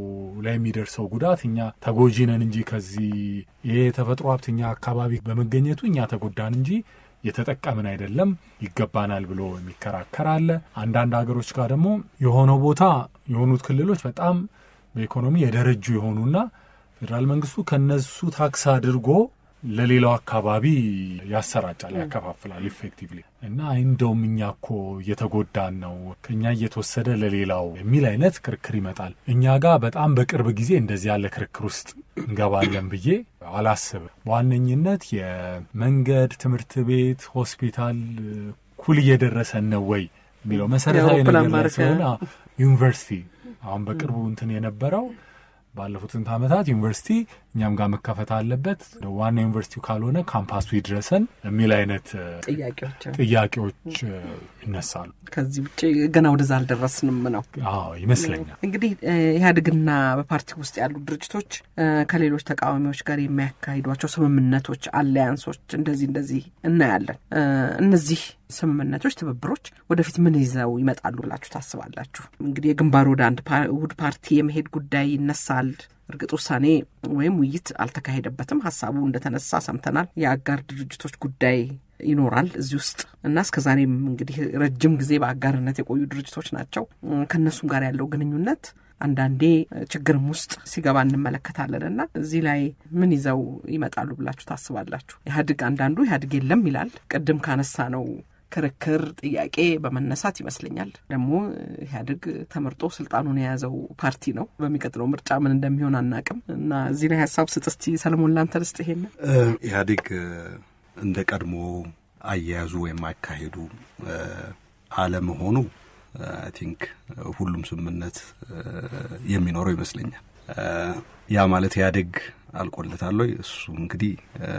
ላይ የሚደርሰው ጉዳት እኛ ተጎጂ ነን እንጂ ከዚህ ይሄ የተፈጥሮ ሀብት እኛ አካባቢ በመገኘቱ እኛ ተጎዳን እንጂ የተጠቀምን አይደለም፣ ይገባናል ብሎ የሚከራከር አለ። አንዳንድ ሀገሮች ጋር ደግሞ የሆነው ቦታ የሆኑት ክልሎች በጣም በኢኮኖሚ የደረጁ የሆኑና ፌዴራል መንግስቱ ከነሱ ታክስ አድርጎ ለሌላው አካባቢ ያሰራጫል፣ ያከፋፍላል ኢፌክቲቭሊ እና እንደውም እኛ እኮ እየተጎዳን ነው ከእኛ እየተወሰደ ለሌላው የሚል አይነት ክርክር ይመጣል። እኛ ጋር በጣም በቅርብ ጊዜ እንደዚህ ያለ ክርክር ውስጥ እንገባለን ብዬ አላስብም። በዋነኝነት የመንገድ፣ ትምህርት ቤት፣ ሆስፒታል ኩል እየደረሰን ነው ወይ የሚለው መሰረታዊ የአውሮፕላን ነገር ላይ ማረፊያ። ስለሆነ ዩኒቨርሲቲ አሁን በቅርቡ እንትን የነበረው ባለፉት ስንት ዓመታት ዩኒቨርሲቲ እኛም ጋር መከፈት አለበት፣ ዋና ዩኒቨርሲቲው ካልሆነ ካምፓሱ ይድረሰን የሚል አይነት እ፣ ጥያቄዎች ጥያቄዎች እ፣ ይነሳሉ። ከዚህ ውጭ ገና ወደዛ አልደረስንም ነው። አዎ ይመስለኛል። እንግዲህ እ፣ ኢህአዴግና በፓርቲ ውስጥ ያሉ ድርጅቶች እ፣ ከሌሎች ተቃዋሚዎች ጋር የሚያካሂዷቸው ስምምነቶች፣ አላያንሶች እንደዚህ እንደዚህ እናያለን። እ፣ እነዚህ ስምምነቶች፣ ትብብሮች ወደፊት ምን ይዘው ይመጣሉ ብላችሁ ታስባላችሁ? እንግዲህ የግንባር ወደ አንድ ፓ- ውህድ ፓርቲ የመሄድ ጉዳይ ይነሳል። እርግጥ ውሳኔ ወይም ውይይት አልተካሄደበትም። ሀሳቡ እንደተነሳ ሰምተናል። የአጋር ድርጅቶች ጉዳይ ይኖራል እዚህ ውስጥ እና እስከ ዛሬም እንግዲህ ረጅም ጊዜ በአጋርነት የቆዩ ድርጅቶች ናቸው። እም፣ ከእነሱም ጋር ያለው ግንኙነት አንዳንዴ እ፣ ችግርም ውስጥ ሲገባ እንመለከታለን እና እዚህ ላይ ምን ይዘው ይመጣሉ ብላችሁ ታስባላችሁ? ኢህአዴግ አንዳንዱ ኢህአዴግ የለም ይላል። ቅድም ካነሳ ነው ክርክር ጥያቄ በመነሳት ይመስለኛል ደግሞ ኢህአዴግ ተመርጦ ስልጣኑን የያዘው ፓርቲ ነው። በሚቀጥለው ምርጫ ምን እንደሚሆን አናቅም እና እዚህ ላይ ሀሳብ ስጥ እስቲ ሰለሞን ላንተ ልስጥ ይሄንን እ፣ ኢህአዴግ እ፣ እንደ ቀድሞ አያያዙ ወይም አካሄዱ እ፣ አለመሆኑ አይ ቲንክ ሁሉም ስምምነት እ፣ የሚኖረው ይመስለኛል። እ፣ ያ ማለት ኢህአዴግ አልቆለታል ወይ? እሱ እንግዲህ እ፣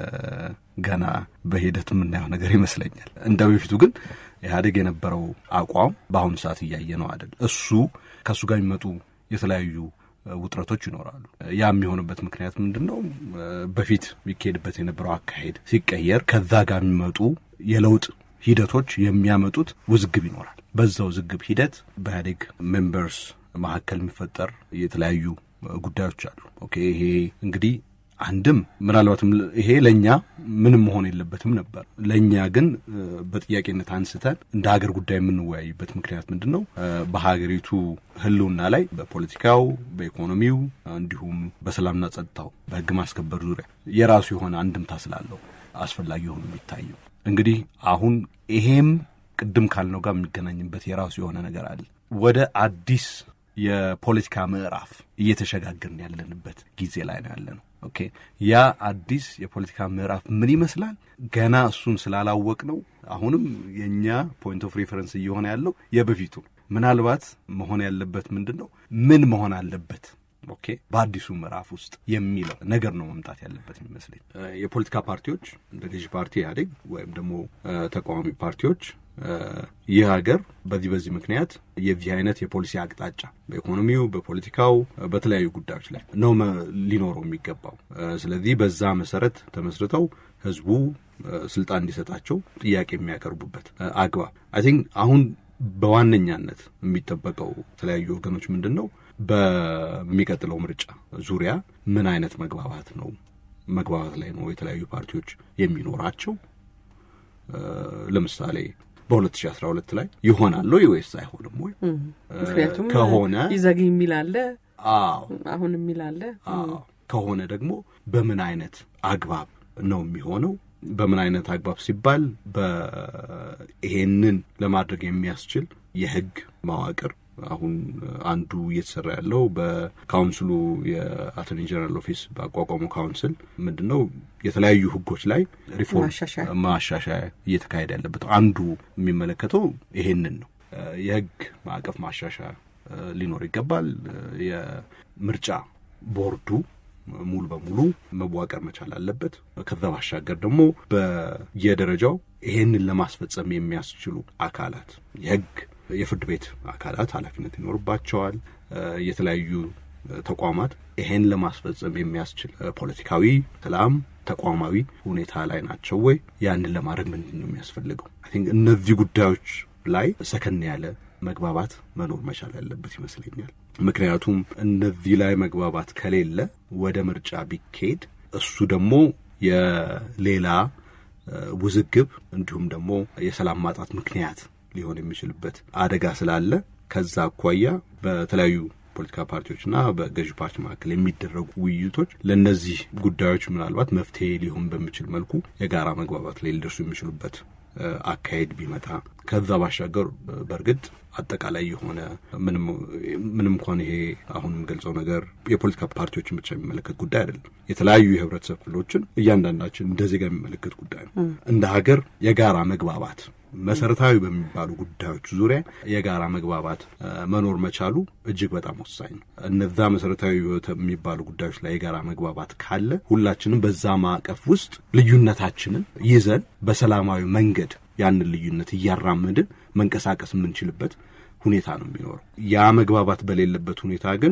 ገና በሂደት የምናየው ነገር ይመስለኛል። እንደ በፊቱ ግን ኢህአዴግ የነበረው አቋም በአሁኑ ሰዓት እያየ ነው አይደል? እሱ ከእሱ ጋር የሚመጡ የተለያዩ እ፣ ውጥረቶች ይኖራሉ። ያ የሚሆንበት ምክንያት ምንድን ነው? እ፣ በፊት የሚካሄድበት የነበረው አካሄድ ሲቀየር ከዛ ጋር የሚመጡ የለውጥ ሂደቶች የሚያመጡት ውዝግብ ይኖራል። በዛ ውዝግብ ሂደት በኢህአዴግ ሜምበርስ መካከል የሚፈጠር የተለያዩ እ፣ ጉዳዮች አሉ። ኦኬ ይሄ እንግዲህ አንድም ምናልባትም ል- ይሄ ለእኛ ምንም መሆን የለበትም ነበር። ለእኛ ግን እ፣ በጥያቄነት አንስተን እንደ ሀገር ጉዳይ የምንወያይበት ምክንያት ምንድን ነው? እ፣ በሀገሪቱ ሕልውና ላይ በፖለቲካው፣ በኢኮኖሚው እንዲሁም በሰላምና ጸጥታው፣ በሕግ ማስከበር ዙሪያ የራሱ የሆነ አንድምታ ስላለው አስፈላጊ ሆኖ የሚታየው እንግዲህ አሁን ይሄም ቅድም ካልነው ጋር የሚገናኝበት የራሱ የሆነ ነገር አለ። ወደ አዲስ የፖለቲካ ምዕራፍ እየተሸጋገርን ያለንበት ጊዜ ላይ ነው ያለ ነው። ኦኬ ያ አዲስ የፖለቲካ ምዕራፍ ምን ይመስላል? ገና እሱን ስላላወቅ ነው። አሁንም የእኛ ፖይንት ኦፍ ሪፈረንስ እየሆነ ያለው የበፊቱ ምናልባት መሆን ያለበት ምንድን ነው? ምን መሆን አለበት ኦኬ በአዲሱ ምዕራፍ ውስጥ የሚለው ነገር ነው መምጣት ያለበት የሚመስለኝ። እ፣ የፖለቲካ ፓርቲዎች እንደ ገዢ ፓርቲ ኢህአዴግ ወይም ደግሞ እ፣ ተቃዋሚ ፓርቲዎች እ፣ ይህ ሀገር በዚህ በዚህ ምክንያት የዚህ አይነት የፖሊሲ አቅጣጫ በኢኮኖሚው፣ በፖለቲካው፣ እ፣ በተለያዩ ጉዳዮች ላይ ነው መ- ሊኖረው የሚገባው። እ፣ ስለዚህ በዛ መሰረት ተመስርተው ህዝቡ እ፣ ስልጣን እንዲሰጣቸው ጥያቄ የሚያቀርቡበት እ፣ አግባብ አይ ቲንክ አሁን በዋነኛነት የሚጠበቀው የተለያዩ ወገኖች ምንድን ነው በሚቀጥለው ምርጫ ዙሪያ ምን አይነት መግባባት ነው መግባባት ላይ ነው የተለያዩ ፓርቲዎች የሚኖራቸው እ፣ ለምሳሌ በ2012 ላይ ይሆናል ወይ ወይስ አይሆንም ወይ እ፣ ምክንያቱም ከሆነ ይዘግ የሚል አለ፣ አዎ አሁን የሚል አለ። አዎ ከሆነ ደግሞ በምን አይነት አግባብ ነው የሚሆነው? በምን አይነት አግባብ ሲባል በይሄንን ለማድረግ የሚያስችል የህግ መዋቅር አሁን አንዱ እየተሰራ ያለው በካውንስሉ የአቶርኒ ጀነራል ኦፊስ ባቋቋመው ካውንስል ምንድን ነው የተለያዩ ህጎች ላይ ሪፎርም ማሻሻያ። ማሻሻያ እየተካሄደ ያለበት አንዱ የሚመለከተው ይሄንን ነው። የህግ ማዕቀፍ ማሻሻያ ሊኖር ይገባል። የምርጫ ቦርዱ ሙሉ በሙሉ መዋቀር መቻል አለበት። ከዛ ባሻገር ደግሞ በየደረጃው ይሄንን ለማስፈጸም የሚያስችሉ አካላት የህግ የፍርድ ቤት አካላት ኃላፊነት ይኖርባቸዋል። የተለያዩ ተቋማት ይሄን ለማስፈጸም የሚያስችል ፖለቲካዊ፣ ሰላም፣ ተቋማዊ ሁኔታ ላይ ናቸው ወይ? ያንን ለማድረግ ምንድን ነው የሚያስፈልገው? አይ ቲንክ እነዚህ ጉዳዮች ላይ ሰከን ያለ መግባባት መኖር መቻል ያለበት ይመስለኛል። ምክንያቱም እነዚህ ላይ መግባባት ከሌለ ወደ ምርጫ ቢካሄድ እሱ ደግሞ የሌላ ውዝግብ እንዲሁም ደግሞ የሰላም ማጣት ምክንያት ሊሆን የሚችልበት አደጋ ስላለ ከዛ አኳያ በተለያዩ ፖለቲካ ፓርቲዎችና በገዢ ፓርቲ መካከል የሚደረጉ ውይይቶች ለእነዚህ ጉዳዮች ምናልባት መፍትሄ ሊሆን በሚችል መልኩ የጋራ መግባባት ላይ ሊደርሱ የሚችሉበት አካሄድ ቢመጣ ከዛ ባሻገር በእርግጥ አጠቃላይ የሆነ ምንም እንኳን ይሄ አሁን የምገልጸው ነገር የፖለቲካ ፓርቲዎችን ብቻ የሚመለከት ጉዳይ አይደለም። የተለያዩ የህብረተሰብ ክፍሎችን እያንዳንዳችን እንደ ዜጋ የሚመለከት ጉዳይ ነው። እንደ ሀገር የጋራ መግባባት መሰረታዊ በሚባሉ ጉዳዮች ዙሪያ የጋራ መግባባት መኖር መቻሉ እጅግ በጣም ወሳኝ ነው። እነዛ መሰረታዊ የሚባሉ ጉዳዮች ላይ የጋራ መግባባት ካለ ሁላችንም በዛ ማዕቀፍ ውስጥ ልዩነታችንን ይዘን በሰላማዊ መንገድ ያንን ልዩነት እያራመድን መንቀሳቀስ የምንችልበት ሁኔታ ነው የሚኖረው። ያ መግባባት በሌለበት ሁኔታ ግን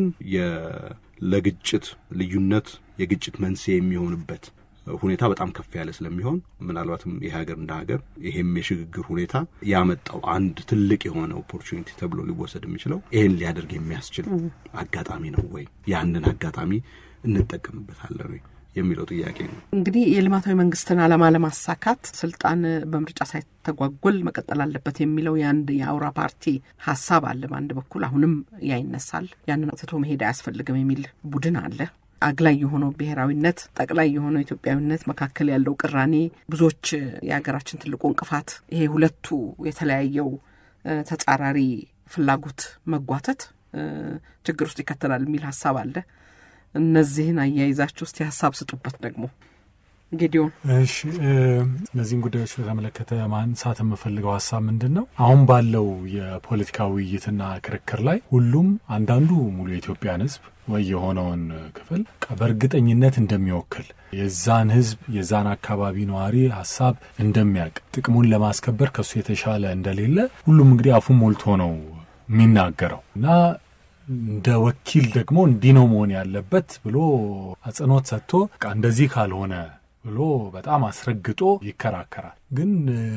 ለግጭት ልዩነት የግጭት መንስኤ የሚሆንበት ሁኔታ በጣም ከፍ ያለ ስለሚሆን ምናልባትም ይህ ሀገር እንደ ሀገር ይሄም የሽግግር ሁኔታ ያመጣው አንድ ትልቅ የሆነ ኦፖርቹኒቲ ተብሎ ሊወሰድ የሚችለው ይህን ሊያደርግ የሚያስችል አጋጣሚ ነው ወይ? ያንን አጋጣሚ እንጠቀምበታለን ወይ የሚለው ጥያቄ ነው። እንግዲህ የልማታዊ መንግስትን ዓላማ ለማሳካት ስልጣን በምርጫ ሳይተጓጎል መቀጠል አለበት የሚለው የአንድ የአውራ ፓርቲ ሀሳብ አለ። በአንድ በኩል አሁንም ያ ይነሳል። ያንን ትቶ መሄድ አያስፈልግም የሚል ቡድን አለ። አግላይ የሆነው ብሔራዊነት፣ ጠቅላይ የሆነው ኢትዮጵያዊነት መካከል ያለው ቅራኔ ብዙዎች የሀገራችን ትልቁ እንቅፋት ይሄ ሁለቱ የተለያየው ተጻራሪ ፍላጎት መጓተት ችግር ውስጥ ይከተላል የሚል ሀሳብ አለ። እነዚህን አያይዛችሁ ውስጥ ሀሳብ ስጡበት። ደግሞ ጌዲዮን። እሺ፣ እነዚህን ጉዳዮች በተመለከተ ማንሳት የምፈልገው ሀሳብ ምንድን ነው? አሁን ባለው የፖለቲካ ውይይትና ክርክር ላይ ሁሉም አንዳንዱ ሙሉ የኢትዮጵያን ሕዝብ ወይ የሆነውን ክፍል በእርግጠኝነት እንደሚወክል የዛን ሕዝብ የዛን አካባቢ ነዋሪ ሀሳብ እንደሚያውቅ ጥቅሙን ለማስከበር ከሱ የተሻለ እንደሌለ ሁሉም እንግዲህ አፉን ሞልቶ ነው የሚናገረው እና እንደ ወኪል ደግሞ እንዲህ ነው መሆን ያለበት ብሎ አጽንኦት ሰጥቶ በቃ እንደዚህ ካልሆነ ብሎ በጣም አስረግጦ ይከራከራል። ግን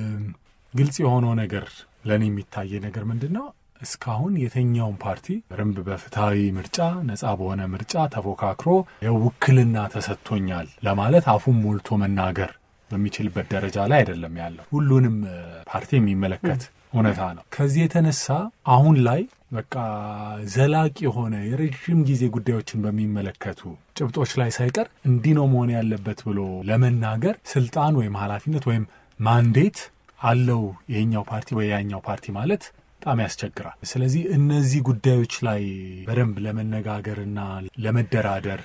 ግልጽ የሆነው ነገር ለእኔ የሚታየ ነገር ምንድን ነው? እስካሁን የትኛውን ፓርቲ በደንብ በፍትሐዊ ምርጫ ነጻ በሆነ ምርጫ ተፎካክሮ የውክልና ተሰጥቶኛል ለማለት አፉን ሞልቶ መናገር በሚችልበት ደረጃ ላይ አይደለም ያለው። ሁሉንም ፓርቲ የሚመለከት እውነታ ነው። ከዚህ የተነሳ አሁን ላይ በቃ ዘላቂ የሆነ የረዥም ጊዜ ጉዳዮችን በሚመለከቱ ጭብጦች ላይ ሳይቀር እንዲህ ነው መሆን ያለበት ብሎ ለመናገር ስልጣን ወይም ኃላፊነት ወይም ማንዴት አለው ይሄኛው ፓርቲ ወይ ያኛው ፓርቲ ማለት በጣም ያስቸግራል። ስለዚህ እነዚህ ጉዳዮች ላይ በደንብ ለመነጋገርና ለመደራደር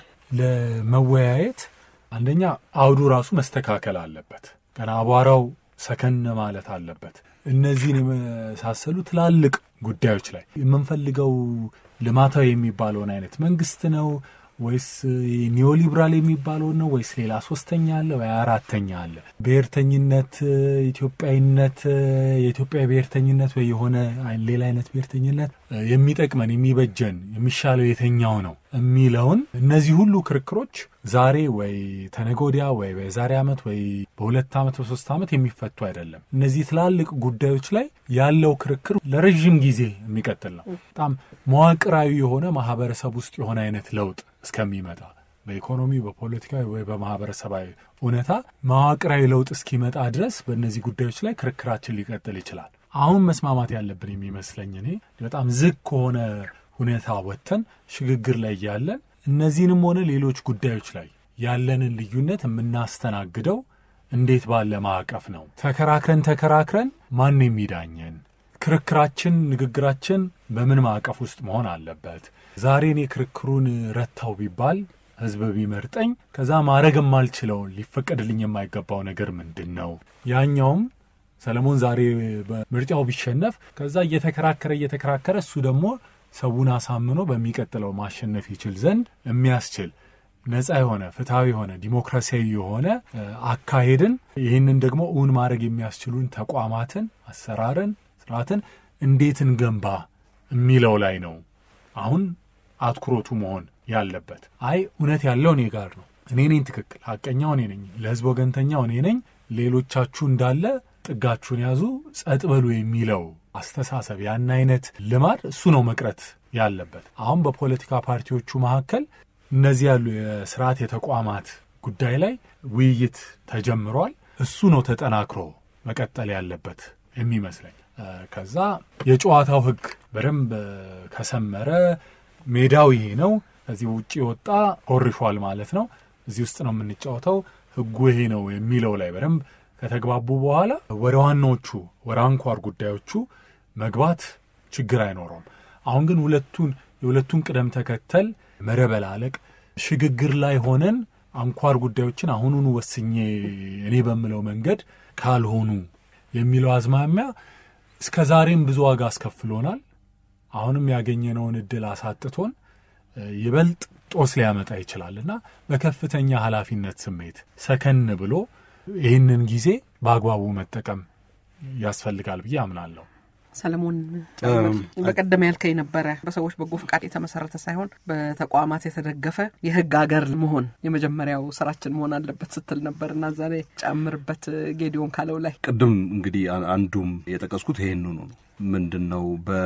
ለመወያየት አንደኛ አውዱ ራሱ መስተካከል አለበት። ገና አቧራው ሰከን ማለት አለበት። እነዚህን የመሳሰሉ ትላልቅ ጉዳዮች ላይ የምንፈልገው ልማታዊ የሚባለውን አይነት መንግስት ነው ወይስ ኒዮሊብራል የሚባለውን ነው ወይስ ሌላ ሶስተኛ አለ ወይ አራተኛ አለ? ብሔርተኝነት፣ ኢትዮጵያዊነት፣ የኢትዮጵያ ብሔርተኝነት ወይ የሆነ ሌላ አይነት ብሔርተኝነት የሚጠቅመን የሚበጀን የሚሻለው የተኛው ነው የሚለውን እነዚህ ሁሉ ክርክሮች ዛሬ ወይ ተነገ ወዲያ ወይ በዛሬ ዓመት ወይ በሁለት ዓመት በሶስት ዓመት የሚፈቱ አይደለም። እነዚህ ትላልቅ ጉዳዮች ላይ ያለው ክርክር ለረዥም ጊዜ የሚቀጥል ነው። በጣም መዋቅራዊ የሆነ ማህበረሰብ ውስጥ የሆነ አይነት ለውጥ እስከሚመጣ በኢኮኖሚ በፖለቲካዊ ወይ በማህበረሰባዊ እውነታ መዋቅራዊ ለውጥ እስኪመጣ ድረስ በእነዚህ ጉዳዮች ላይ ክርክራችን ሊቀጥል ይችላል። አሁን መስማማት ያለብን የሚመስለኝ እኔ በጣም ዝግ ከሆነ ሁኔታ ወጥተን ሽግግር ላይ ያለን እነዚህንም ሆነ ሌሎች ጉዳዮች ላይ ያለንን ልዩነት የምናስተናግደው እንዴት ባለ ማዕቀፍ ነው? ተከራክረን ተከራክረን ማን የሚዳኘን? ክርክራችን፣ ንግግራችን በምን ማዕቀፍ ውስጥ መሆን አለበት? ዛሬ እኔ ክርክሩን ረታው ቢባል ህዝብ ቢመርጠኝ ከዛ ማድረግ የማልችለውን ሊፈቀድልኝ የማይገባው ነገር ምንድን ነው? ያኛውም ሰለሞን ዛሬ በምርጫው ቢሸነፍ ከዛ እየተከራከረ እየተከራከረ እሱ ደግሞ ሰውን አሳምኖ በሚቀጥለው ማሸነፍ ይችል ዘንድ የሚያስችል ነጻ የሆነ ፍትሐዊ የሆነ ዲሞክራሲያዊ የሆነ አካሄድን ይህንን ደግሞ እውን ማድረግ የሚያስችሉን ተቋማትን፣ አሰራርን፣ ስርዓትን እንዴት እንገንባ የሚለው ላይ ነው አሁን አትኩሮቱ መሆን ያለበት። አይ እውነት ያለው እኔ ጋር ነው፣ እኔ ነኝ ትክክል፣ ሀቀኛው እኔ ነኝ፣ ለህዝብ ወገንተኛው እኔ ነኝ፣ ሌሎቻችሁ እንዳለ ጥጋችሁን ያዙ፣ ጸጥ በሉ የሚለው አስተሳሰብ ያን አይነት ልማድ እሱ ነው መቅረት ያለበት። አሁን በፖለቲካ ፓርቲዎቹ መካከል እነዚህ ያሉ የስርዓት የተቋማት ጉዳይ ላይ ውይይት ተጀምሯል። እሱ ነው ተጠናክሮ መቀጠል ያለበት የሚመስለኝ። ከዛ የጨዋታው ህግ በደንብ ከሰመረ ሜዳው ይሄ ነው፣ ከዚህ ውጭ ወጣ ኮርሿል ማለት ነው፣ እዚህ ውስጥ ነው የምንጫወተው፣ ህጉ ይሄ ነው የሚለው ላይ በደንብ ከተግባቡ በኋላ ወደ ዋናዎቹ ወደ አንኳር ጉዳዮቹ መግባት ችግር አይኖረውም። አሁን ግን ሁለቱን የሁለቱን ቅደም ተከተል መረበላለቅ ሽግግር ላይ ሆነን አንኳር ጉዳዮችን አሁኑኑ ወስኜ እኔ በምለው መንገድ ካልሆኑ የሚለው አዝማሚያ እስከ ዛሬም ብዙ ዋጋ አስከፍሎናል። አሁንም ያገኘነውን እድል አሳጥቶን ይበልጥ ጦስ ሊያመጣ ይችላል እና በከፍተኛ ኃላፊነት ስሜት ሰከን ብሎ ይህንን ጊዜ በአግባቡ መጠቀም ያስፈልጋል ብዬ አምናለሁ። ሰለሞን በቀደም ያልከኝ ነበረ በሰዎች በጎ ፍቃድ የተመሰረተ ሳይሆን በተቋማት የተደገፈ የህግ ሀገር መሆን የመጀመሪያው ስራችን መሆን አለበት ስትል ነበር እና እዛ ላይ ጨምርበት ጌዲዮን ካለው ላይ ቅድም እንግዲህ አንዱም የጠቀስኩት ይሄንኑ ነው። ምንድን ነው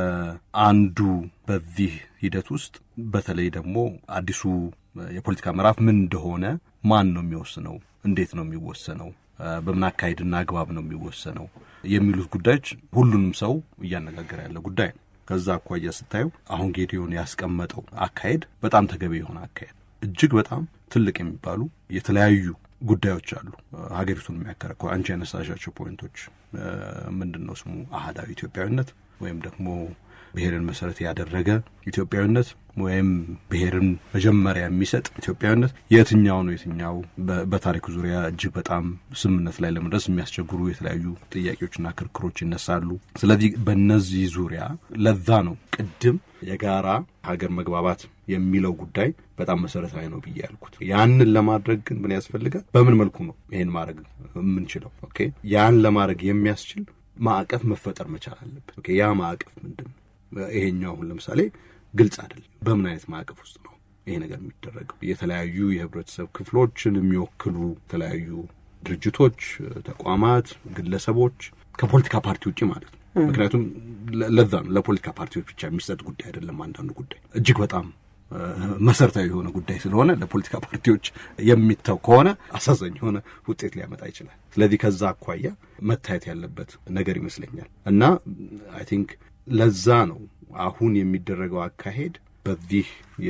በአንዱ በዚህ ሂደት ውስጥ በተለይ ደግሞ አዲሱ የፖለቲካ ምዕራፍ ምን እንደሆነ ማን ነው የሚወስነው? እንዴት ነው የሚወሰነው? በምን አካሄድና አግባብ ነው የሚወሰነው የሚሉት ጉዳዮች ሁሉንም ሰው እያነጋገረ ያለ ጉዳይ ነው። ከዛ አኳያ ስታየው አሁን ጌዲዮን ያስቀመጠው አካሄድ በጣም ተገቢ የሆነ አካሄድ፣ እጅግ በጣም ትልቅ የሚባሉ የተለያዩ ጉዳዮች አሉ ሀገሪቱን የሚያከራክሩ አንቺ ያነሳሻቸው ፖይንቶች ምንድን ነው ስሙ አህዳዊ ኢትዮጵያዊነት ወይም ደግሞ ብሔርን መሰረት ያደረገ ኢትዮጵያዊነት ወይም ብሔርን መጀመሪያ የሚሰጥ ኢትዮጵያዊነት የትኛው ነው የትኛው? በታሪኩ ዙሪያ እጅግ በጣም ስምምነት ላይ ለመድረስ የሚያስቸግሩ የተለያዩ ጥያቄዎችና ክርክሮች ይነሳሉ። ስለዚህ በእነዚህ ዙሪያ ለዛ ነው ቅድም የጋራ ሀገር መግባባት የሚለው ጉዳይ በጣም መሰረታዊ ነው ብዬ ያልኩት። ያንን ለማድረግ ግን ምን ያስፈልጋል? በምን መልኩ ነው ይሄን ማድረግ የምንችለው? ኦኬ ያን ለማድረግ የሚያስችል ማዕቀፍ መፈጠር መቻል አለበት። ኦኬ ያ ማዕቀፍ ምንድን ነው? ይሄኛው አሁን ለምሳሌ ግልጽ አይደለም። በምን አይነት ማዕቀፍ ውስጥ ነው ይሄ ነገር የሚደረገው? የተለያዩ የህብረተሰብ ክፍሎችን የሚወክሉ የተለያዩ ድርጅቶች፣ ተቋማት፣ ግለሰቦች ከፖለቲካ ፓርቲ ውጭ ማለት ነው። ምክንያቱም ለዛ ነው ለፖለቲካ ፓርቲዎች ብቻ የሚሰጥ ጉዳይ አይደለም። አንዳንዱ ጉዳይ እጅግ በጣም መሰረታዊ የሆነ ጉዳይ ስለሆነ ለፖለቲካ ፓርቲዎች የሚተው ከሆነ አሳዛኝ የሆነ ውጤት ሊያመጣ ይችላል። ስለዚህ ከዛ አኳያ መታየት ያለበት ነገር ይመስለኛል እና አይ ቲንክ ለዛ ነው አሁን የሚደረገው አካሄድ በዚህ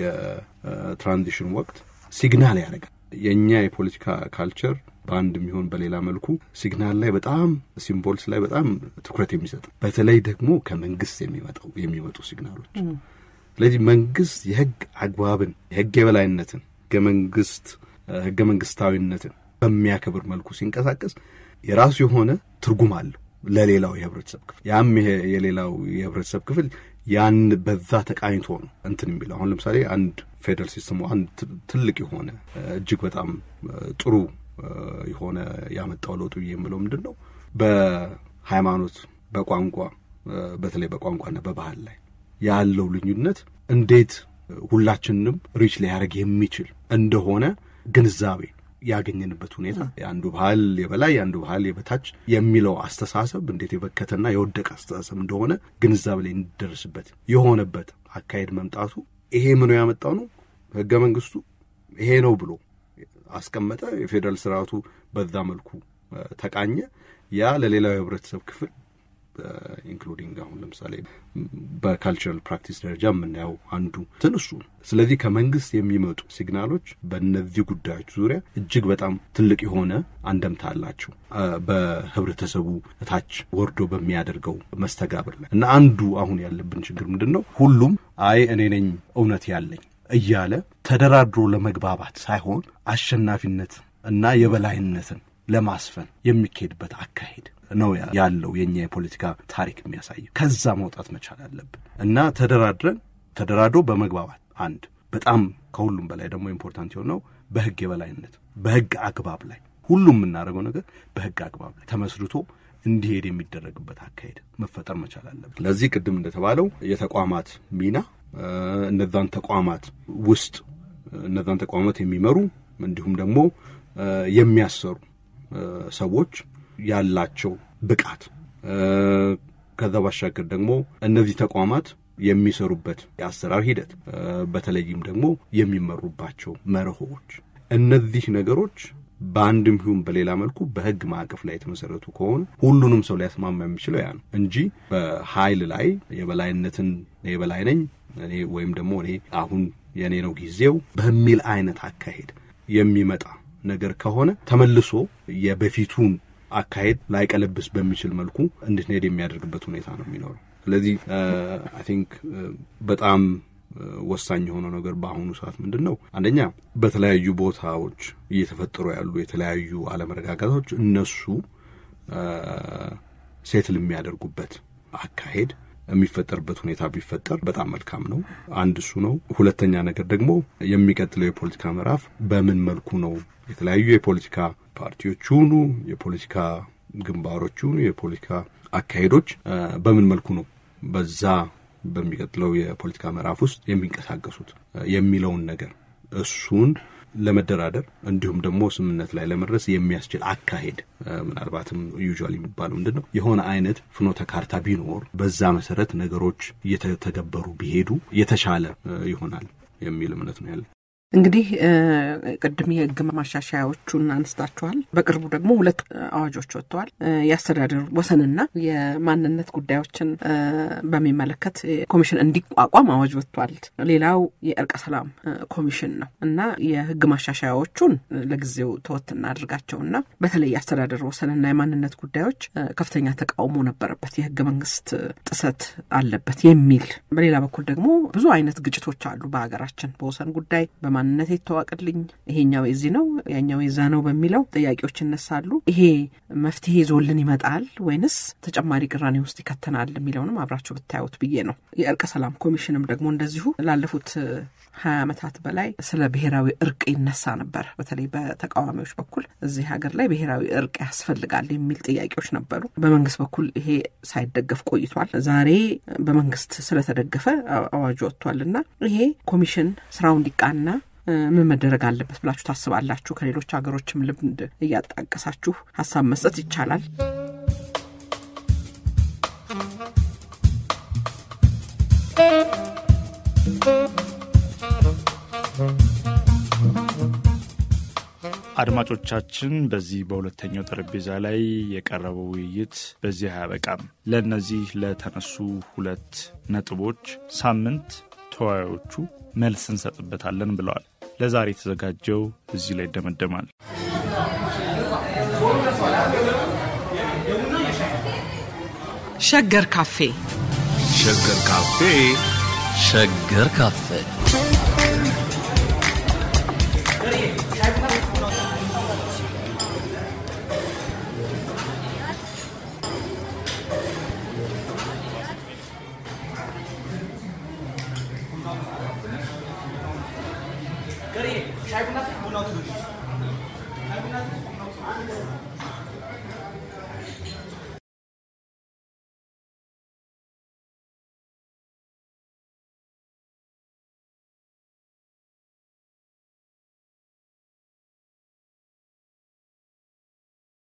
የትራንዚሽን ወቅት ሲግናል ያደርጋል። የእኛ የፖለቲካ ካልቸር በአንድ የሚሆን በሌላ መልኩ ሲግናል ላይ በጣም ሲምቦልስ ላይ በጣም ትኩረት የሚሰጥ በተለይ ደግሞ ከመንግስት የሚመጣው የሚመጡ ሲግናሎች ስለዚህ መንግስት የህግ አግባብን የህግ የበላይነትን ህገ መንግስት ህገ መንግስታዊነትን በሚያከብር መልኩ ሲንቀሳቀስ የራሱ የሆነ ትርጉም አለው ለሌላው የህብረተሰብ ክፍል ያም የሌላው የህብረተሰብ ክፍል ያን በዛ ተቃኝቶ ነው እንትን የሚለው አሁን ለምሳሌ አንድ ፌደራል ሲስተሙ አንድ ትልቅ የሆነ እጅግ በጣም ጥሩ የሆነ ያመጣው ለውጥ ብዬ የምለው ምንድን ነው በሃይማኖት በቋንቋ በተለይ በቋንቋና በባህል ላይ ያለው ልዩነት እንዴት ሁላችንንም ሪች ሊያደርግ የሚችል እንደሆነ ግንዛቤ ያገኘንበት ሁኔታ የአንዱ ባህል የበላይ የአንዱ ባህል የበታች የሚለው አስተሳሰብ እንዴት የበከተና የወደቀ አስተሳሰብ እንደሆነ ግንዛቤ ላይ እንደርስበት የሆነበት አካሄድ መምጣቱ ይሄ ምኑ ያመጣው ነው። ህገ መንግስቱ ይሄ ነው ብሎ አስቀመጠ። የፌዴራል ስርዓቱ በዛ መልኩ ተቃኘ። ያ ለሌላው የህብረተሰብ ክፍል ኢንክሉዲንግ አሁን ለምሳሌ በካልቸራል ፕራክቲስ ደረጃ የምናየው አንዱ እንትን እሱ ነው። ስለዚህ ከመንግስት የሚመጡ ሲግናሎች በእነዚህ ጉዳዮች ዙሪያ እጅግ በጣም ትልቅ የሆነ አንደምታ አላቸው በህብረተሰቡ እታች ወርዶ በሚያደርገው መስተጋብር ላይ እና አንዱ አሁን ያለብን ችግር ምንድን ነው? ሁሉም አይ እኔ ነኝ እውነት ያለኝ እያለ ተደራድሮ ለመግባባት ሳይሆን አሸናፊነት እና የበላይነትን ለማስፈን የሚካሄድበት አካሄድ ነው ያ- ያለው የእኛ የፖለቲካ ታሪክ የሚያሳየው። ከዛ መውጣት መቻል አለብን እና ተደራድረን ተደራድሮ በመግባባት አንድ በጣም ከሁሉም በላይ ደግሞ ኢምፖርታንት የሆነው በህግ የበላይነት በህግ አግባብ ላይ ሁሉም የምናደርገው ነገር በህግ አግባብ ላይ ተመስርቶ እንዲሄድ የሚደረግበት አካሄድ መፈጠር መቻል አለበት። ለዚህ ቅድም እንደተባለው የተቋማት ሚና እ፣ እነዛን ተቋማት ውስጥ እነዛን ተቋማት የሚመሩ እንዲሁም ደግሞ እ፣ የሚያሰሩ እ፣ ሰዎች ያላቸው ብቃት እ፣ ከዛ ባሻገር ደግሞ እነዚህ ተቋማት የሚሰሩበት የአሰራር ሂደት እ፣ በተለይም ደግሞ የሚመሩባቸው መርሆዎች እነዚህ ነገሮች በአንድም ይሁን በሌላ መልኩ በህግ ማዕቀፍ ላይ የተመሰረቱ ከሆኑ ሁሉንም ሰው ሊያስማማ የሚችለው ያ ነው እንጂ በኃይል ላይ የበላይነትን የበላይ ነኝ እኔ ወይም ደግሞ እኔ አሁን የእኔ ነው ጊዜው በሚል አይነት አካሄድ የሚመጣ ነገር ከሆነ ተመልሶ የበፊቱን አካሄድ ላይቀለብስ በሚችል መልኩ እንድንሄድ የሚያደርግበት ሁኔታ ነው የሚኖረው። ስለዚህ አይ ቲንክ በጣም እ፣ ወሳኝ የሆነው ነገር በአሁኑ ሰዓት ምንድን ነው? አንደኛ በተለያዩ ቦታዎች እየተፈጠሩ ያሉ የተለያዩ አለመረጋጋቶች እነሱ እ፣ ሴትል የሚያደርጉበት አካሄድ የሚፈጠርበት ሁኔታ ቢፈጠር በጣም መልካም ነው። አንድ እሱ ነው። ሁለተኛ ነገር ደግሞ የሚቀጥለው የፖለቲካ ምዕራፍ በምን መልኩ ነው የተለያዩ የፖለቲካ ፓርቲዎች ይሁኑ የፖለቲካ ግንባሮች ይሁኑ የፖለቲካ አካሄዶች እ፣ በምን መልኩ ነው በዛ በሚቀጥለው የፖለቲካ ምዕራፍ ውስጥ የሚንቀሳቀሱት እ፣ የሚለውን ነገር እሱን ለመደራደር እንዲሁም ደግሞ ስምምነት ላይ ለመድረስ የሚያስችል አካሄድ እ፣ ምናልባትም ዩዥዋል የሚባለው ምንድን ነው የሆነ አይነት ፍኖተ ካርታ ቢኖር በዛ መሰረት ነገሮች እየተተገበሩ ቢሄዱ የተሻለ እ፣ ይሆናል የሚል እምነት ነው ያለ። እንግዲህ እ፣ ቅድም የህግ ማሻሻያዎቹን አንስታችኋል። በቅርቡ ደግሞ ሁለት እ፣ አዋጆች ወጥተዋል። እ፣ የአስተዳደር ወሰንና የማንነት ጉዳዮችን እ፣ በሚመለከት እ፣ ኮሚሽን እንዲቋቋም አዋጅ ወጥቷል። ሌላው የእርቀ ሰላም እ፣ ኮሚሽን ነው እና የህግ ማሻሻያዎቹን እ፣ ለጊዜው ተወት እናድርጋቸውና በተለይ የአስተዳደር ወሰንና የማንነት ጉዳዮች እ፣ ከፍተኛ ተቃውሞ ነበረበት። የህገ መንግስት እ፣ ጥሰት አለበት የሚል በሌላ በኩል ደግሞ ብዙ አይነት ግጭቶች አሉ በሀገራችን በወሰን ጉዳይ በማንነት የተዋቅልኝ ይሄኛው የዚህ ነው ያኛው የዛ ነው በሚለው ጥያቄዎች ይነሳሉ። ይሄ መፍትሄ ይዞልን ይመጣል ወይንስ ተጨማሪ ቅራኔ ውስጥ ይከተናል የሚለውንም አብራችሁ ብታዩት ብዬ ነው። የእርቀ ሰላም ኮሚሽንም ደግሞ እንደዚሁ ላለፉት እ፣ ሀያ ዓመታት በላይ ስለ ብሔራዊ እርቅ ይነሳ ነበር። በተለይ በተቃዋሚዎች በኩል እዚህ ሀገር ላይ ብሔራዊ እርቅ ያስፈልጋል የሚል ጥያቄዎች ነበሩ። በመንግስት በኩል ይሄ ሳይደገፍ ቆይቷል። ዛሬ በመንግስት ስለተደገፈ አ- አዋጁ ወጥቷል እና ይሄ ኮሚሽን ስራው እንዲቃና እ፣ ምን መደረግ አለበት ብላችሁ ታስባላችሁ? ከሌሎች ሀገሮችም ልምድ እያጣቀሳችሁ ሀሳብ መስጠት ይቻላል። አድማጮቻችን በዚህ በሁለተኛው ጠረጴዛ ላይ የቀረበው ውይይት በዚህ አያበቃም። ለእነዚህ ለተነሱ ሁለት ነጥቦች ሳምንት ተወያዮቹ መልስ እንሰጥበታለን ብለዋል። ለዛሬ የተዘጋጀው እዚህ ላይ ይደመደማል። ሸገር ካፌ ሸገር ካፌ ሸገር ካፌ